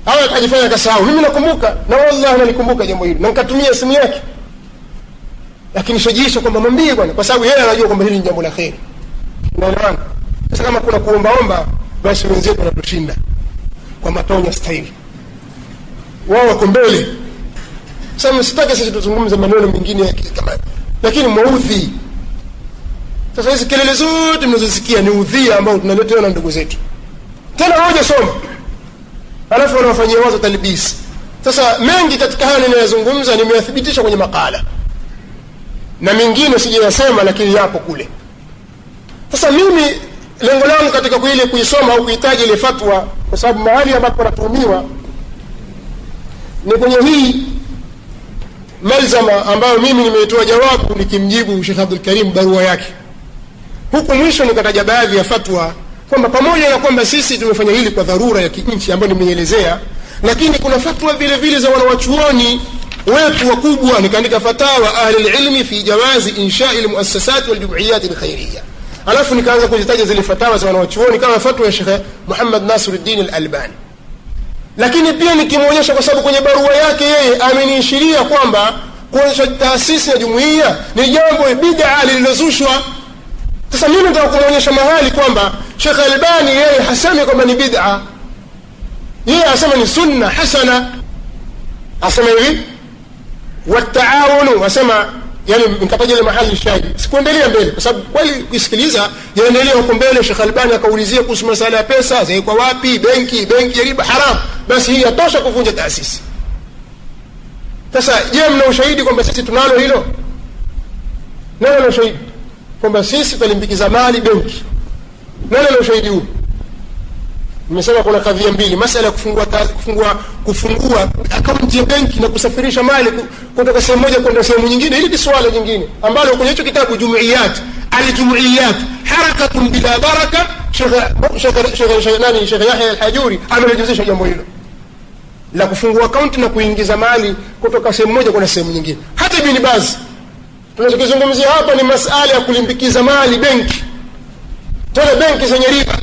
au akajifanya kasahau mimi nakumbuka na wallahi nalikumbuka jambo hili na nikatumia simu yake lakini shajiisha kwamba mwambie bwana kwa sababu yeye anajua kwamba hili ni jambo la kheri unaelewana sasa kama kuna kuombaomba basi wenzetu wanatushinda kwa matonya staili wao wako mbele sasa msitake sisi tuzungumze maneno mengine ya kama lakini mwaudhi sasa hizi kelele zote mnazosikia ni udhia ambao tunaletewa na ndugu zetu tena moja soma alafu wanawafanyia wazo talbisi sasa mengi katika haya ninayozungumza nimeyathibitisha kwenye makala na mengine sijayasema lakini yapo kule sasa mimi lengo langu katika kuile kuisoma au kuhitaji ile fatwa kwa sababu mahali ambapo wanatuhumiwa ni kwenye hii malzama ambayo mimi nimeitoa jawabu nikimjibu shekh abdul karim barua yake huku mwisho nikataja baadhi ya fatwa kwamba pamoja na kwamba sisi tumefanya hili kwa dharura ya kinchi ambayo nimeielezea lakini kuna fatwa vile vile za wanawachuoni wetu wakubwa nikaandika fatawa ahli lilmi fi jawazi inshai lmuassasati waljumuiyati lkhairiya alafu nikaanza kuzitaja zile fatawa za wanawachuoni kama fatwa ya shekhe muhammad nasiruddin alalbani lakini pia nikimwonyesha kwa sababu kwenye barua yake yeye ameniishiria kwamba kuonyesha taasisi ya jumuiya ni jambo bidaa lililozushwa sasa mimi nataka kumwonyesha mahali kwamba shekh albani yeye hasemi kwamba ni bida yeye asema ni sunna hasana asema hivi wataawunu asema yani nikataja ile mahali shahidi sikuendelea mbele kwa sababu kweli kusikiliza yaendelea huko mbele shekh albani akaulizia kuhusu masala ya pesa zaikwa wapi benki benki ya riba haram basi hii yatosha kuvunja taasisi sasa je mna ushahidi kwamba sisi tunalo hilo nani ana ushahidi kwamba sisi tutalimbikiza mali benki nani ana ushahidi huu nimesema kuna kadhia mbili masala ya kufungua, kufungua, kufungua akaunti ya benki na kusafirisha mali kutoka sehemu moja kwenda sehemu nyingine hili ni swala jingine ambalo kwenye hicho kitabu jumuiyat aljumuiyat harakatun bila baraka nani shekh yahya alhajuri amelejuzisha jambo hilo la kufungua akaunti na kuingiza mali kutoka sehemu moja kwenda sehemu nyingine hata ibni bazi tunachokizungumzia hapa ni masala ya kulimbikiza mali benki tena benki zenye riba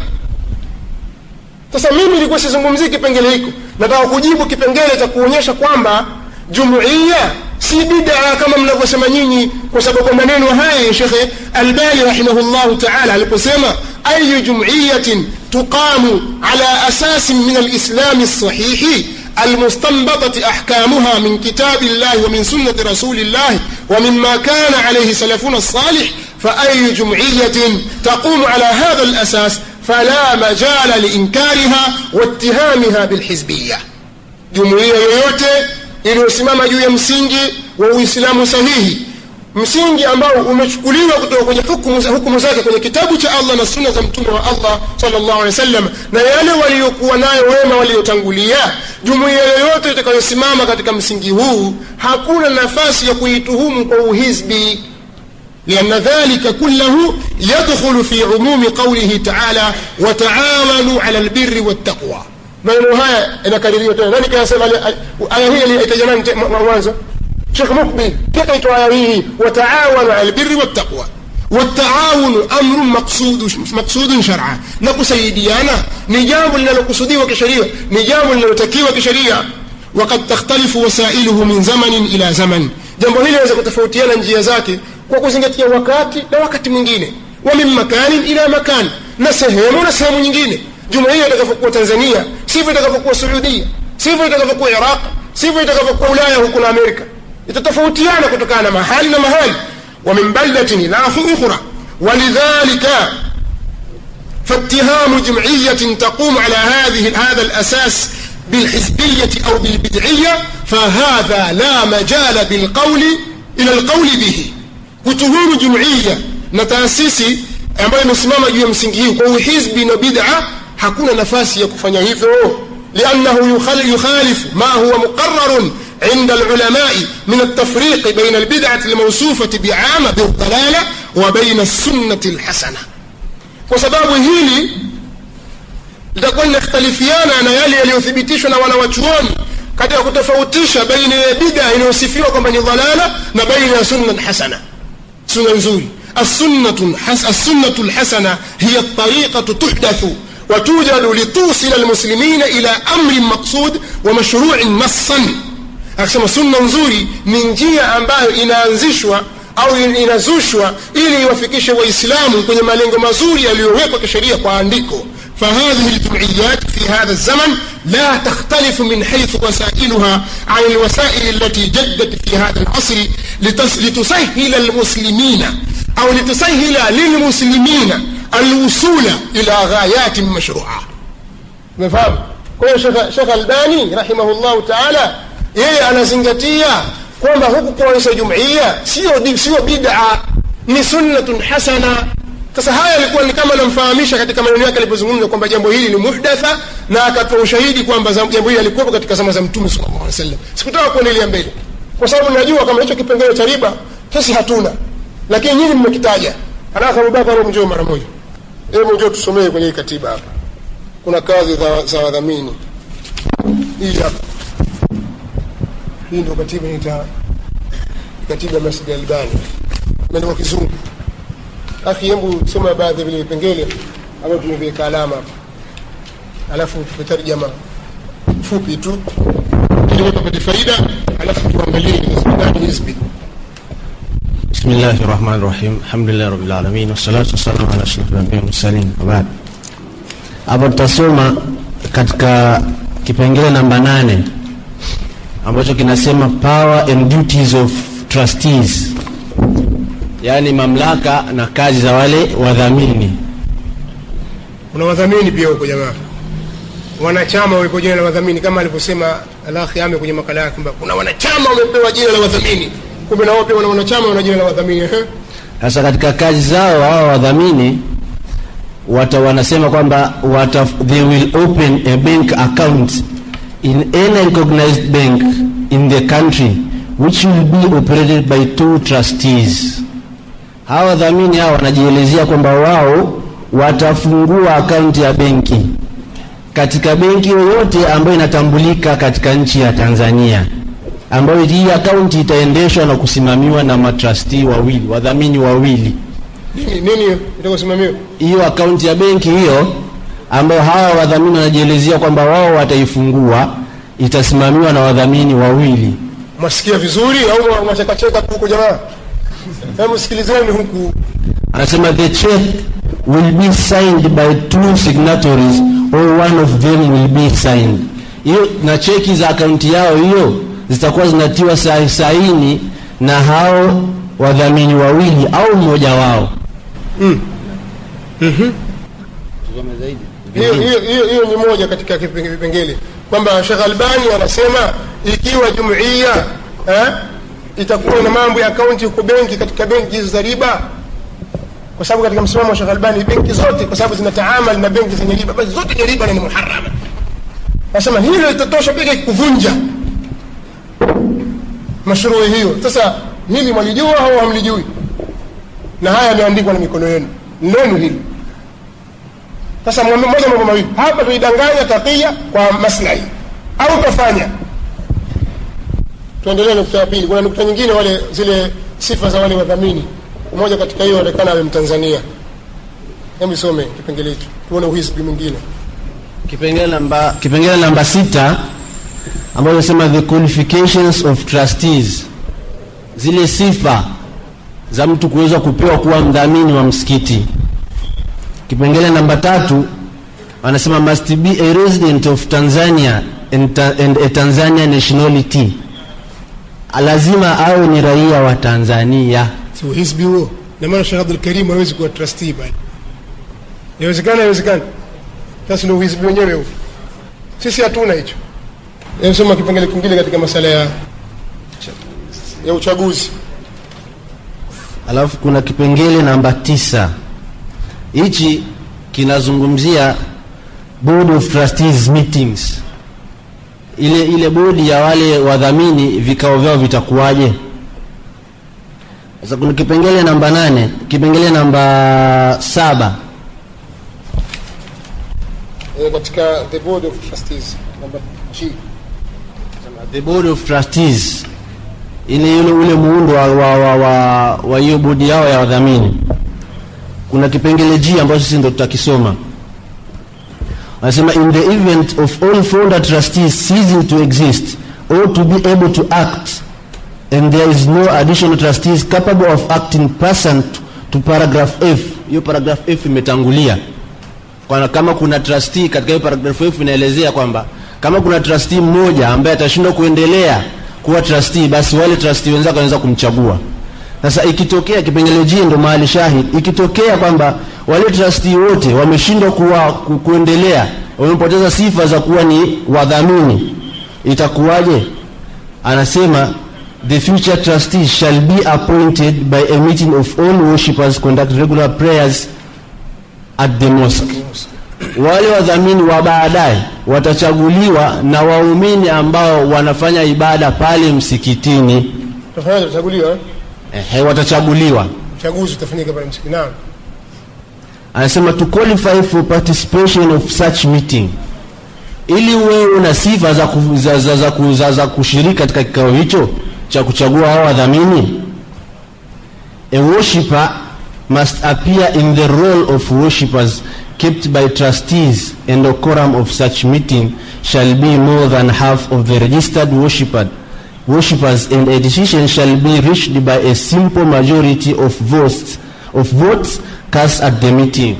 sasa mimi ilikuwa sizungumzii kipengele hiko nataka kujibu kipengele cha kuonyesha kwamba jumuiya si bidaa kama mnavyosema nyinyi kwa sababu maneno haya ya shekhe albani rahimahullahu taala aliposema ayu jumuiyatin tuqamu ala asasin min alislami lsahihi المستنبطة أحكامها من كتاب الله ومن سنة رسول الله ومما كان عليه سلفنا الصالح فأي جمعية تقوم على هذا الأساس فلا مجال لإنكارها واتهامها بالحزبية جمعية yoyote iliyosimama juu ya msingi wa uislamu sahihi msingi ambao umechukuliwa kutoka kwenye hukumu, hukumu zake kwenye kitabu cha allah na sunna za mtume wa allah salllahu alehi wasallam na yale waliokuwa nayo wema waliotangulia jumuiya yoyote itakayosimama katika msingi huu hakuna nafasi ya kuituhumu kwa uhizbi لأن ذلك كله يدخل في عموم قوله تعالى وتعاونوا على البر والتقوى maneno haya inakaririwa tena nani kayasema aya hii aliitaja nani mwanzo shekh mukbil kikaitwa aya hii wataawanu ala albirri wattaqwa والتعاون أمر مقصود مقصود شرعا نكسيديانا نجام لنكسديwa kisheria ni jambo linalotakiwa kisheria وقد تختلف وسائله من زمن إلى زمن jambo hili linaweza kutofautiana njia zake kwa kuzingatia wakati na wakati mwingine wa min makanin ila makan na sehemu na sehemu nyingine jumuiya itakavyokuwa tanzania sivyo itakavyokuwa suudia sivyo itakavyokuwa iraq sivyo itakavyokuwa ulaya huku na amerika itatofautiana kutokana na mahali na mahali wa min baldatin ila ukhra ولذلك فاتهام جمعية تقوم على هذه هذا الأساس بالحزبية أو بالبدعية فهذا لا مجال بالقول إلى القول به kutuhumu jumuiya na taasisi ambayo imesimama juu ya msingi hii kwa uhizbi na bid'a hakuna nafasi ya kufanya hivyo liannahu yukhalifu ma huwa muqararun عند العلماء من التفريق بين البدعة الموصوفة بعامة بالضلالة وبين السنة الحسنة وسبب هيلي litakuwa linakhtalifiana na yale yaliyothibitishwa na wanawachuoni katika kutofautisha baina ya bida inayosifiwa kwamba ni dhalala na baina ya sunna hasana sunna nzuri السنة السنة الحسنة هي الطريقة تحدث وتوجد لتوصل المسلمين إلى أمر مقصود ومشروع نصا akisema sunna nzuri ni njia ambayo inaanzishwa au inazushwa ili iwafikishe waislamu kwenye malengo mazuri yaliyowekwa kisheria kwa andiko فهذه الجمعيات في هذا الزمن لا تختلف من حيث وسائلها عن الوسائل التي جدت في هذا العصر لتسهل المسلمين أو لتسهل للمسلمين الوصول إلى غايات مشروعة مفهوم kwa hiyo shekh albani rahimahullahu taala yeye anazingatia kwamba huku kuonyesha jumuiya sio sio bid'a ni sunnatun hasana sasa haya alikuwa ni kama anamfahamisha katika maneno yake alipozungumza kwamba jambo hili ni muhdatha na akatoa ushahidi kwamba jambo hili alikuwepo katika zama za mtume sallallahu alaihi wasallam sikutaka kuendelea mbele kwa sababu najua kama hicho kipengele cha riba sisi hatuna lakini nyinyi mmekitaja alafu abubakar mjoo mara moja hebu njoo tusomee kwenye hii katiba hapa kuna kazi za, za wadhamini hii hapa hii ndio katiba inaita katiba ya masjid albani imeandikwa kizungu akhi hebu soma baadhi ya vile vipengele ambavyo tumeviweka alama hapa alafu tumetarjama fupi tu ili watu wapate faida alafu tuangalie ni hizbi بسم الله الرحمن الرحيم الحمد لله رب العالمين والصلاة والسلام على أشرف الأنبياء والمرسلين وبعد hapo tutasoma katika kipengele namba nane ambacho kinasema power and duties of trustees yaani mamlaka na kazi za wale wadhamini kuna wadhamini pia huko jamaa wanachama wamepewa jina la wadhamini kama alivyosema alakhi ame kwenye makala yake kwamba kuna wanachama wamepewa jina la wadhamini kumbe na wao pia wana wanachama wana jina la wadhamini ehe sasa katika kazi zao hawa wadhamini wata wanasema kwamba wata, they will open a bank account in any recognized bank in the country which will be operated by two trustees hawa wadhamini hawa wanajielezea kwamba wao watafungua akaunti ya benki katika benki yoyote ambayo inatambulika katika nchi ya Tanzania ambayo hii akaunti itaendeshwa na kusimamiwa na matrustee wawili wadhamini wawili nini nini itakosimamiwa hiyo akaunti ya benki hiyo ambayo hawa wadhamini wanajielezea kwamba wao wataifungua itasimamiwa na wadhamini wawili mwasikia vizuri au mwachekacheka huko jamaa hebu sikilizeni huku anasema the check will be signed by two signatories or one of them will be signed hiyo na cheki za akaunti yao hiyo zitakuwa zinatiwa sa- saini na hao wadhamini wawili au mmoja wao hiyo hiyo hiyo hiyo ni moja katika kipe- vipengele kwamba Sheikh Albani anasema ikiwa jumuiya eh, itakuwa na mambo ya akaunti huko benki katika benki hizo za riba kwa sababu katika msimamo wa Sheikh Albani benki zote kwa sababu zinataamali na benki zenye riba basi zote ni riba na ni muharama anasema hilo litatosha pekee kuvunja mashuruhi hiyo sasa hili mwalijua au hamlijui na haya yameandikwa na mikono yenu lenu hili sasa mwambe moja mambo mawili hapa tuidanganya takia kwa maslahi au tafanya tuendelee nukta ya pili kuna nukta nyingine wale zile sifa za wale wadhamini mmoja katika hiyo onekana awe mtanzania hebu isome kipengele hicho tuone uhisbi mwingine kipengele namba kipengele namba sita ambayo inasema the qualifications of trustees zile sifa za mtu kuweza kupewa kuwa mdhamini wa msikiti kipengele namba tatu wanasema must be a resident of tanzania and, ta, and a tanzania nationality lazima awe ni raia wa tanzania si uhisbi huo na maana Sheikh Abdul Karim hawezi kuwa trustee bali inawezekana inawezekana sasa ndio uhisbi wenyewe huo sisi hatuna hicho hebu soma kipengele kingine katika masala ya ya uchaguzi alafu kuna kipengele namba tisa hichi kinazungumzia board of trustees meetings ile ile bodi ya wale wadhamini vikao vyao vitakuwaje sasa kuna kipengele namba nane kipengele namba saba e, katika the board of trustees namba G the board of trustees ile ile ule muundo wa wa wa, wa, wa hiyo bodi yao ya wadhamini kuna kipengele G ambacho sisi ndo tutakisoma anasema in the event of all founder trustees ceasing to exist or to be able to act and there is no additional trustees capable of acting pursuant to paragraph F. Hiyo paragraph F imetangulia kwa kama kuna trustee katika hiyo paragraph F inaelezea kwamba kama kuna trustee mmoja ambaye atashindwa kuendelea kuwa trustee, basi wale trustee wenzake wanaweza kumchagua. Sasa ikitokea kipengele G ndo mahali shahid, ikitokea kwamba wale trustee wote wameshindwa kuwa ku, kuendelea, wamepoteza sifa za kuwa ni wadhamini, itakuwaje? Anasema the future trustees shall be appointed by a meeting of all worshippers conduct regular prayers at the mosque. Wale wadhamini wa baadaye watachaguliwa na waumini ambao wanafanya ibada pale msikitini. Tutafanyaje? Tutachaguliwa eh? Ehe, watachaguliwa. Uchaguzi utafanyika pale msikitini. Naam. Anasema to qualify for participation of such meeting, ili wewe una sifa za, ku, za, za, za, ku, za, za kushiriki katika kikao hicho cha kuchagua hao wadhamini. A worshipper must appear in the role of worshippers kept by trustees and the quorum of such meeting shall be more than half of the registered worshipper worshippers and a decision shall be reached by a simple majority of votes of votes cast at the meeting.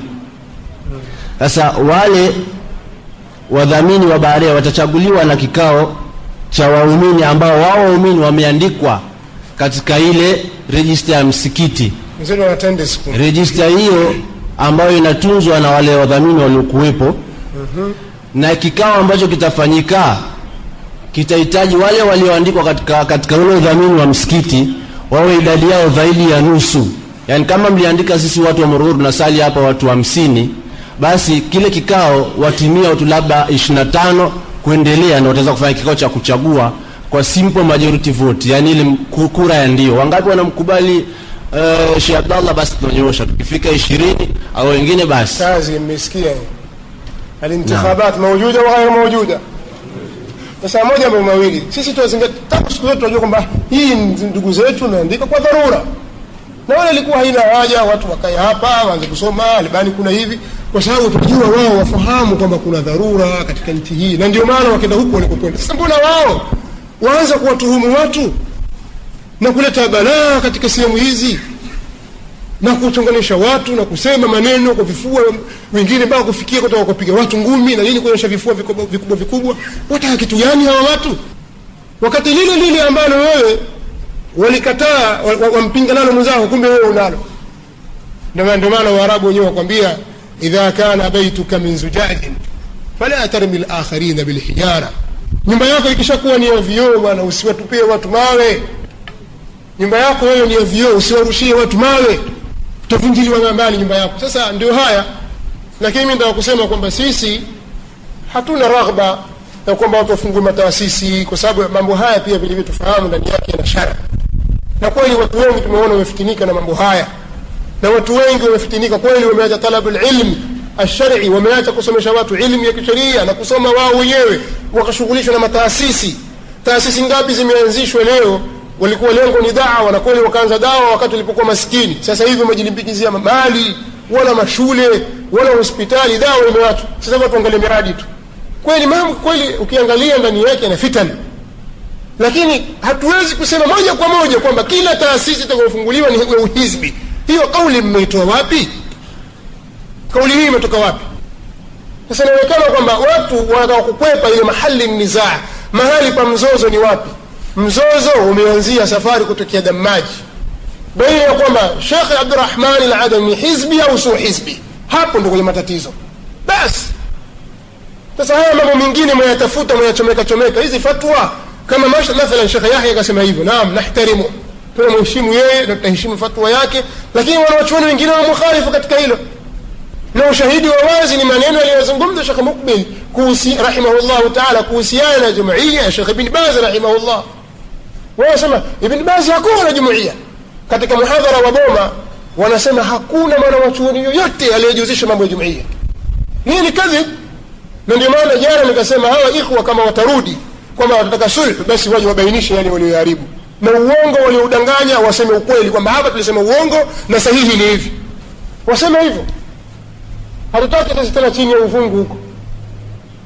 Sasa wale wadhamini wa baadaye watachaguliwa na kikao cha waumini ambao wao waumini wameandikwa katika ile register ya msikiti. Mzee wana attendance kumi. Register hiyo ambayo inatunzwa na wale wadhamini waliokuwepo, na kikao ambacho kitafanyika kitahitaji wale walioandikwa katika, katika ule udhamini wa msikiti wawe idadi yao zaidi ya nusu. Yaani kama mliandika sisi watu wa Morogoro tunasali hapa watu hamsini, basi kile kikao watimia watu labda 25 kuendelea, na wataweza kufanya kikao cha kuchagua kwa simple majority vote, yani ile mku- kura ya ndio. Wangapi wanamkubali uh, Sheikh Abdallah, basi tunanyosha. Tukifika 20 au wengine basi kazi mmesikia hiyo. alintikhabat mawjuda wa ghairu mawjuda sasa moja mambo mawili sisi tuwazingatia tangu siku zote tunajua kwamba hii ni ndugu zetu imeandika kwa dharura na wale ilikuwa haina haja watu wakae hapa waanze kusoma albani kuna hivi kwa sababu tunajua wao wafahamu kwamba kuna dharura katika nchi hii na ndio maana wakenda huko walikokwenda sasa mbona wao waanza kuwatuhumu watu na kuleta balaa katika sehemu hizi na kuchonganisha watu na kusema maneno kwa vifua wengine mpaka kufikia kutoka kupiga watu ngumi na nini kuonyesha vifua vikubwa vikubwa, vikubwa. wataka kitu gani hawa watu wakati lile lile ambalo wewe walikataa wa- wa- wampinga nalo mwenzako kumbe wewe unalo ndio maana- ndio maana waarabu wenyewe wakwambia idha kana baituka min zujajin fala tarmi lakharina bilhijara nyumba yako ikishakuwa ni ya vioo bwana usiwatupie watu mawe nyumba yako wewe ni ya vioo usiwarushie watu mawe utavunjiliwa mbali nyumba yako sasa ndio haya lakini mi nataka kusema kwamba sisi hatuna raghba ya kwamba watu wafungue mataasisi kwa sababu mambo haya pia vilivyo tufahamu ndani yake yana shara na kweli watu wengi tumeona wamefitinika na mambo haya na watu wengi wamefitinika kweli wameacha talabu lilmi alshari wameacha kusomesha watu ilmu ya kisheria na kusoma wao wenyewe wakashughulishwa na mataasisi taasisi ngapi zimeanzishwa leo walikuwa lengo ni dawa na kweli wakaanza dawa wakati walipokuwa maskini sasa hivi wamejilimbikizia mali wala mashule wala hospitali dawa imewachwa sasa watu angalia miradi tu kweli mambo kweli ukiangalia ndani yake na fitani lakini hatuwezi kusema moja kwa moja kwamba kila taasisi itakayofunguliwa ni ya uhizbi hiyo kauli mmeitoa wapi kauli hii imetoka wapi sasa inaonekana kwamba watu wanataka kukwepa ile mahali nizaa mahali pa mzozo ni wapi mzozo umeanzia safari kutokea damaji baina ya kwamba shekhe abdurahman aladami hizbi au sio hizbi hapo ndo kwenye matatizo basi sasa haya mambo mengine mwayatafuta mwayachomeka chomeka hizi fatwa kama mash- mathalan shekhe yahya akasema hivyo naam nahtarimu tunamheshimu yeye na tutaheshimu fatwa yake lakini wanawachuoni wengine wamukhalifu katika hilo na ushahidi wa wazi ni maneno aliyozungumza shekh mukbil kuhusi rahimahullahu taala kuhusiana na jumuiya ya shekh ibn baz rahimahullah wanasema ibn baz hakuwa na jumuiya katika muhadhara wa boma wanasema hakuna mwanawachuoni yoyote aliyejihusisha mambo ya jumuiya hii ni kadhib na ndio maana jana nikasema hawa ikhwa kama watarudi kwamba watataka sulhu basi waje wabainishe yale walioharibu na uongo walioudanganya waseme ukweli kwamba hapa tulisema uongo na sahihi ni hivi waseme hivyo hatutaki sisi tena chini ya uvungu huko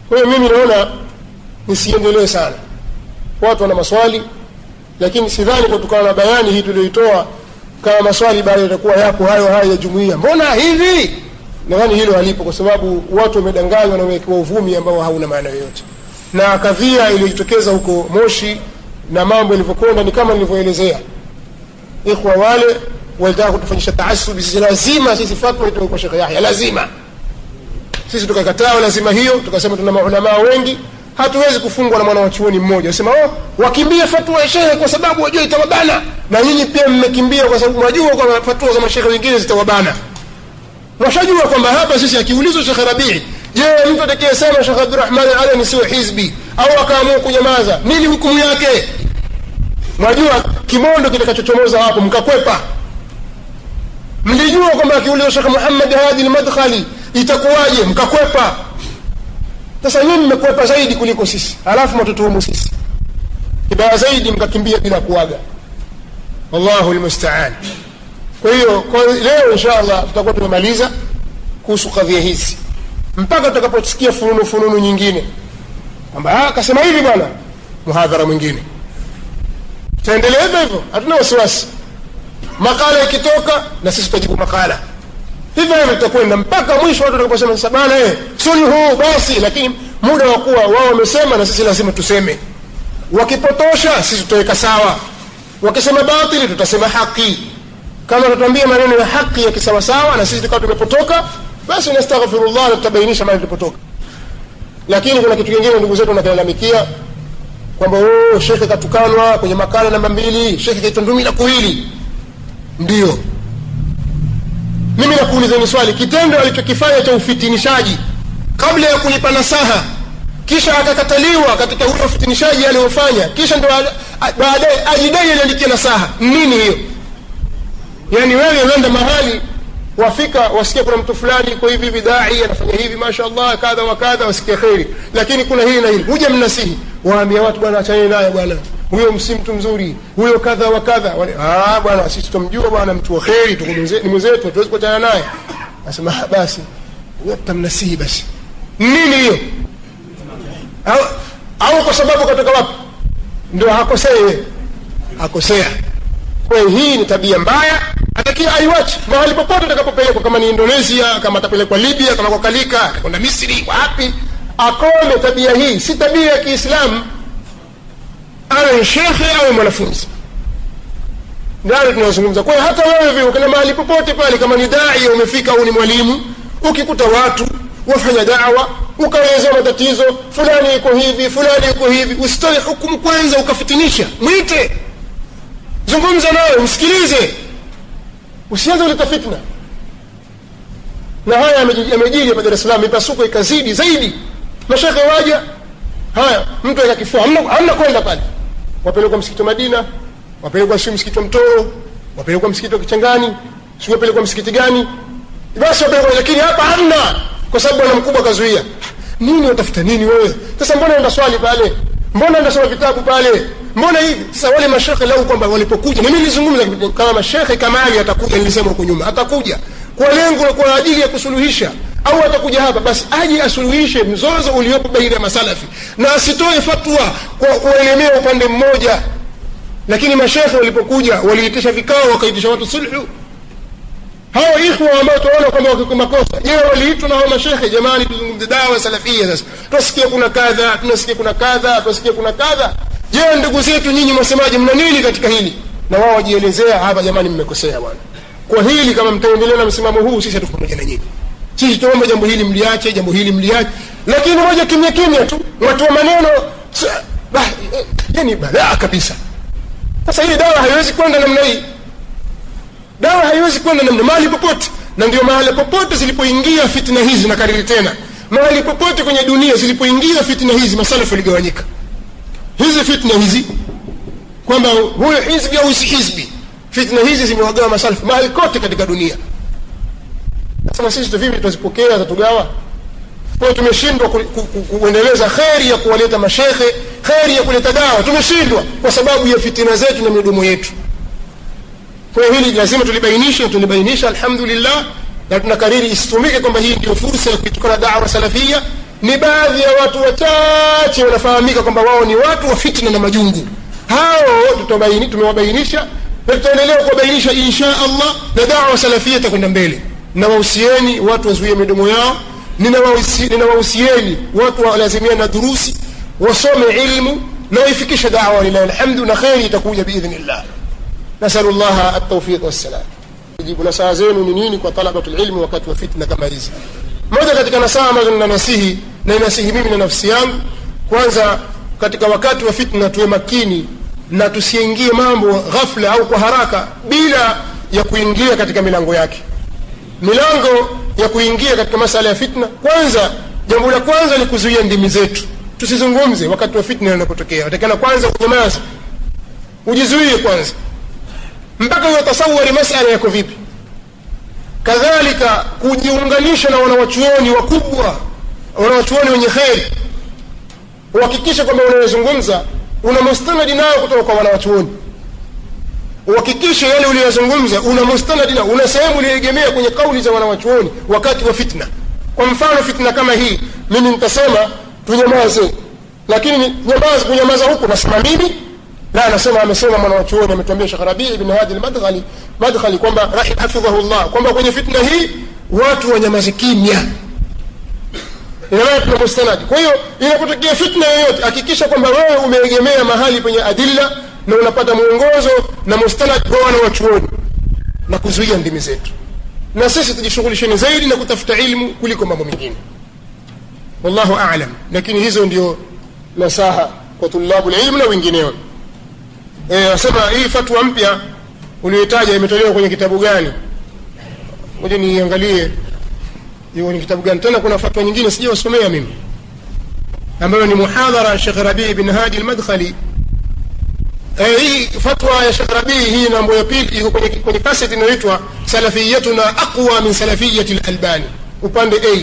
kwa hiyo mimi naona nisiendelee sana watu wana maswali lakini sidhani kutokana na bayani hii tulioitoa kama maswali bado yatakuwa yapo hayo hayo ya jumuiya mbona hivi nadhani hilo halipo kwa sababu watu wamedanganywa na wamewekewa uvumi ambao hauna maana yoyote na kadhia iliyojitokeza huko moshi na mambo yalivyokwenda ni kama nilivyoelezea ikhwa wale walitaka kutufanyisha taasubi sisi lazima sisi fatwa itoke kwa shekhe yahya lazima sisi tukakataa lazima hiyo tukasema tuna maulamaa wengi hatuwezi kufungwa na mwana wa chuoni mmoja sema oh, wakimbie fatwa ya shehe kwa sababu wajua itawabana na nyinyi pia mmekimbia kwa sababu mwajua kwamba fatwa za mashehe wengine zitawabana washajua kwamba hapa sisi akiulizwa shekhe rabii je mtu atakayesema shekhe abdurahmani alani sio hizbi au akaamua kunyamaza nini hukumu yake mwajua kimondo kitakachochomoza hapo mkakwepa mlijua kwamba akiulizwa shekhe muhammad hadi lmadkhali itakuwaje mkakwepa sasa nyinyi mmekwepa zaidi kuliko sisi alafu matutuhumu sisi kibaya zaidi mkakimbia bila kuaga wallahu lmustaan kwa hiyo kwa leo insha allah tutakuwa tumemaliza kuhusu kadhia hizi mpaka tutakaposikia fununu fununu nyingine kwamba akasema hivi bwana muhadhara mwingine tutaendelea hivyo hivyo hatuna wasiwasi makala ikitoka na sisi tutajibu makala hivyo hivyo tutakwenda mpaka mwisho watu watakaposema sasa bana eh, sulhu basi lakini muda wa kuwa wao wamesema na sisi lazima tuseme wakipotosha sisi tutaweka sawa wakisema batili tutasema haki kama tutambia maneno ya haki ya kisawasawa na sisi tukawa tumepotoka basi nastaghfirullah na tutabainisha mahali tulipotoka lakini kuna kitu kingine ndugu zetu wanakilalamikia kwamba oh, shekhe katukanwa kwenye makala namba mbili shekhe kaitwa ndumi la kuwili ndio mimi nakuulizeni swali kitendo alichokifanya cha ufitinishaji kabla ya kulipa nasaha kisha akakataliwa katika ule ufitinishaji aliyofanya kisha ndo baadaye ajidai aliandikia nasaha nini hiyo yaani wewe wenda mahali wafika wasikia kuna mtu fulani iko hivi hivi dai anafanya hivi mashallah kadha wa kadha wasikia kheri lakini kuna hili na hili huja mnasihi waambia watu bwana achane naye bwana huyo si mtu mzuri huyo kadha wa kadha ah bwana sisi tumjua bwana mtu wa kheri ni mwenzetu hatuwezi kuachana naye asema basi tamnasihi basi nini hiyo au, au kwa sababu katoka wapi ndio hakosei akosea kwa hiyo hii ni tabia mbaya atakiwa aiwache mahali popote atakapopelekwa kama ni indonesia kama atapelekwa libya kama kwa kalika atakwenda misri wapi akome tabia hii si tabia ya kiislamu awe shekhe awe mwanafunzi ndani tunazungumza kwa hiyo hata wewe vile ukenda mahali popote pale kama ni dai umefika au ni mwalimu ukikuta watu wafanya dawa ukaelezea matatizo fulani iko hivi fulani iko hivi usitoe hukumu kwanza ukafitinisha mwite zungumza naye msikilize usianze kuleta fitna na haya yamejiri hapa dar es salaam mipasuko ikazidi zaidi mashekhe waja haya mtu aweka kifua hamna kwenda pale wapelekwa msikiti wa madina wapelekwa si msikiti wa mtoro wapelekwa msikiti wa kichangani si wapelekwa msikiti gani basi wapelekwa lakini hapa hamna kwa sababu bwana mkubwa akazuia nini watafuta nini wewe sasa mbona enda swali pale mbona enda soma vitabu pale mbona hivi sasa wale mashekhe lau kwamba walipokuja mimi nilizungumza kama mashekhe kamali atakuja nilisema huko nyuma atakuja kwa lengo kwa ajili ya kusuluhisha au atakuja hapa basi aje asuluhishe mzozo uliopo baina ya masalafi na asitoe fatwa kwa kuelemea upande mmoja lakini mashekhe walipokuja waliitisha vikao wakaitisha watu sulhu hao ikhwa ambao tunaona kwamba wako makosa je waliitwa na hao mashekhe jamani tuzungumze dawa salafia sasa tunasikia kuna kadha tunasikia kuna kadha tunasikia kuna kadha je ndugu zetu nyinyi mwasemaje mna nini katika hili na wao wajielezea hapa jamani mmekosea bwana kwa hili kama mtaendelea na msimamo huu sisi hatuko pamoja na nyinyi sisi tuomba jambo hili mliache jambo hili mliache lakini moja kimya kimya tu watu wa maneno yani balaa kabisa sasa hii dawa haiwezi kwenda namna hii dawa haiwezi kwenda namna mahali popote na ndio mahali popote zilipoingia fitna hizi na kariri tena mahali popote kwenye dunia zilipoingia fitna hizi masalafu yaligawanyika hizi fitna hizi kwamba huyo hizbi au si hizbi fitna hizi zimewagawa masalafu mahali kote katika dunia sasa sisi tu vipi tutazipokea zatugawa kwa tumeshindwa ku, ku, ku, kuendeleza kheri ya kuwaleta mashekhe kheri ya kuleta dawa tumeshindwa kwa sababu ya fitina zetu na midomo yetu kwa hiyo hili lazima tulibainishe na tulibainisha alhamdulillah na tunakariri isitumike kwamba hii ndio fursa ya kuitukana dawa salafia ni baadhi ya watu wachache wanafahamika kwamba wao ni watu wa fitna na majungu hao tutabaini tumewabainisha na tutaendelea kuwabainisha insha allah na dawa salafia itakwenda mbele nawahusieni watu wazuie midomo yao ninawahusi- ninawahusieni watu walazimia na durusi wasome ilmu na waifikishe dawa lilahi alhamdu na kheri itakuja biidhnillah nasalu llaha altaufiq wassalam jibu nasaha zenu ni nini kwa talabatu lilmi wakati wa fitna kama hizi moja katika nasaha ambazo ninanasihi na inasihi mimi na nafsi yangu kwanza katika wakati wa fitna tuwe makini na tusiingie mambo ghafla au kwa haraka bila ya kuingia katika milango yake milango ya kuingia katika masala ya fitna kwanza jambo la kwanza ni kuzuia ndimi zetu tusizungumze wakati wa fitna inapotokea watakana kwanza unyamaza ujizuie kwanza mpaka uyatasawari masala yako vipi kadhalika kujiunganisha na wanawachuoni wakubwa wanawachuoni wenye kheri uhakikishe kwamba unayozungumza una mustanadi nayo kutoka kwa wanawachuoni uhakikishe yale uliyozungumza una mustanadi nao una sehemu uliyoegemea kwenye kauli za wanawachuoni wakati wa fitna kwa mfano fitna kama hii mimi nitasema tunyamaze lakini nyamaza kunyamaza huku nasema mimi la anasema amesema mwanawachuoni ametuambia shekh rabii ibn hadi lmadkhali madkhali kwamba rahi- hafidhahu llah kwamba kwenye fitna hii watu wanyamaze kimya inamaana tuna mustanadi kwa hiyo inapotokea fitna yoyote hakikisha kwamba wewe umeegemea mahali penye adilla na unapata mwongozo na mustanad kwa wana wachuoni na kuzuia ndimi zetu na sisi tujishughulisheni zaidi na kutafuta ilmu kuliko mambo mengine wallahu alam lakini hizo ndio nasaha kwa tulabu lilmu na wengineo Eh, nasema hii fatwa mpya uliyotaja imetolewa kwenye kitabu gani moja niangalie iko kwenye kitabu gani tena kuna fatwa nyingine sijawasomea mimi ambayo ni muhadhara ya Sheikh Rabii bin Hadi al-Madkhali eh, hii fatwa ya Sheikh Rabii hii nambo ya pili iko kwenye, kwenye kaseti inayoitwa salafiyatuna aqwa min salafiyati al-Albani upande A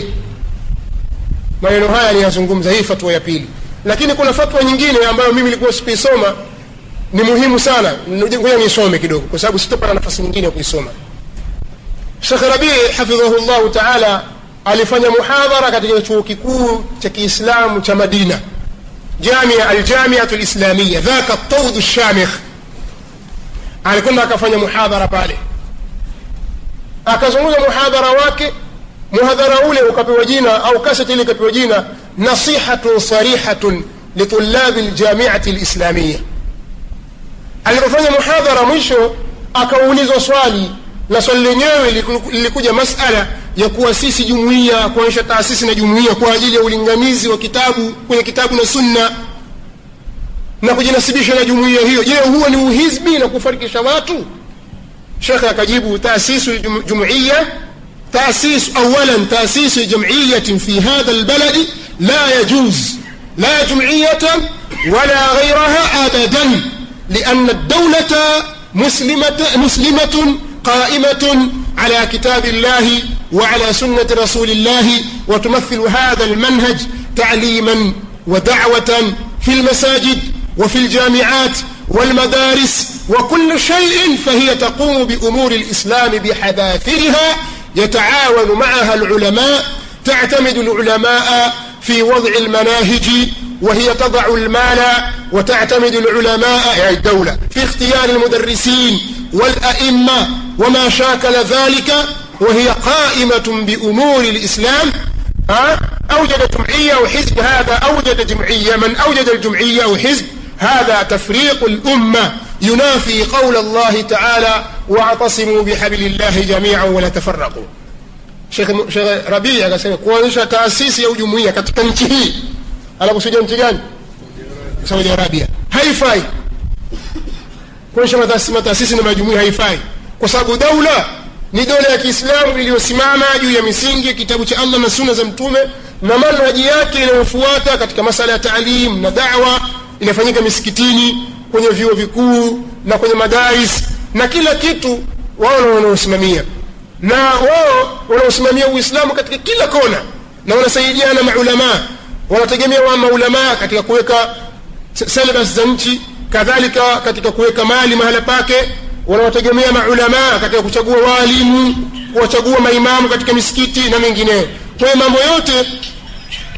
maneno haya aliyazungumza hii fatwa ya pili lakini kuna fatwa nyingine ambayo mimi nilikuwa sikuisoma ni muhimu sana ngoja nisome kidogo kwa sababu sitopata nafasi nyingine ya kuisoma Sheikh Rabii hafidhahu llahu taala alifanya muhadhara katika chuo kikuu cha Kiislamu cha Madina, jamia aljamiatu lislamia dhaka taudhu shamikh. Alikwenda akafanya muhadhara pale, akazungumza muhadhara wake. Muhadhara ule ukapewa jina au kaseti ile ikapewa jina nasihatun sarihatun litulabi ljamiati lislamia. Alipofanya muhadhara mwisho, akaulizwa swali na swali lenyewe liku- lilikuja masala ya kuasisi jumuiya kuonyesha taasisi na jumuiya kwa ajili ya ulinganizi wa kitabu kwenye kitabu na sunna na kujinasibisha na jumuiya hiyo je huo ni uhizbi na kufarikisha watu shekhe akajibu taasisu jum- jumuiya تأسيس أولا تأسيس جمعية في هذا البلد لا يجوز لا جمعية ولا غيرها أبدا لأن الدولة مسلمة, مسلمة قائمة على كتاب الله وعلى سنة رسول الله وتمثل هذا المنهج تعليما ودعوة في المساجد وفي الجامعات والمدارس وكل شيء فهي تقوم بأمور الإسلام بحذافيرها يتعاون معها العلماء تعتمد العلماء في وضع المناهج وهي تضع المال وتعتمد العلماء يعني الدولة في اختيار المدرسين والأئمة وما شاكل ذلك وهي قائمة بأمور الإسلام ها؟ أوجد جمعية أو حزب هذا أوجد جمعية من أوجد الجمعية أو حزب هذا تفريق الأمة ينافي قول الله تعالى واعتصموا بحبل الله جميعا ولا تفرقوا Sheikh Sheikh Rabii akasema kuanzisha taasisi au jumuiya katika nchi hii anakusudia nchi gani? Saudi Arabia. Haifai. Kuanzisha mataasisi mataasisi na majumuiya haifai, kwa sababu daula ni dola ya Kiislamu iliyosimama juu ya misingi ya kitabu cha Allah na sunna za Mtume na manhaji yake inayofuata katika masala ya taalim na da'wa inafanyika misikitini, kwenye vyuo vikuu na kwenye madaris na kila kitu wao ndio wanaosimamia na wao wanaosimamia Uislamu katika kila kona na wanasaidiana maulamaa, wanategemea wa maulamaa katika kuweka syllabus za nchi, kadhalika katika kuweka mali mahala pake, wanawategemea maulamaa katika kuchagua waalimu, kuwachagua maimamu katika misikiti na mengineyo. Kwa hiyo mambo yote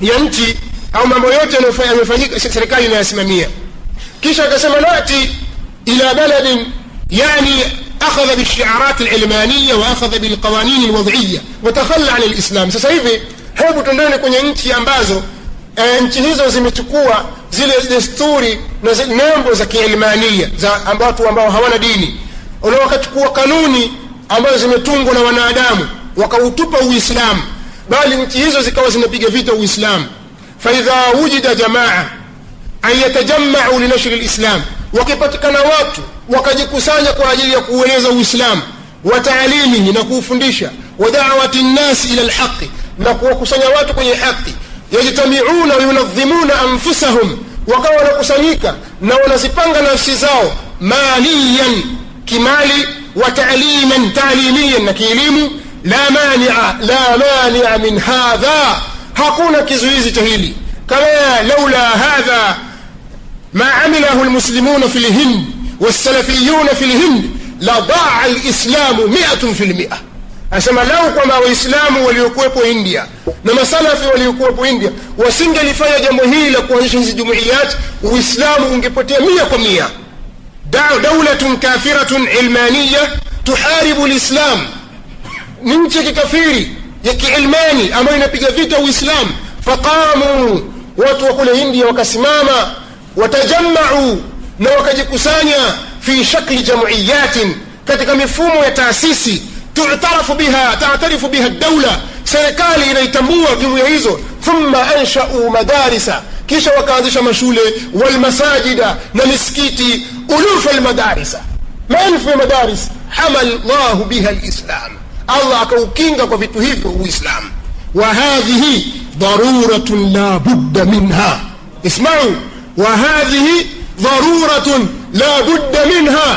ya nchi au mambo yote yanayofa- yanayofanyika serikali inayasimamia kisha akasema nati ila baladin yani akhadha بالشعارات العلمانية وأخذ بالقوانين الوضعية وتخلى عن الإسلام sasa hivi hebu tuendeni kwenye nchi ambazo e, nchi hizo zimechukua zile desturi na zile nembo za kiilmania za amba- watu ambao hawana dini na wakachukua kanuni ambazo zimetungwa na wanadamu wakautupa uislamu bali nchi hizo zikawa zinapiga vita uislamu faidha wujida jamaa an yatajamau linashri lislam wakipatikana watu wakajikusanya kwa ajili ya kuueneza uislamu wa taalimihi na kuufundisha wa dawati nnasi ila lhaqi na kuwakusanya watu kwenye haqi yajtamiuna wayunadhimuna anfusahum wakawa wanakusanyika na wanazipanga nafsi zao maliyan kimali wa taaliman taalimiyan na kielimu la mania la mania min hadha hakuna kizuizi cha hili kama laula hadha ما عمله المسلمون في الهند والسلفيون في الهند لضاع الإسلام مئة في المئة asema lau kwamba waislamu waliokuwepo india na masalafi waliokuwepo india wasingelifanya jambo hili la kuanzisha hizi jumuiyat uislamu ungepotea mia kwa mia Da- daulatun kafiratun ilmaniya tuharibu lislam ni nchi ya kikafiri ya kiilmani ambayo inapiga vita uislamu faqamu watu wa kule india wakasimama watajamau na wakajikusanya fi shakli jamuiyatin katika mifumo ya taasisi tutarafu biha tatarifu biha daula serikali inaitambua jumuiya hizo thumma anshau madarisa kisha wakaanzisha mashule walmasajida na misikiti ulufa lmadarisa maelfu ya madaris hama llahu biha lislam allah akaukinga kwa vitu hivyo uislamu وهذه ضرورة لا بد منها اسمعوا وهذه ضرورة لا بد منها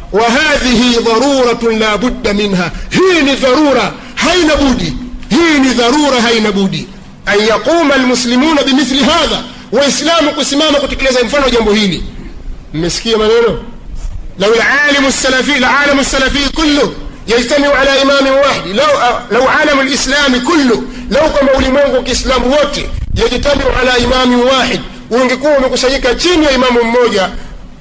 وهذه ضرورة لا بد منها هي ضرورة هين بودي هي ضرورة هين بودي أن يقوم المسلمون بمثل هذا وإسلام قسمام كتكلeza mfano jambo hili mmesikia maneno لو العالم السلفي العالم السلفي كله يجتمع على إمام واحد لو لو عالم الإسلام كله لو كما ulimwengu kiislamu wote يجتمع على إمام واحد ungekuwa umekusanyika chini ya imamu mmoja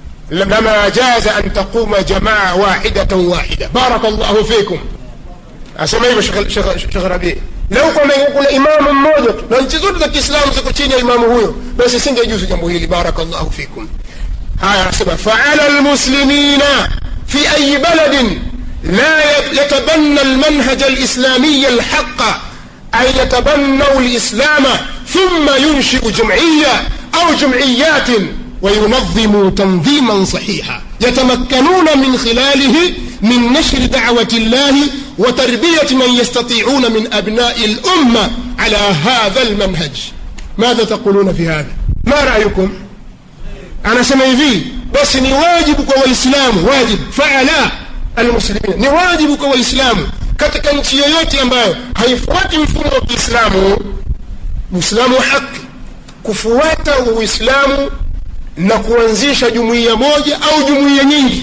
lama jaza an taquma jamaa wahidatan wahida baraka llahu fikum asema hivyo shekh rabii lau kwamba kuna imamu mmoja tu na nchi zote za kiislamu ziko chini ya imamu huyo basi singejuzu jambo hili baraka llahu fikum haya anasema faala lmuslimina fi ayi baladin لا يتبنى المنهج الإسلامي الحق أن يتبنوا الإسلام ثم ينشئ جمعية أو جمعيات وينظموا تنظيما صحيحا يتمكنون من خلاله من نشر دعوة الله وتربية من يستطيعون من أبناء الأمة على هذا المنهج ماذا تقولون في هذا ما رأيكم أنا سمعي بس نواجب وإسلام واجب فعلا almuslimina ni wajibu kwa waislamu katika nchi yoyote ambayo haifuati mfumo wa kiislamu uislamu wa haki kufuata uislamu na kuanzisha jumuiya moja au jumuiya nyingi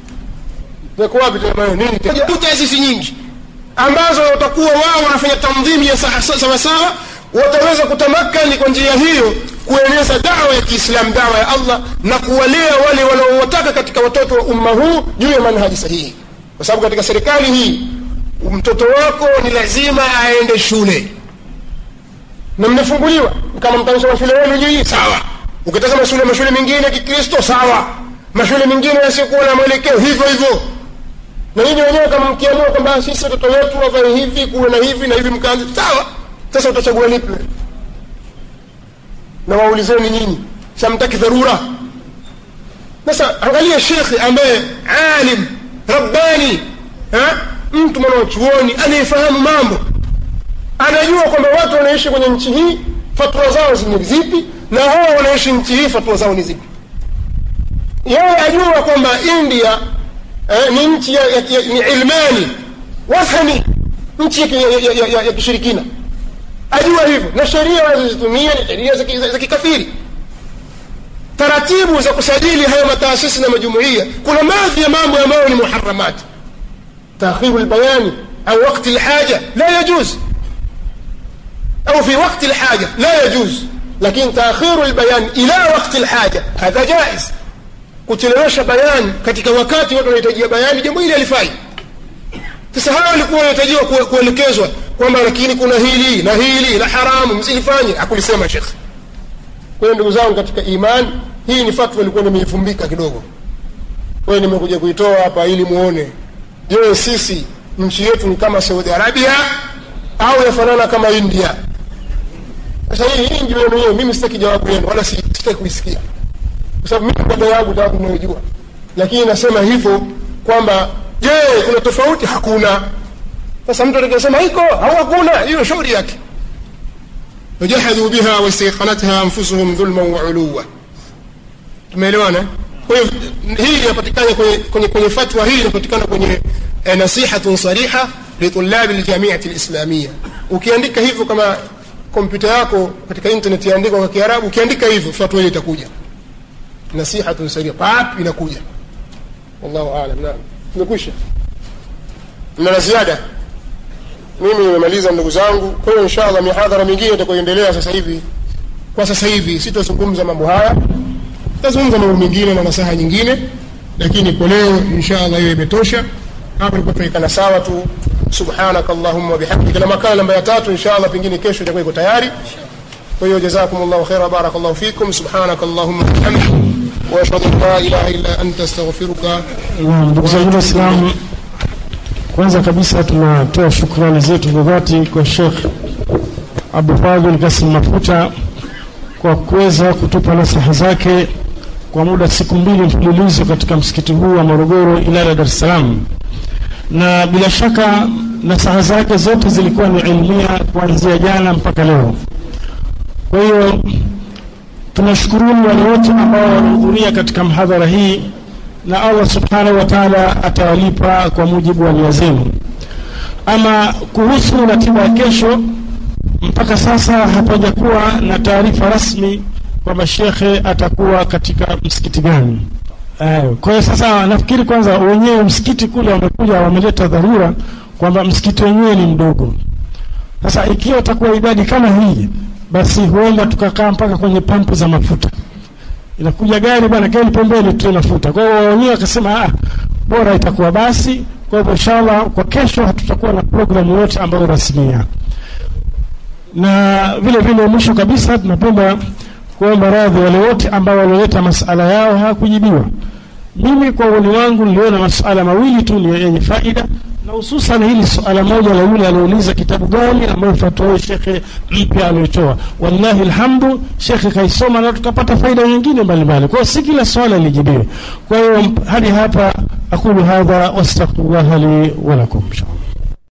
zako wapi nini taasisi nyingi ambazo watakuwa wao wanafanya tandhimi ya sawasawa wataweza kutamakani kwa njia hiyo kueneza dawa ya kiislamu dawa ya allah na kuwalea wale wanaowataka katika watoto wa umma huu juu ya manhaji sahihi kwa sababu katika serikali hii mtoto wako ni lazima aende shule na mmefunguliwa kama mtaisha mashule yenu nyinyi sawa ukitaka mashule mashule mengine ya kikristo sawa mashule mengine yasiokuwa na mwelekeo hivyo hivyo na nyinyi wenyewe kama mkiamua kwamba sisi watoto wetu wavae hivi kuwe na hivi na hivi mkaanza sawa sasa utachagua lipi na waulizeni nyinyi samtaki dharura sasa angalia shekhe ambaye alim rabbani ha? mtu mwanachuoni anayefahamu mambo anajua kwamba watu wanaishi kwenye nchi hii fatwa zao ni zipi na hao wanaishi nchi hii fatwa zao ni zipi yeye ajua kwamba india eh, ni nchi ya, ya, ya, ni ilmani wathani nchi ya, ya, ya, ya, ya, ya kishirikina ajua hivyo na sheria wanazozitumia ni sheria za kikafiri taratibu za kusajili hayo mataasisi na majumuia kuna baadhi ya mambo ambayo ni muharamat takhiru lbayani au wakti lhaja la yajuz au fi waqti lhaja la yajuz lakini taakhiru lbayan ila waqti lhaja hadha jaiz kuchelewesha bayani katika wakati watu wanahitajia bayani jambo hili halifai sasa hawa walikuwa wanahitajiwa kue- kuelekezwa kwamba lakini kuna hili na hili la haramu msilifanye hakulisema shekh kwa hiyo ndugu zangu katika iman hii ni fatwa ilikuwa nimeifumbika kidogo kwa hiyo nimekuja kuitoa hapa ili muone je sisi nchi yetu ni kama saudi arabia au yafanana kama india sasa hii hii ndio yenu yenyewe mimi sitaki jawabu yenu wala si- sitaki kuisikia kwa sababu mimi pande yangu jawabu ninayojua lakini nasema hivyo kwamba je kuna tofauti hakuna sasa mtu atakayesema iko au hakuna hiyo shauri yake wajahadhu biha wastaiqanatha anfusuhum dhulman wa uluwa tumeelewana kwa hiyo hii inapatikana kwenye, kwenye, kwenye fatwa hii inapatikana kwenye eh, nasihatun sariha litulabi ljamiati lislamia ukiandika hivyo kama kompyuta yako katika internet yaandikwa kwa kiarabu ukiandika hivyo fatwa hii itakuja nasihatun sariha pap inakuja wallahu alam naam imekwisha mna la ziada mimi nimemaliza ndugu zangu kwa hiyo insha allah mihadhara mingine itakayoendelea sasa hivi kwa sasa hivi sitazungumza mambo haya tazungumza mambo mengine na nasaha nyingine lakini kwa leo insha allah hiyo imetosha hapa ilikuwa tunaikana sawa tu subhanaka allahumma wabihamdika na makala namba ya tatu insha allah pengine kesho itakuwa iko tayari kwa hiyo jazakum llahu khaira barakallahu fikum subhanaka allahumma wabihamdik واشهد ان لا اله الا انت استغفرك Naam, ndugu zangu Waislamu, kwanza kabisa tunatoa shukrani zetu za dhati kwa Sheikh Abu Fadhil Kasim Mafuta kwa kuweza kutupa nasaha zake kwa muda siku mbili mfululizo katika msikiti huu wa Morogoro Ilala, Dar es Salaam, na bila shaka nasaha zake zote zilikuwa ni ilmia kuanzia jana mpaka leo. Kwa hiyo tunashukuruni wale wote ambao walihudhuria katika mhadhara hii na Allah subhanahu wa ta'ala atawalipa kwa mujibu wa nia zenu. Ama kuhusu ratiba ya kesho, mpaka sasa hapajakuwa na taarifa rasmi kwamba shekhe atakuwa katika msikiti gani. Eh, Kwa hiyo sasa nafikiri kwanza wenyewe msikiti kule wamekuja wameleta dharura kwamba msikiti wenyewe ni mdogo. Sasa ikiwa itakuwa idadi kama hii, basi huenda tukakaa mpaka kwenye pampu za mafuta inakuja gari bwana keni pembeni tu mafuta kwa hiyo wenyewe wakasema ah bora itakuwa basi kwa hivyo inshallah kwa kesho hatutakuwa na programu yote ambayo rasmia na vile vile mwisho kabisa tunapenda kuomba radhi wale wote ambao walioleta masala yao hawakujibiwa mimi kwa uoni wangu niliona masuala mawili tu ni yenye faida na hususan hili suala moja la yule aliouliza kitabu gani ambayo fatwa hiyo shekhe mpya aliyotoa wallahi alhamdu shekhe kaisoma na tukapata faida nyingine mbalimbali kwa hiyo si kila swala lijibiwe kwa hiyo hadi hapa aqulu hadha wastaghfirullah li wa lakum inshallah